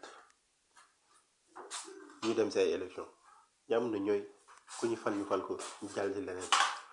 ñu dem si ay élection jàmm na ñooy ku ñu fal ñu fal ko ñu jàll si leneen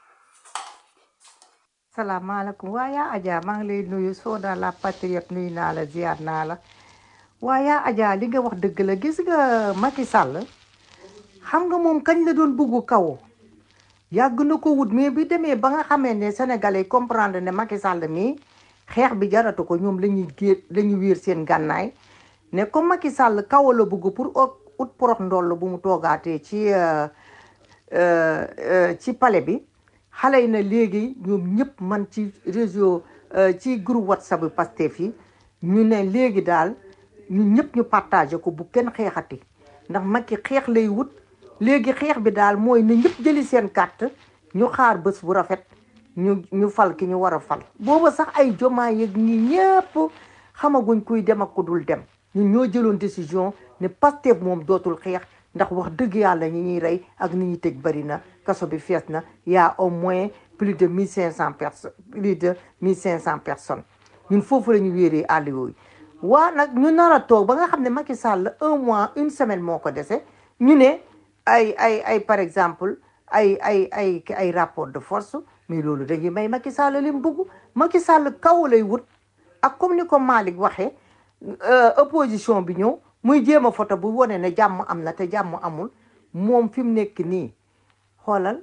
salaamaaleykum waa yaa Adja maa ngi lay nuyu Soda la patriote nuyu naa la ziar naa la waa yaa Adja li nga wax dëgg la gis nga Macky Sall xam nga moom kañ la doon buggu kaw yàgg na ko wut mais bi demee ba nga xamee ne Sénégalais yi comprendre ne Macky Sall mii xeex bi jaratu ko ñoom la ñuy gé la ñuy wéer seen gànnaay ne comme Macky Sall kaw la bugg pour ut porox ndoll bu mu toogaatee ci euh, euh, euh, ci palais bi xale yi na léegi ñoom ñëpp man ci réseau ci groupe whatsapp bi Pastef yi ñu ne léegi daal ñu ñëpp ñu partagé ko bu kenn xeexati ndax Macky xeex lay wut léegi xeex bi daal mooy na ñëpp jëli seen carte ñu xaar bés bu rafet ñu ñu fal ki ñu war a fal booba sax ay jomaa yeeg ñi ñëpp xamaguñ kuy dem ak ku dul dem ñun ñoo jëloon décision ne Pastef moom dootul xeex ndax wax dëgg yàlla ñi ñuy rey ak ni ñuy tëj bari na kaso bi fees na y a au moins plus de mille cinq cent personnes plus de mille cinq cent personnes ñun foofu la ñu wéeree àll yooyu waa nag ñu nar a toog ba nga xam ne Macky Sall un mois une semaine moo ko dese ñu ne ay ay ay par exemple ay ay ay ay rapport de force mais loolu dañuy may Macky Sall li mu bëgg Macky Sall kaw lay wut ak comme ni ko Malick waxee opposition bi ñëw muy jéem a photo bu wane ne jàmm am na te jàmm amul moom fi mu nekk nii xoolal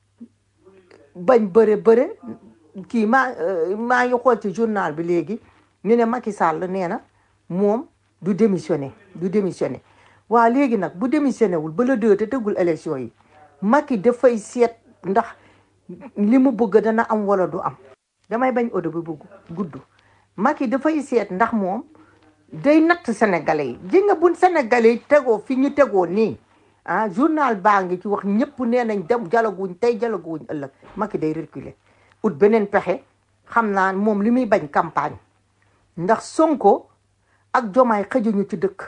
bañ bëre bëre kii maa maa ngi xool ci journal bi léegi ñu ne Macky Sall nee na moom du démissionné du démissionné waa léegi nag bu démissionné wul ba la deux te tëggul élection yi Macky dafay seet ndax li mu bëgg dana am wala du am damay bañ odo bi bu gudd Macky dafay seet ndax moom day natt sénégalais yi ji nga buñ sénégalais yi tegoo fi ñu tegoo nii ah journal baa ngi ci wax ñëpp nee nañ dem jalaguñ tey jalaguñ ëllëg Macky day reculer ut beneen pexe xam naa moom li muy bañ campagne ndax Sonko ak Jomaay xëjuñu ci dëkk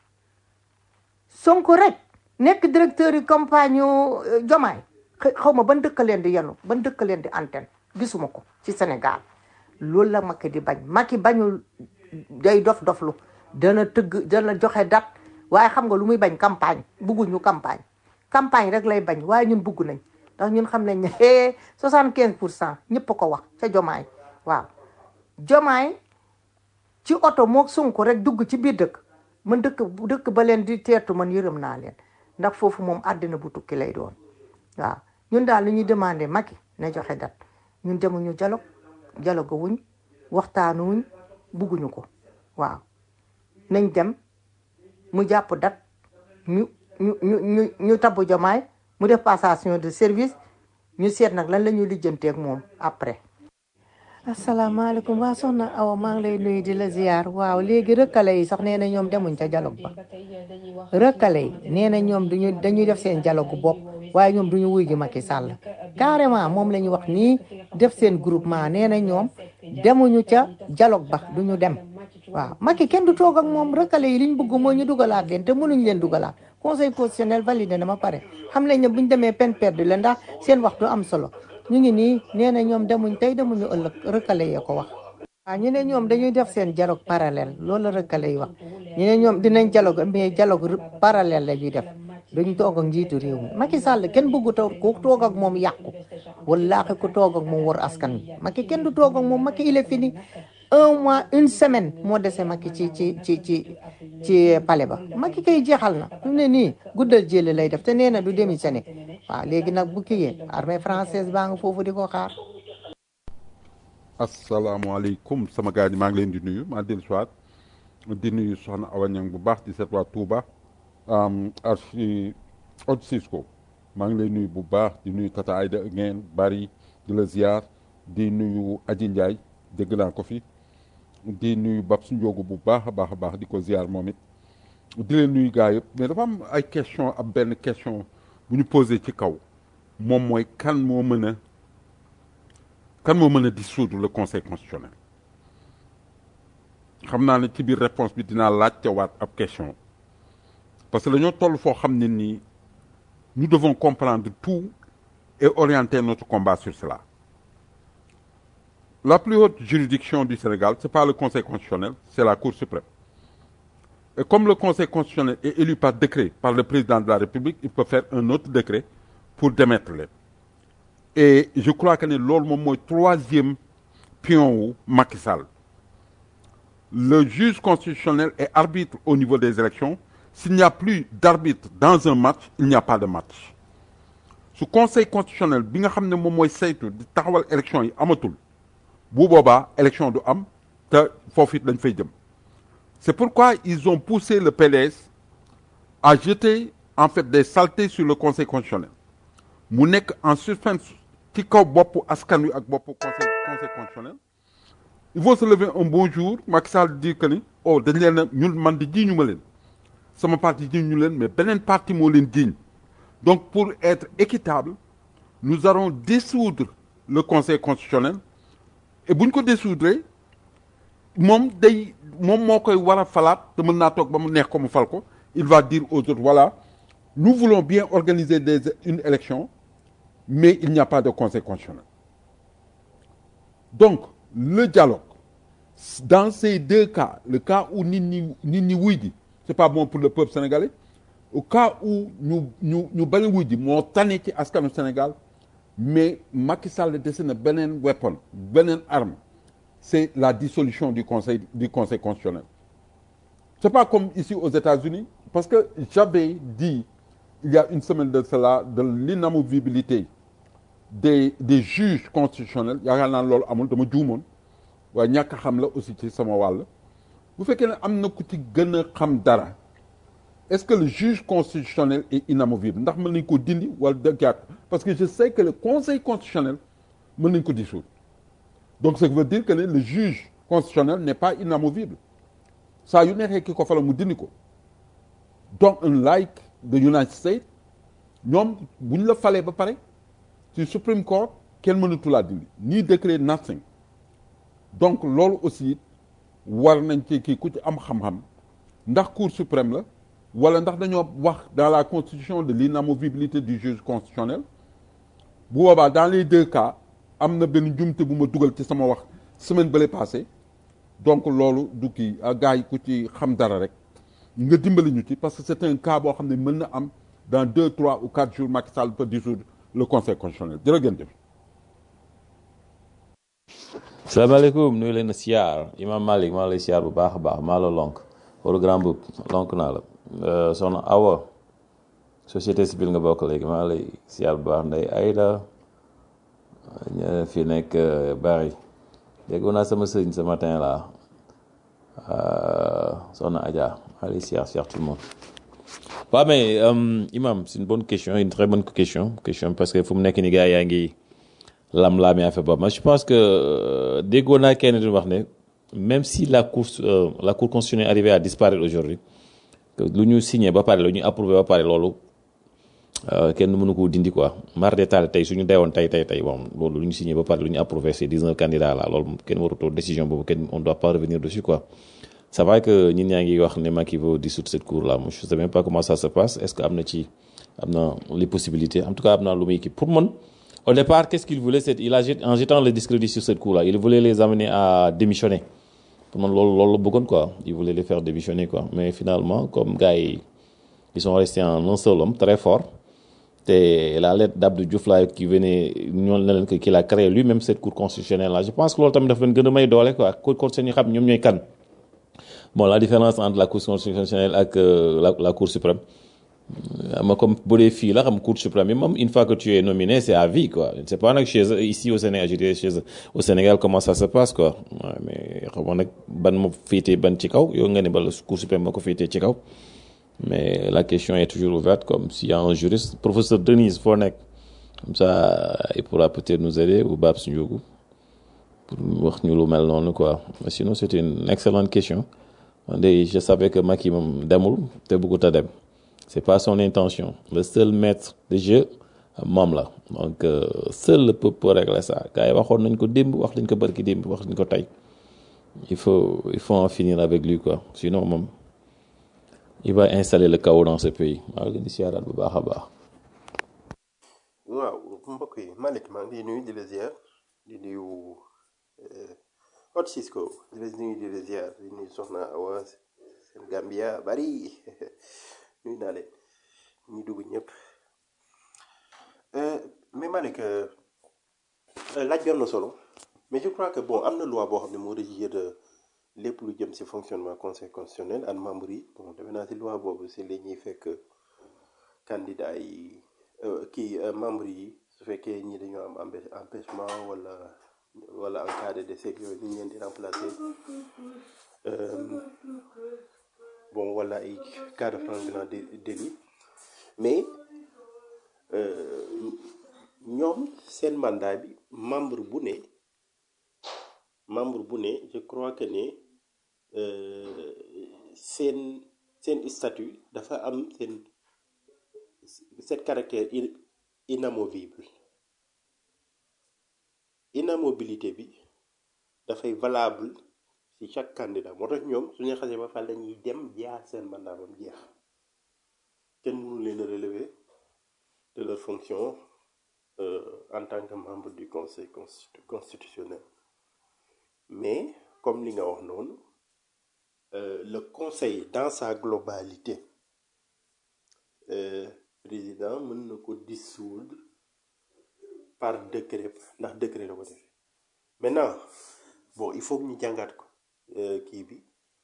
Sonko rek nekk directeur yi campagne yu Jomaay xaw ma ban dëkk leen di yenu ban dëkk leen di antenne gisuma ko ci Sénégal loolu la Macky di bañ Macky bañul day dof doflu dana tëgg dana joxe date waaye xam nga lu muy bañ campagne bugguñu campagne campagne rek lay bañ waaye ñun bugg nañ ndax ñun xam nañ ne eh soixante quinze pour cent ñëpp ko wax ca jomaay waaw jomaay ci oto moo Sonko rek dugg ci biir dëkk man dëkk dëkk ba leen di teertu man yërëm naa leen ndax foofu moom àddina bu tukki lay doon waaw ñun daal li ñuy demandé Macky na joxe date ñun demuñu dialogue dialogue wuñ waxtaanu wuñ bugguñu ko waaw nañ dem mu jàpp dat ñu ñu ñu ñu ñu tabbu jomaay mu def passation de service ñu seet nag lan la ñuy lijjanteeg moom après. asalaamaaleykum waa soxna Awa maa ngi lay nuyu di la ziar waaw léegi rëkkale yi sax nee na ñoom demuñ ca dialogue ba rëkkale yi nee na ñoom duñu dañuy def seen dialogue bopp waaye ñoom duñu wuy gi Macky Sall carrément moom la ñuy wax nii def seen groupement nee na ñoom demuñu ca dialogue ba duñu dem waaw Macky kenn du toog ak moom rëkkale yi liñ bëgg mooy ñu dugalaat leen te mënuñ leen dugalaat conseil constitutionnel validé na ma pare xam nañ ne buñ demee peine perdue la ndax seen waxtu am solo ñu ngi nii nee na ñoom demuñ tey demuñu ëllëg rëkkale yee ko wax waaw ñu ne ñoom dañuy def seen dialogue parallèle loolu la rek lay wax ñu ne ñoom dinañ dialogue mais dialogue parallèle la ñuy def duñ toog ak njiitu réew mi Macky Sall kenn bëggu toog ku toog ak moom yàqu wallaahi ku toog ak moom war askan wi Macky kenn du toog ak moom Macky il est fini un mois une semaine moo dese Macky ci ci ci ci ci palais ba Macky kay jeexal na fi mu ne nii guddal jële lay def te nee na du démissionné waaw léegi nag bu kiyee armée française baa nga foofu di ko xaar asalaamaaleykum sama gars yi maa ngi leen di nuyu maa dellu siwaat di nuyu soxna Awa Niang bu baax di seet waa Touba archi Od Cisco maa ngi lay nuyu bu baax di nuyu Tata Aïda ngeen bari di la ziar di nuyu Aji Ndiaye dégg naa ko fi di nuyu Babs Ndiogu bu baax a baax a baax di ko ziar moom it di leen nuyu gars yëpp mais dafa am ay question ab benn question bu ñu posé ci kaw moom mooy kan moo mën a kan moo mën a dissoudre le conseil constitutionnel xam naa ne ci biir réponse bi dinaa laajtewaat ab question parce que dañoo toll foo xam ne nii nous devons comprendre tout et orienter notre combat sur cela la plus haute juridiction du Sénégal c'est pas le conseil constitutionnel c'est la Cour suprême et comme le conseil constitutionnel est élu par décret par le président de la République il peut faire un autre décret pour démettre leen et je crois que ne loolu moom mooy troisième pion wu Macky Sall le juge constitutionnel est arbitre au niveau des élections s'il n'y a plus d'arbitre dans un match il n'y a pas de match su conseil constitutionnel bi nga xam ne moom mooy saytu di taxawal élection yi amatul bu boobaa élection du am te foofu it dañ fay jëm c'est pourquoi ils ont poussé le PDS à jeter en fait des saletés sur le conseil constitutionnel mu nekk en suspense ci kaw boppu askan wi ak boppu conseil conseil constitutionnel il faut se lever un bon jour Macky Sall dire que ni oh dañ leen a ñun man di jiiñu ma leen sama parti jiiñu leen mais beneen parti moo leen jiiñ donc pour être équitable nous allons dissoudre le conseil constitutionnel et bu ñu ko dissoudre moom day moom moo koy war a falaat te mën naa toog ba mu neex ko mu fal ko il va dire aux autres voilà nous voulons bien organiser des une élection mais il n'y a pas de conseil constitutionnel donc le dialogue dans ces deux cas le cas où nit ñi nit ñi wuy ji c'est pas bon pour le peuple sénégalais au cas où ñu ñu ñu bañ a wuy ji moo tane ci askanu Sénégal mais Macky Sall dese na beneen weapon beneen arme c'est la dissolution du conseil du conseil constitutionnel c'est pas comme ici aux États-Unis parce que j'avais dit il y a une semaine de cela de l'inamovibilité des des juges constitutionnels yaakaar naa loolu amul dama juumoon waaye ñàkk a xam la aussi ci sama wàll bu fekkee ne am na ku ci gën a xam dara est-ce que le juge constitutionnel est inamovible ndax mën nañ ko dindi wala dëggaat parce que je sais que le conseil constitutionnel mën nañ ko dissoudre donc ça veut dire que ne le juge constitutionnel n'est pas inamovible saa yu neexee ki ko fala mu dindi ko donc unlike the United States ñoom bu ñu la falee ba pare ci Supreme Court kenn mënatu laa dindi ni décret nothing donc loolu aussi war nañ ci kii ku ci am xam-xam ndax Cour suprême la wala ndax dañoo wax dans la constitution de l'inamovibilité du juge constitutionnel bu boobaa dans les deux cas am na benn jumte bu ma dugal ci sama wax semaine bële passée donc loolu du kii gars yi ku ci xam dara rek nga dimbali ñu ci parce que c'est un cas boo xam ne mën na am dans deux trois ou quatre jours Macky Sall peut dissoudre le conseil constitutionnel jërë ngeen jëf salaamaaleykum nuyu leen siyaar imam Malick maa lay siyaar bu baax a baax maa la lonk wala grand boub lonk naa la soxna Awa société civile nga bokk léegi maa lay siyaar bu baax nday Ayda fi nekk bari déggoon naa sama sëñ ce matin là soxna Adja maa lay siyaar siyaar tout le monde waaw mais imam c'est une bonne question une très bonne question question parce que fu mu nekk ni gars yaa ngi lam-laamee affaire boobu mais je pense que déggoon naa kenn di wax ne même si la cour la cour constitutionnelle arrivait à disparaître aujourd'hui que lu ñu signé ba pare lu ñu approuvé ba pare loolu kenn mënu ko dindi quoi mar détail tey suñu deewoon tey tey tey bon loolu lu ñu signé ba pare lu ñu approuvé ces 19 candidats là loolu kenn warutoo décision boobu kenn on doit pas revenir dessus quoi c'est vrai que ñun ñaa ngi wax ne Macky veut dissoudre cette cour là moi je sais même pas comment ça se passe est-ce que am na ci am na les possibilités en tout cas am na lu muy kii pour man Au départ, qu'est-ce qu'il voulait c'est, il a jet- En jetant le discrédit sur cette coup-là, il voulait les amener à démissionner. Pour moi, lolo, lolo bëggoon, quoi. Il voulait les faire démissionner, quoi. Mais finalement, comme gars, yi, ils sont restés en un seul homme, très fort. Et la lettre d'Abdou Diouf là, qui venait, ñoon na leen ko qu'il a créé lui-même cette cour constitutionnelle là. Je pense que loolu tamit daf leen gën a may doole quoi. Cour constitutionnelle ñu xam ñoom ñooy kan. Bon, la différence entre la cour constitutionnelle ak euh, la, la cour suprême. Euh, ma comme bu dee fii la xam cour suprême yi moom une fois que tu es nominé c'est à vie quoi je ne sais pas nag chez eux, ici au Sénégal je dirais chez eux, au Sénégal comment ça se passe quoi Ouais, mais xam nga nag ban ma féetee ban ci kaw yow nga ne ba la cour suprême moo ko féetee ci kaw mais la question est toujours ouverte comme s'il y a un juriste professeur Denise foo nekk comme ça il pourra peut-être nous aider ou Babs Ndiogou pour wax ñu lu mel noonu quoi mais sinon c'est une excellente question man de je savais que Macky moom demul te bëggut a dem c'est pas son intention le seul maître de jeu moom la donc euh, seul le peuple peut régler ça gars yi waxoon nañ ko démb wax nañ ko barki démb wax nañ ko tey il faut il faut en finir avec lui quoi sinon moom il va installer le chaos dans ce pays maa ngi leen di siyaaraat bu baax a baax. waaw mbokk yi Malick maa ngi lay nuyu di la ziar di nuyu eh, Hot Cisco di la nuyu di la ziar di nuyu Soxna Awa seen Gambia bari nuyu naa leen ñi dugg ñëpp Euh, mais Malick euh, euh, laaj bi am na solo mais je crois que bon am na loi boo xam ne moo régir euh, lépp lu jëm ci fonctionnement conseil constitutionnel ak membre yi bon defe naa si loi boobu si la ñuy fekk candidat yi euh, kii euh, membre yi su fekkee ñi dañoo am empê- empêchement wala wala en cas de décès yooyu ñu leen di remplacer euh, bon wala ay cas de flagrant dé- délit mais euh, ñoom seen mandat bi membre bu ne membre bu ne je crois que ne euh, seen seen statut dafa am seen seen caractère in- inamovible inamobilité bi dafay valable ci chaque candidat moo tax ñoom suñu xasee ba fa lañuy dem jaar seen mandat ba mu jeex kenn mënu leen a relever de leur fonction euh, en tant que membre du conseil constitu- constitutionnel mais comme li nga wax noonu euh, le conseil dans sa globalité euh, président mën na ko dissoudre par décret ndax décret la ko defee maintenant bon il faut que ñu jàngaat ko euh, kii bi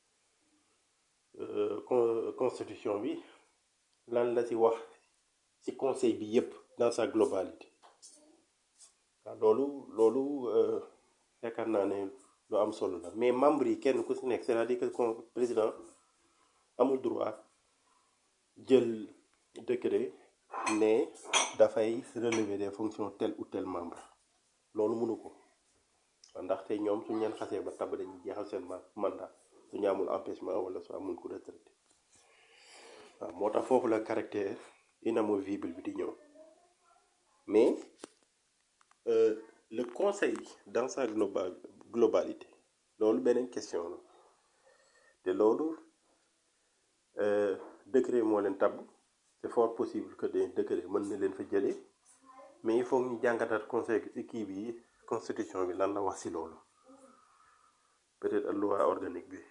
euh, con- constitution bi lan la ci wax ci conseil bi yépp dans sa globalité waaw loolu loolu euh, yaakaar naa ne lu am solo la mais membre yi kenn ku ci nekk c'est-à-dire que con- président amul droit jël décret ne dafay relever des fonctions tel ou tel membre loolu mënu ko ndaxte ñoom suñu leen xasee ba tab dañuy jeexal seen ma- mandat suñu amul empêchement wala su amul ku retraité waaw moo tax foofu la caractère inamovible bi di ñëw mais euh, le conseil dans sa global globalité loolu beneen question la te loolu euh, décret moo leen tabb c'est fort possible que des décret mën na leen fa jëlee mais il faut que ñu jàngataat conseil kii bi constitution bi lan la wax ci loolu peut-être ak loi organique bi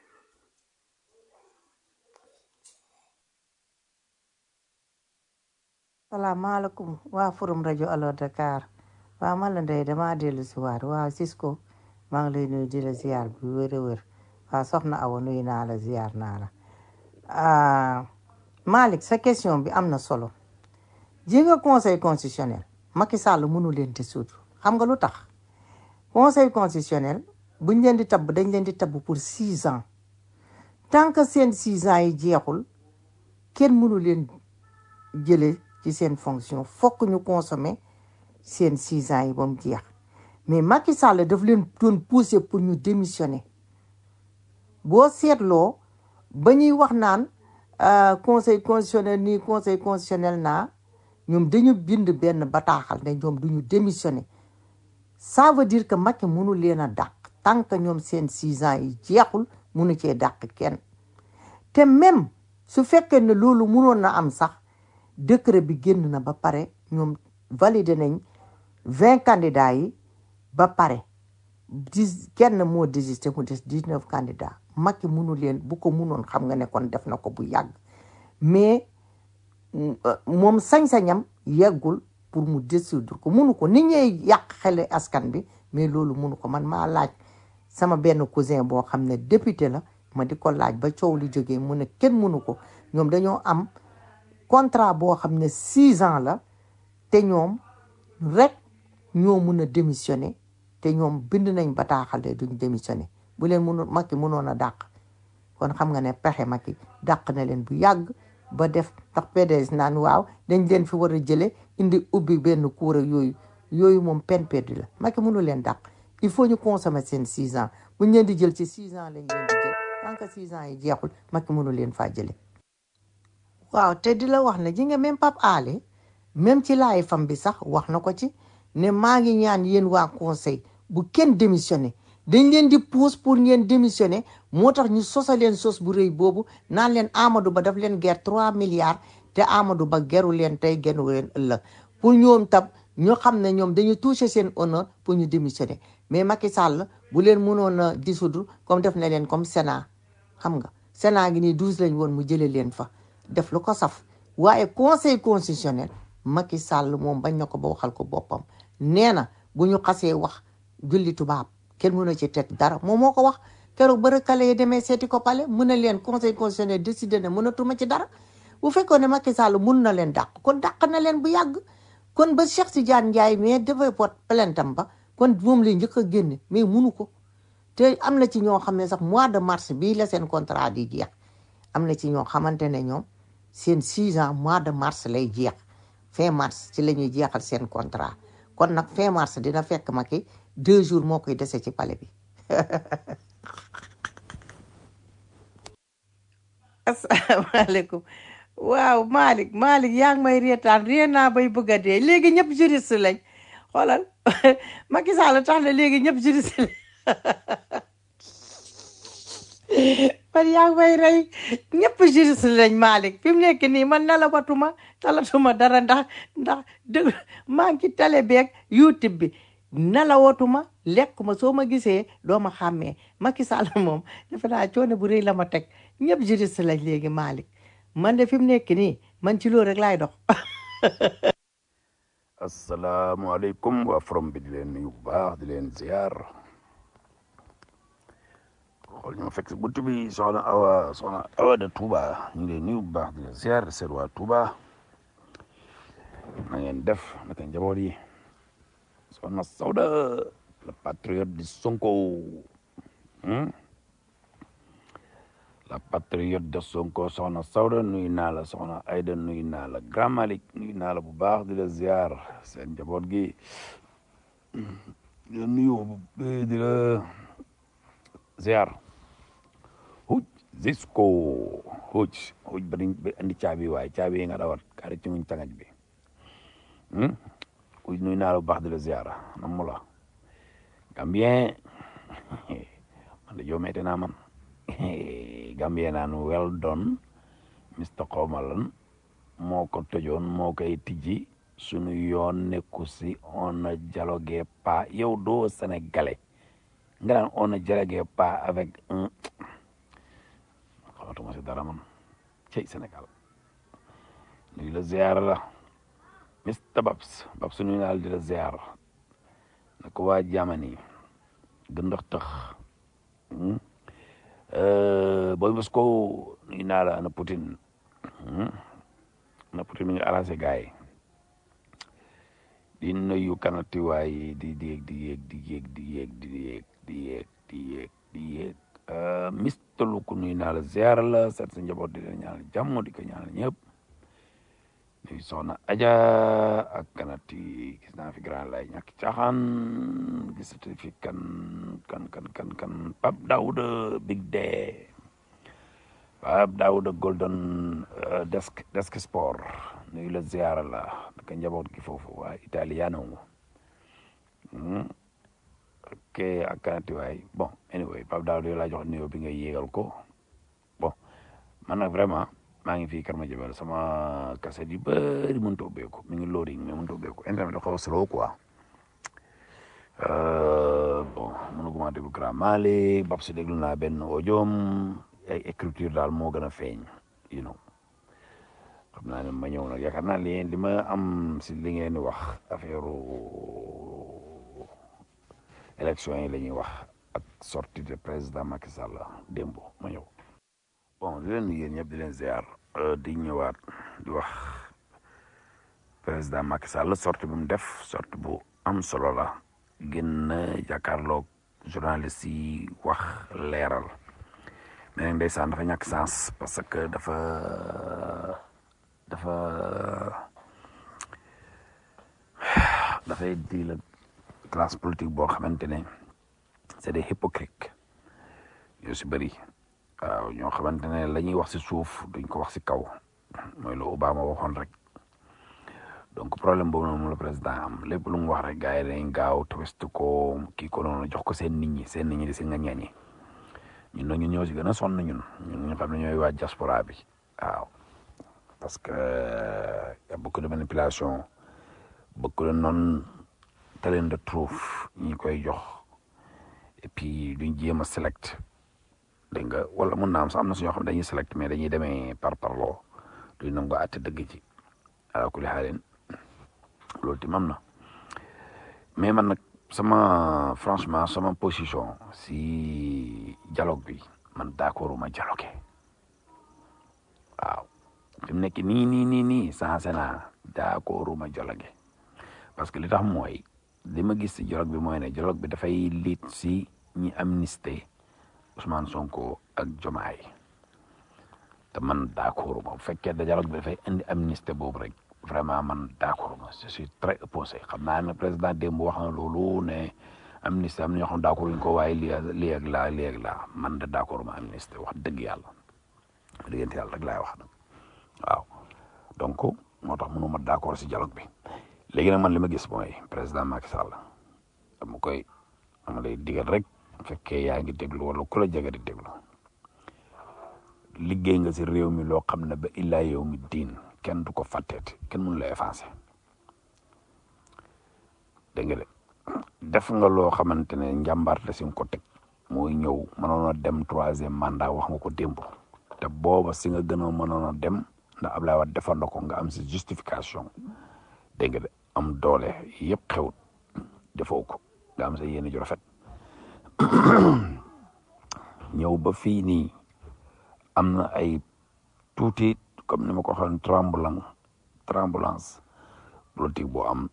salaamaaleykum waa forum rajo Allo Dakar waa man la ndey dama dellu si waat waa Cisco maa ngi lay nuyu di la ziar bu wér a wér waa soxna Awa nuyu naa la ziar naa la ah Malick sa question bi am na solo ji nga conseil constitutionnel Macky Sall mënu leen dissoudre xam nga lu tax conseil constitutionnel buñ leen di tabb dañ leen di tabb pour six ans tant que seen six ans yi jeexul kenn mënu leen jële ci seen fonction fokk ñu consommer seen six ans yi ba mu jeex mais Macky Sall daf leen doon pousser pour ñu démissionner boo seetloo ba ñuy wax naan euh, conseil constitutionnel nii conseil constitutionnel naa ñoom dañu bind benn bataaxal ne ñoom duñu démissionner ça veut dire que Macky mënu leen a dàq tant que ñoom seen six ans yi jeexul mënu cee dàq kenn te même su fekkee ne loolu mënoon na am sax décret bi génn na ba pare ñoom validé nañ vingt candidats yi ba pare dix kenn moo désisté mu des dix neuf candidats Macky munu leen bu ko munoon xam nga ne kon def na ko bu yàgg mais mm, euh, moom sañ-sañam yeggul pour mu dissoudre ko munu ko nit ñee yàq xele askan bi mais loolu munu ko man maa laaj sama benn cousin boo xam ne député la ma di ko laaj ba coow li jógee mu ne kenn munu ko ñoom dañoo am contrat boo xam ne six ans la te ñoom rek ñoo mun a démissionner te ñoom bind nañ bataaxal de duñ démissionner bu leen mënoon Macky mënoon a dàq kon xam nga ne pexe Macky dàq na leen bu yàgg ba def ndax PDS naan waaw dañ leen fi war a jële indi ubbi benn cour ak yooyu yooyu moom peine perdue la Macky mënu leen dàq il faut ñu consommer seen six ans buñ leen di jël ci six ans lañ leen di jël tant que six ans yi jeexul Macky mënu leen faa jële waaw te di la wax ne ji nga même Pape Alé même ci laay fam bi sax wax na ko ci ne maa ngi ñaan yéen waa conseil bu kenn démissionné dañ leen di pousse pour ngeen démissionné moo tax ñu sosa leen sos bu rëy boobu naan leen Amadou Ba daf leen ger trois milliards te Amadou Ba geru leen tey geru leen ëllëg pour ñoom tam ñu xam ne ñoom dañu touché seen honneur pour ñu démissionné mais Macky Sall bu leen mënoon a dissoudre comme def na leen comme Sénat xam nga Sénat gi nii douze lañ woon mu jëlee leen fa def lu ko saf waaye conseil constitutionnel Macky Sall moom bañ na ko ba waxal ko boppam nee na bu ñu xasee wax julli tubaab kenn mën a ci teg dara moom moo ko wax keroog ba recalé yi demee seeti ko pale mun na leen conseil constitutionnel décidé ne mënatuma ci dara bu fekkoon ne Macky Sall mun na leen dàq kon dàq na leen bu yàgg kon ba Cheikh Tidiane Ndiaye mais dafay pot plaintam ba kon moom lay njëkk a génne mais munu ko te am na ci ñoo xam ne sax mois de mars bii la seen contrat di jeex am na ci ñoo xamante ne ñoom seen six ans mois de mars lay jeex fin mars ci la ñuy jeexal seen contrat kon nag fin mars dina fekk Macky deux jours moo koy dese ci palais bi asalaamaaleykum waaw Malick Malick yaa ngi may reetaan ree naa bay bëgg a dee léegi ñëpp juriste lañ xoolal Macky Sall tax na léegi ñëpp juriste lañ man yaa ngi may rey ñëpp juriste lañ Malick fi mu nekk nii man nelawatuma talatuma dara ndax ndax dëgg maa ngi ci télé beeg YouTube bi nelawatuma lekkuma soo ma gisee doo ma xàmmee Macky Sall moom defe naa coono bu rëy la ma teg ñëpp juriste lañ léegi Malick man de fi mu nekk nii man ci loolu rek laay dox asalaamaaleykum waa forom bi di leen nuyu bu baax di leen ziar xool ñu ma fekk si bunt bi soxna awa soxna awa de Touba ñu ngi leen nuyu bu baax di leen ziar seet waa Touba na ngeen def naka njaboot yi soxna Sawda le patriote di Sonko hmm? la patriote de Sonko soxna Sawda nuyu naa la soxna Aida nuyu naa la Grand Malick nuyu naa la bu baax di la ziar seen njaboot gi di la nuyu di la ziar huj Zisco huj huj ba ba andi caabi waaye caabi yi nga dawat kaari ci muñ tangaj bi hmm? huj nuyu naa la bu baax di la ziar nam mu la Gambien man de joomete naa man Gambien naan well done Mr Xomalan moo ko tëjoon moo koy tijji sunu yoon nekku si on a dialogué pas yow doo sénégalais nga naan on a dialogué pas avec un xamatuma si dara man cey Sénégal nuyu la ziar la Mr Babs Babs nuyu naa la di la ziar na ko waa jamani gëndax tëx booy Moscow nuyu naa la ana Poutine ana Poutine mi ngi arrangé gars yi di nuyu kanati waay di di yéeg di yéeg di yéeg di yéeg di yéeg di yéeg di yéeg di yéeg Mister Luku nuyu naa la ziar la seet sa njaboot di leen ñaanal jàmm di ko ñaanal ñëpp nuyu soxna Aja ak kanati gis naa fi grand lay ñàkk caaxaan gisati fi kan kan kan kan kan Pape Daouda Big Day Pape Daouda Golden euh, desk desk sport nuyu la ziara la naka njaboot gi foofu waa italiano hmm. ok ak kanati waay bon anyway Pape Daouda yow laa jox nuyoo bi nga yéegal ko bon man nag vraiment maa ngi fii Karma Jabel sama kaset yu bëri mënut a ubbeeku mi ngi loading mais mënut a ubbeeku internet dafa xaw a slow quoi Euh, bon mënuguma déglu grand Mali bab si déglu naa benn audioom ay écriture daal moo gën a feeñ you know xam naa ne ma ñëw nag yaakaar naa li li ma am si li ngeen di wax affaire élection yi la ñuy wax ak sortie de président Macky Sall démb ma ñëw bon di leen yéen ñëpp di leen ziar euh, di ñëwaat di wax président Macky Sall sortie bu mu def sortie bu am solo la gën a jàkkaarloog journaliste yi wax leeral mais nag ndeysaan dafa ñàkk sens parce que dafa dafa dafay di la classe politique boo xamante ne c'est des hypocrites yoo si bëri waaw ñoo xamante ne la ñuy wax si suuf duñ ko wax si kaw mooy lu Obama waxoon rek donc problème boobu noonu moom la président am lépp lu mu wax rek gars yi dañ gaaw twist ko kii ko noonu jox ko seen nit ñi seen nit ñi di si nga ñeñi ñun nag ñun ñoo si gën a sonn ñun ñun ñu xam ne ñooy waa diaspora bi waaw parce que y a beaucoup de manipulation beaucoup de non talent de trouve ñi koy jox et puis duñ jéem a select dégg nga wala mun naa am sax am na su ñoo xam ne dañuy select mais dañuy demee par parloo duñ nangu àtte dëgg ci ala kulli xaalin loolu tim am na mais man nag sama franchement sama position si dialogue bi man d'accord ma dialogue waaw fi mu nekk nii nii nii nii sensé naa d'accord ma dialogue parce que li tax mooy li ma gis si dialogue bi mooy ne dialogue bi dafay liit si ñi amnistie Ousmane Sonko ak Jomaay te man d'accord ma bu fekkee da dialogue bi dafay indi amnistie boobu rek vraiment man d'accord ma je suis très opposé xam naa ne président démb wax na loolu ne amnistie am na ñoo xam d'accord ñu ko waaye lii lii ak laa lii ak laa man de d'accord ma amnistie wax dëgg yàlla diggante yàlla rek laay wax nag waaw donc moo tax mënuma d'accord si dialogue bi léegi nag man li ma gis mooy président Macky Sall dama koy dama lay digal rek fekkee yaa ngi déglu wala ku la jege di déglu liggéey nga si réew mi loo xam ne ba illaa yow mi diin kenn du ko fàtteeti kenn mënu la effacer dégg nga de def nga loo xamante ne njàmbaarte si nga ko teg mooy ñëw mënoon a dem troisième mandat wax nga ko démb te booba si nga gënoo mënoon a dem ndax Ablaye Wade defar na ko nga am si justification dégg nga de am doole yëpp xewut defoo ko nga am sa yéene ju rafet ñëw ba fii nii am na ay tuuti comme ni ma ko waxoon tremblant tremblance politique boo am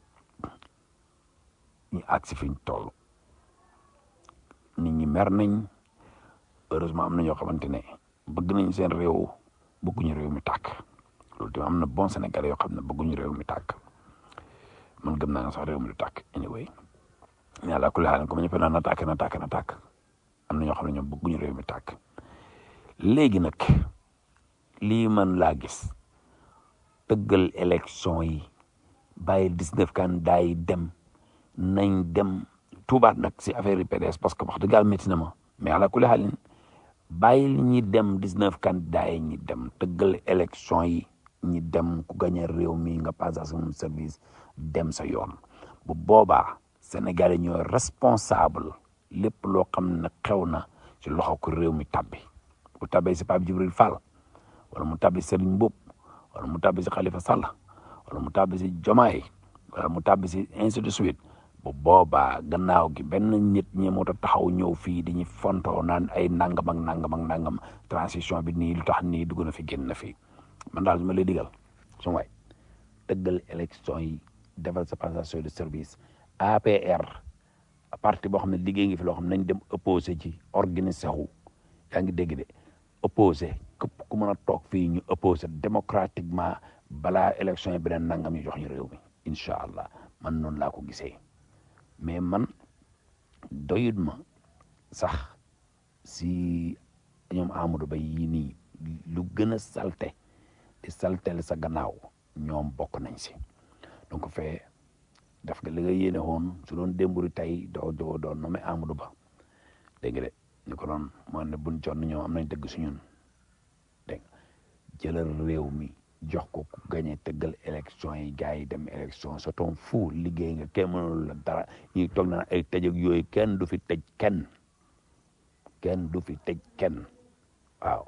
ñu agsi fi ñu toll nit ñi mer nañ heureusement am na ñoo xamante ne bëgg nañ seen réew bëgguñu réew mi tàkk loolu tamit am na bon Sénégalais yoo xam ne bëgguñu réew mi tàkk man gëm naa ne sax réew mi du tàkk anyway yàlla ku laal comme ñëpp naan na tàkk na tàkk na tàkk am na ñoo xam ne ñoom bëgguñu réew mi tàkk léegi nag lii man laa gis tëggal élection yi bàyyi dix-neuf candidats yi dem nañ dem tuubaat nag si affaire yi PDS parce que wax dëgg yàlla métti na ma mais ala kulli xaalin bàyyi li ñuy dem dix-neuf candidats yi ñi dem tëggal élection yi ñi dem ku gagné réew mi nga passé son service dem sa yoon bu boobaa Sénégal yi ñooy responsable lépp loo xam ne xew na ci loxo ko réew mi tabbi bu tabbee si Pape Djibril Fall wala mu tabbi Serigne Mboup wala mu tabbi si Khalifa Sall wala mu tabbi si Jomaay wala mu tabbi si ainsi de suite bu boobaa gannaaw gi benn nit ñi moo taxaw ñëw fii di ñu fontoo naan ay nangam ak nangam ak nangam transition bi nii lu tax nii dugg na fi génn na fi man daal ma lay digal su waay dëggal élection yi defal sa passation de service APR parti boo xam ne liggéey ngi fi loo xam ne nañ dem opposé ci organisé wu yaa ngi dégg de opposé képp ku mën a toog fii ñu opposé démocratiquement balaa élection yi beneen nangam ñu jox ñu réew mi incha allah man noonu laa ko gisee mais man doyut ma sax si ñoom Amadou Ba yii nii lu gën a salte di saltel sa gannaaw ñoom bokk nañ si donc fee def nga li nga yéene woon su doon démburi tey doo doo doon nommé Amadou Ba dégg nga de ñu ko doon moo ne buñ jonn ñoom am nañ dëgg su ñun dégg nga jëlal réew mi jox ko ku gagné tëggal élection yi gars yi dem élection sa ton fu liggéey nga kenn mënul la dara ñuy toog naan ay tëj ak yooyu kenn du fi tëj kenn kenn du fi tëj kenn waaw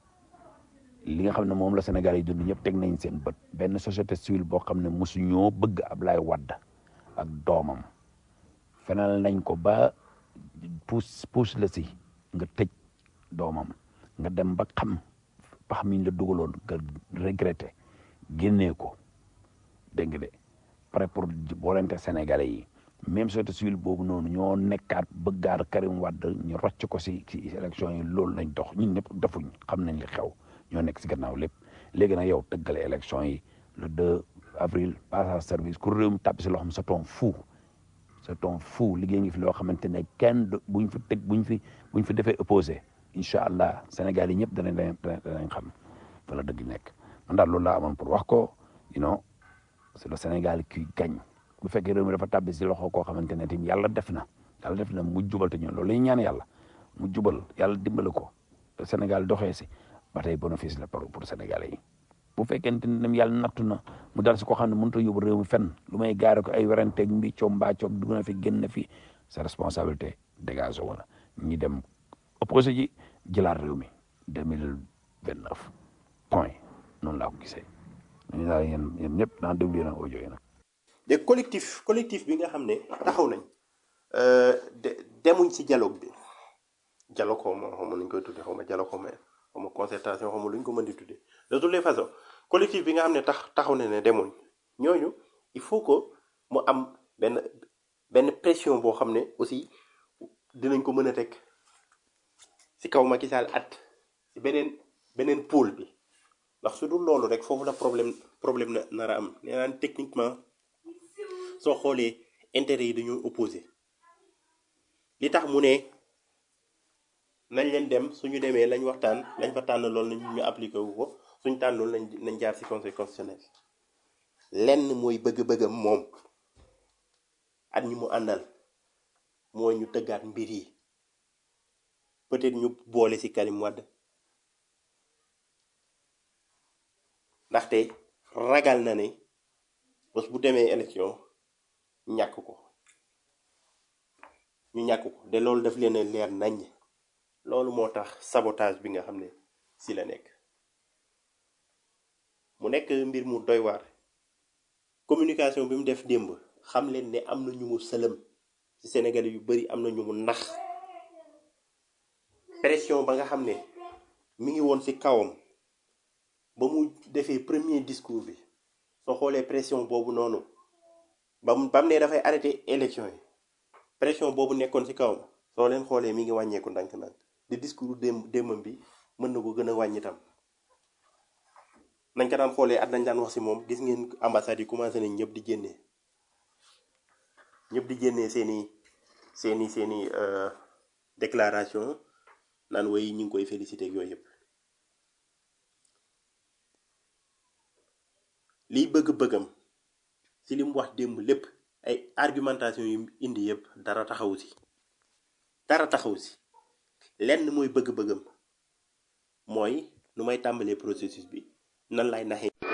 li nga xam ne moom la Sénégal yi dund ñëpp teg nañ seen bët benn société civile boo xam ne mosuñoo bëgg Ablaye Wade ak doomam fenal nañ ko ba puus puus la si nga tëj doomam nga dem ba xam pax miñ la dugaloon nga regretté génnee ko dégg nga de pare pour boolente Sénégalais yi même société civile boobu noonu ñoo nekkaat bëggaat Karim Wade ñu rocc ko si si élection yi loolu lañ dox ñun ñëpp defuñ xam nañ li xew ñoo nekk si gannaaw lépp léegi nag yow tëggale élection yi le 2 avril passage service ku réew mi tàbbi si loxoom sa ton fou sa ton fou liggéey ngi fi loo xamante ne kenn du buñ fi teg buñ fi buñ fi defee opposé incha allah Sénégal yi ñëpp danañ danañ danañ xam fa la dëgg nekk man daal loolu laa amoon pour wax ko you know c'est le Sénégal qui gagne bu fekkee réew mi dafa tàbbi si loxo koo xamante ne tamit yàlla def na yàlla def na mu jubal te ñun loolu la ñuy ñaan yàlla mu jubal yàlla dimbale ko te Sénégal doxee si ba tey bénéfice la pour pour Sénégalais yi bu fekkente ne yàlla nattu na mu dal si koo xam ne mënut a yóbbu réew mi fenn lu may gaare ko ay weranteeg mbiccoog mbaacoog dugg na fi génn na fi sa responsabilité dégagé wala ñi dem opposé ji jëlaat réew mi deux mille vingt neuf point noonu laa ko gisee ñu daal yéen yéen ñëpp naa déglu yéen a audio yi nag de collectif collectif bi nga xam ne taxaw nañ euh, de demuñ ci dialogue bi dialogue xaw ma xaw ma nuñ koy tuddee xaw ma dialogue xaw ma xaw ma concertation xaw ma luñ ko mën di tuddee de toutes les façons collectif bi nga xam ne tax taxaw na ne demuñ ñooñu il faut que mu am benn benn pression boo xam ne aussi dinañ ko mën a teg ci kaw Macky Sall at ci beneen beneen pôle bi ndax su dul loolu rek foofu la problème problème na nar a am nee naan techniquement soo xoolee intérêt yi dañoo opposé li tax mu ne nañ leen dem suñu demee lañ waxtaan lañ fa tànn loolu nañ ñu appliqué wu ko suñ tànnul nañ nañ jaar ci conseil constitutionnel lenn mooy bëgg-bëggam moom at ñi mu àndal mooy ñu tëggaat mbir yi peut-être ñu boole ci Karim Wade ndaxte ragal na ne bés bu demee élection ñàkk ko ñu ñàkk ko de loolu daf leen a leer nañ loolu moo tax sabotage bi nga xam ne ci la nekk mu nekk mbir mu doy waar communication bi mu def démb xam leen ne am na ñu mu sëlëm ci Sénégalais yu bari am na ñu mu nax pression ba nga xam ne mi ngi woon ci kawam ba mu defee premier discours bi soo xoolee pression boobu noonu ba mu ba mu ne dafay arrêté élection yi pression boobu nekkoon ci kawam soo leen xoolee mi ngi wàññeeku ndànk-ndànk di discours démb démbam bi mën na ko gën a wàññi tam nañ ko daan xoolee at nañ daan wax ci moom gis ngeen ambassade yi commencé nañ ñëpp di génnee ñëpp di génnee seeni seeni seeni euh, déclaration naan way ñu ngi koy félicité ak yooyu yëpp liy bëgg-bëggam ci li mu wax démb lépp ay argumentation yu indi yëpp dara taxawu ci dara taxawu ci lenn mooy bëgg-bëggam mooy nu may tàmbalee processus bi nan lay naxee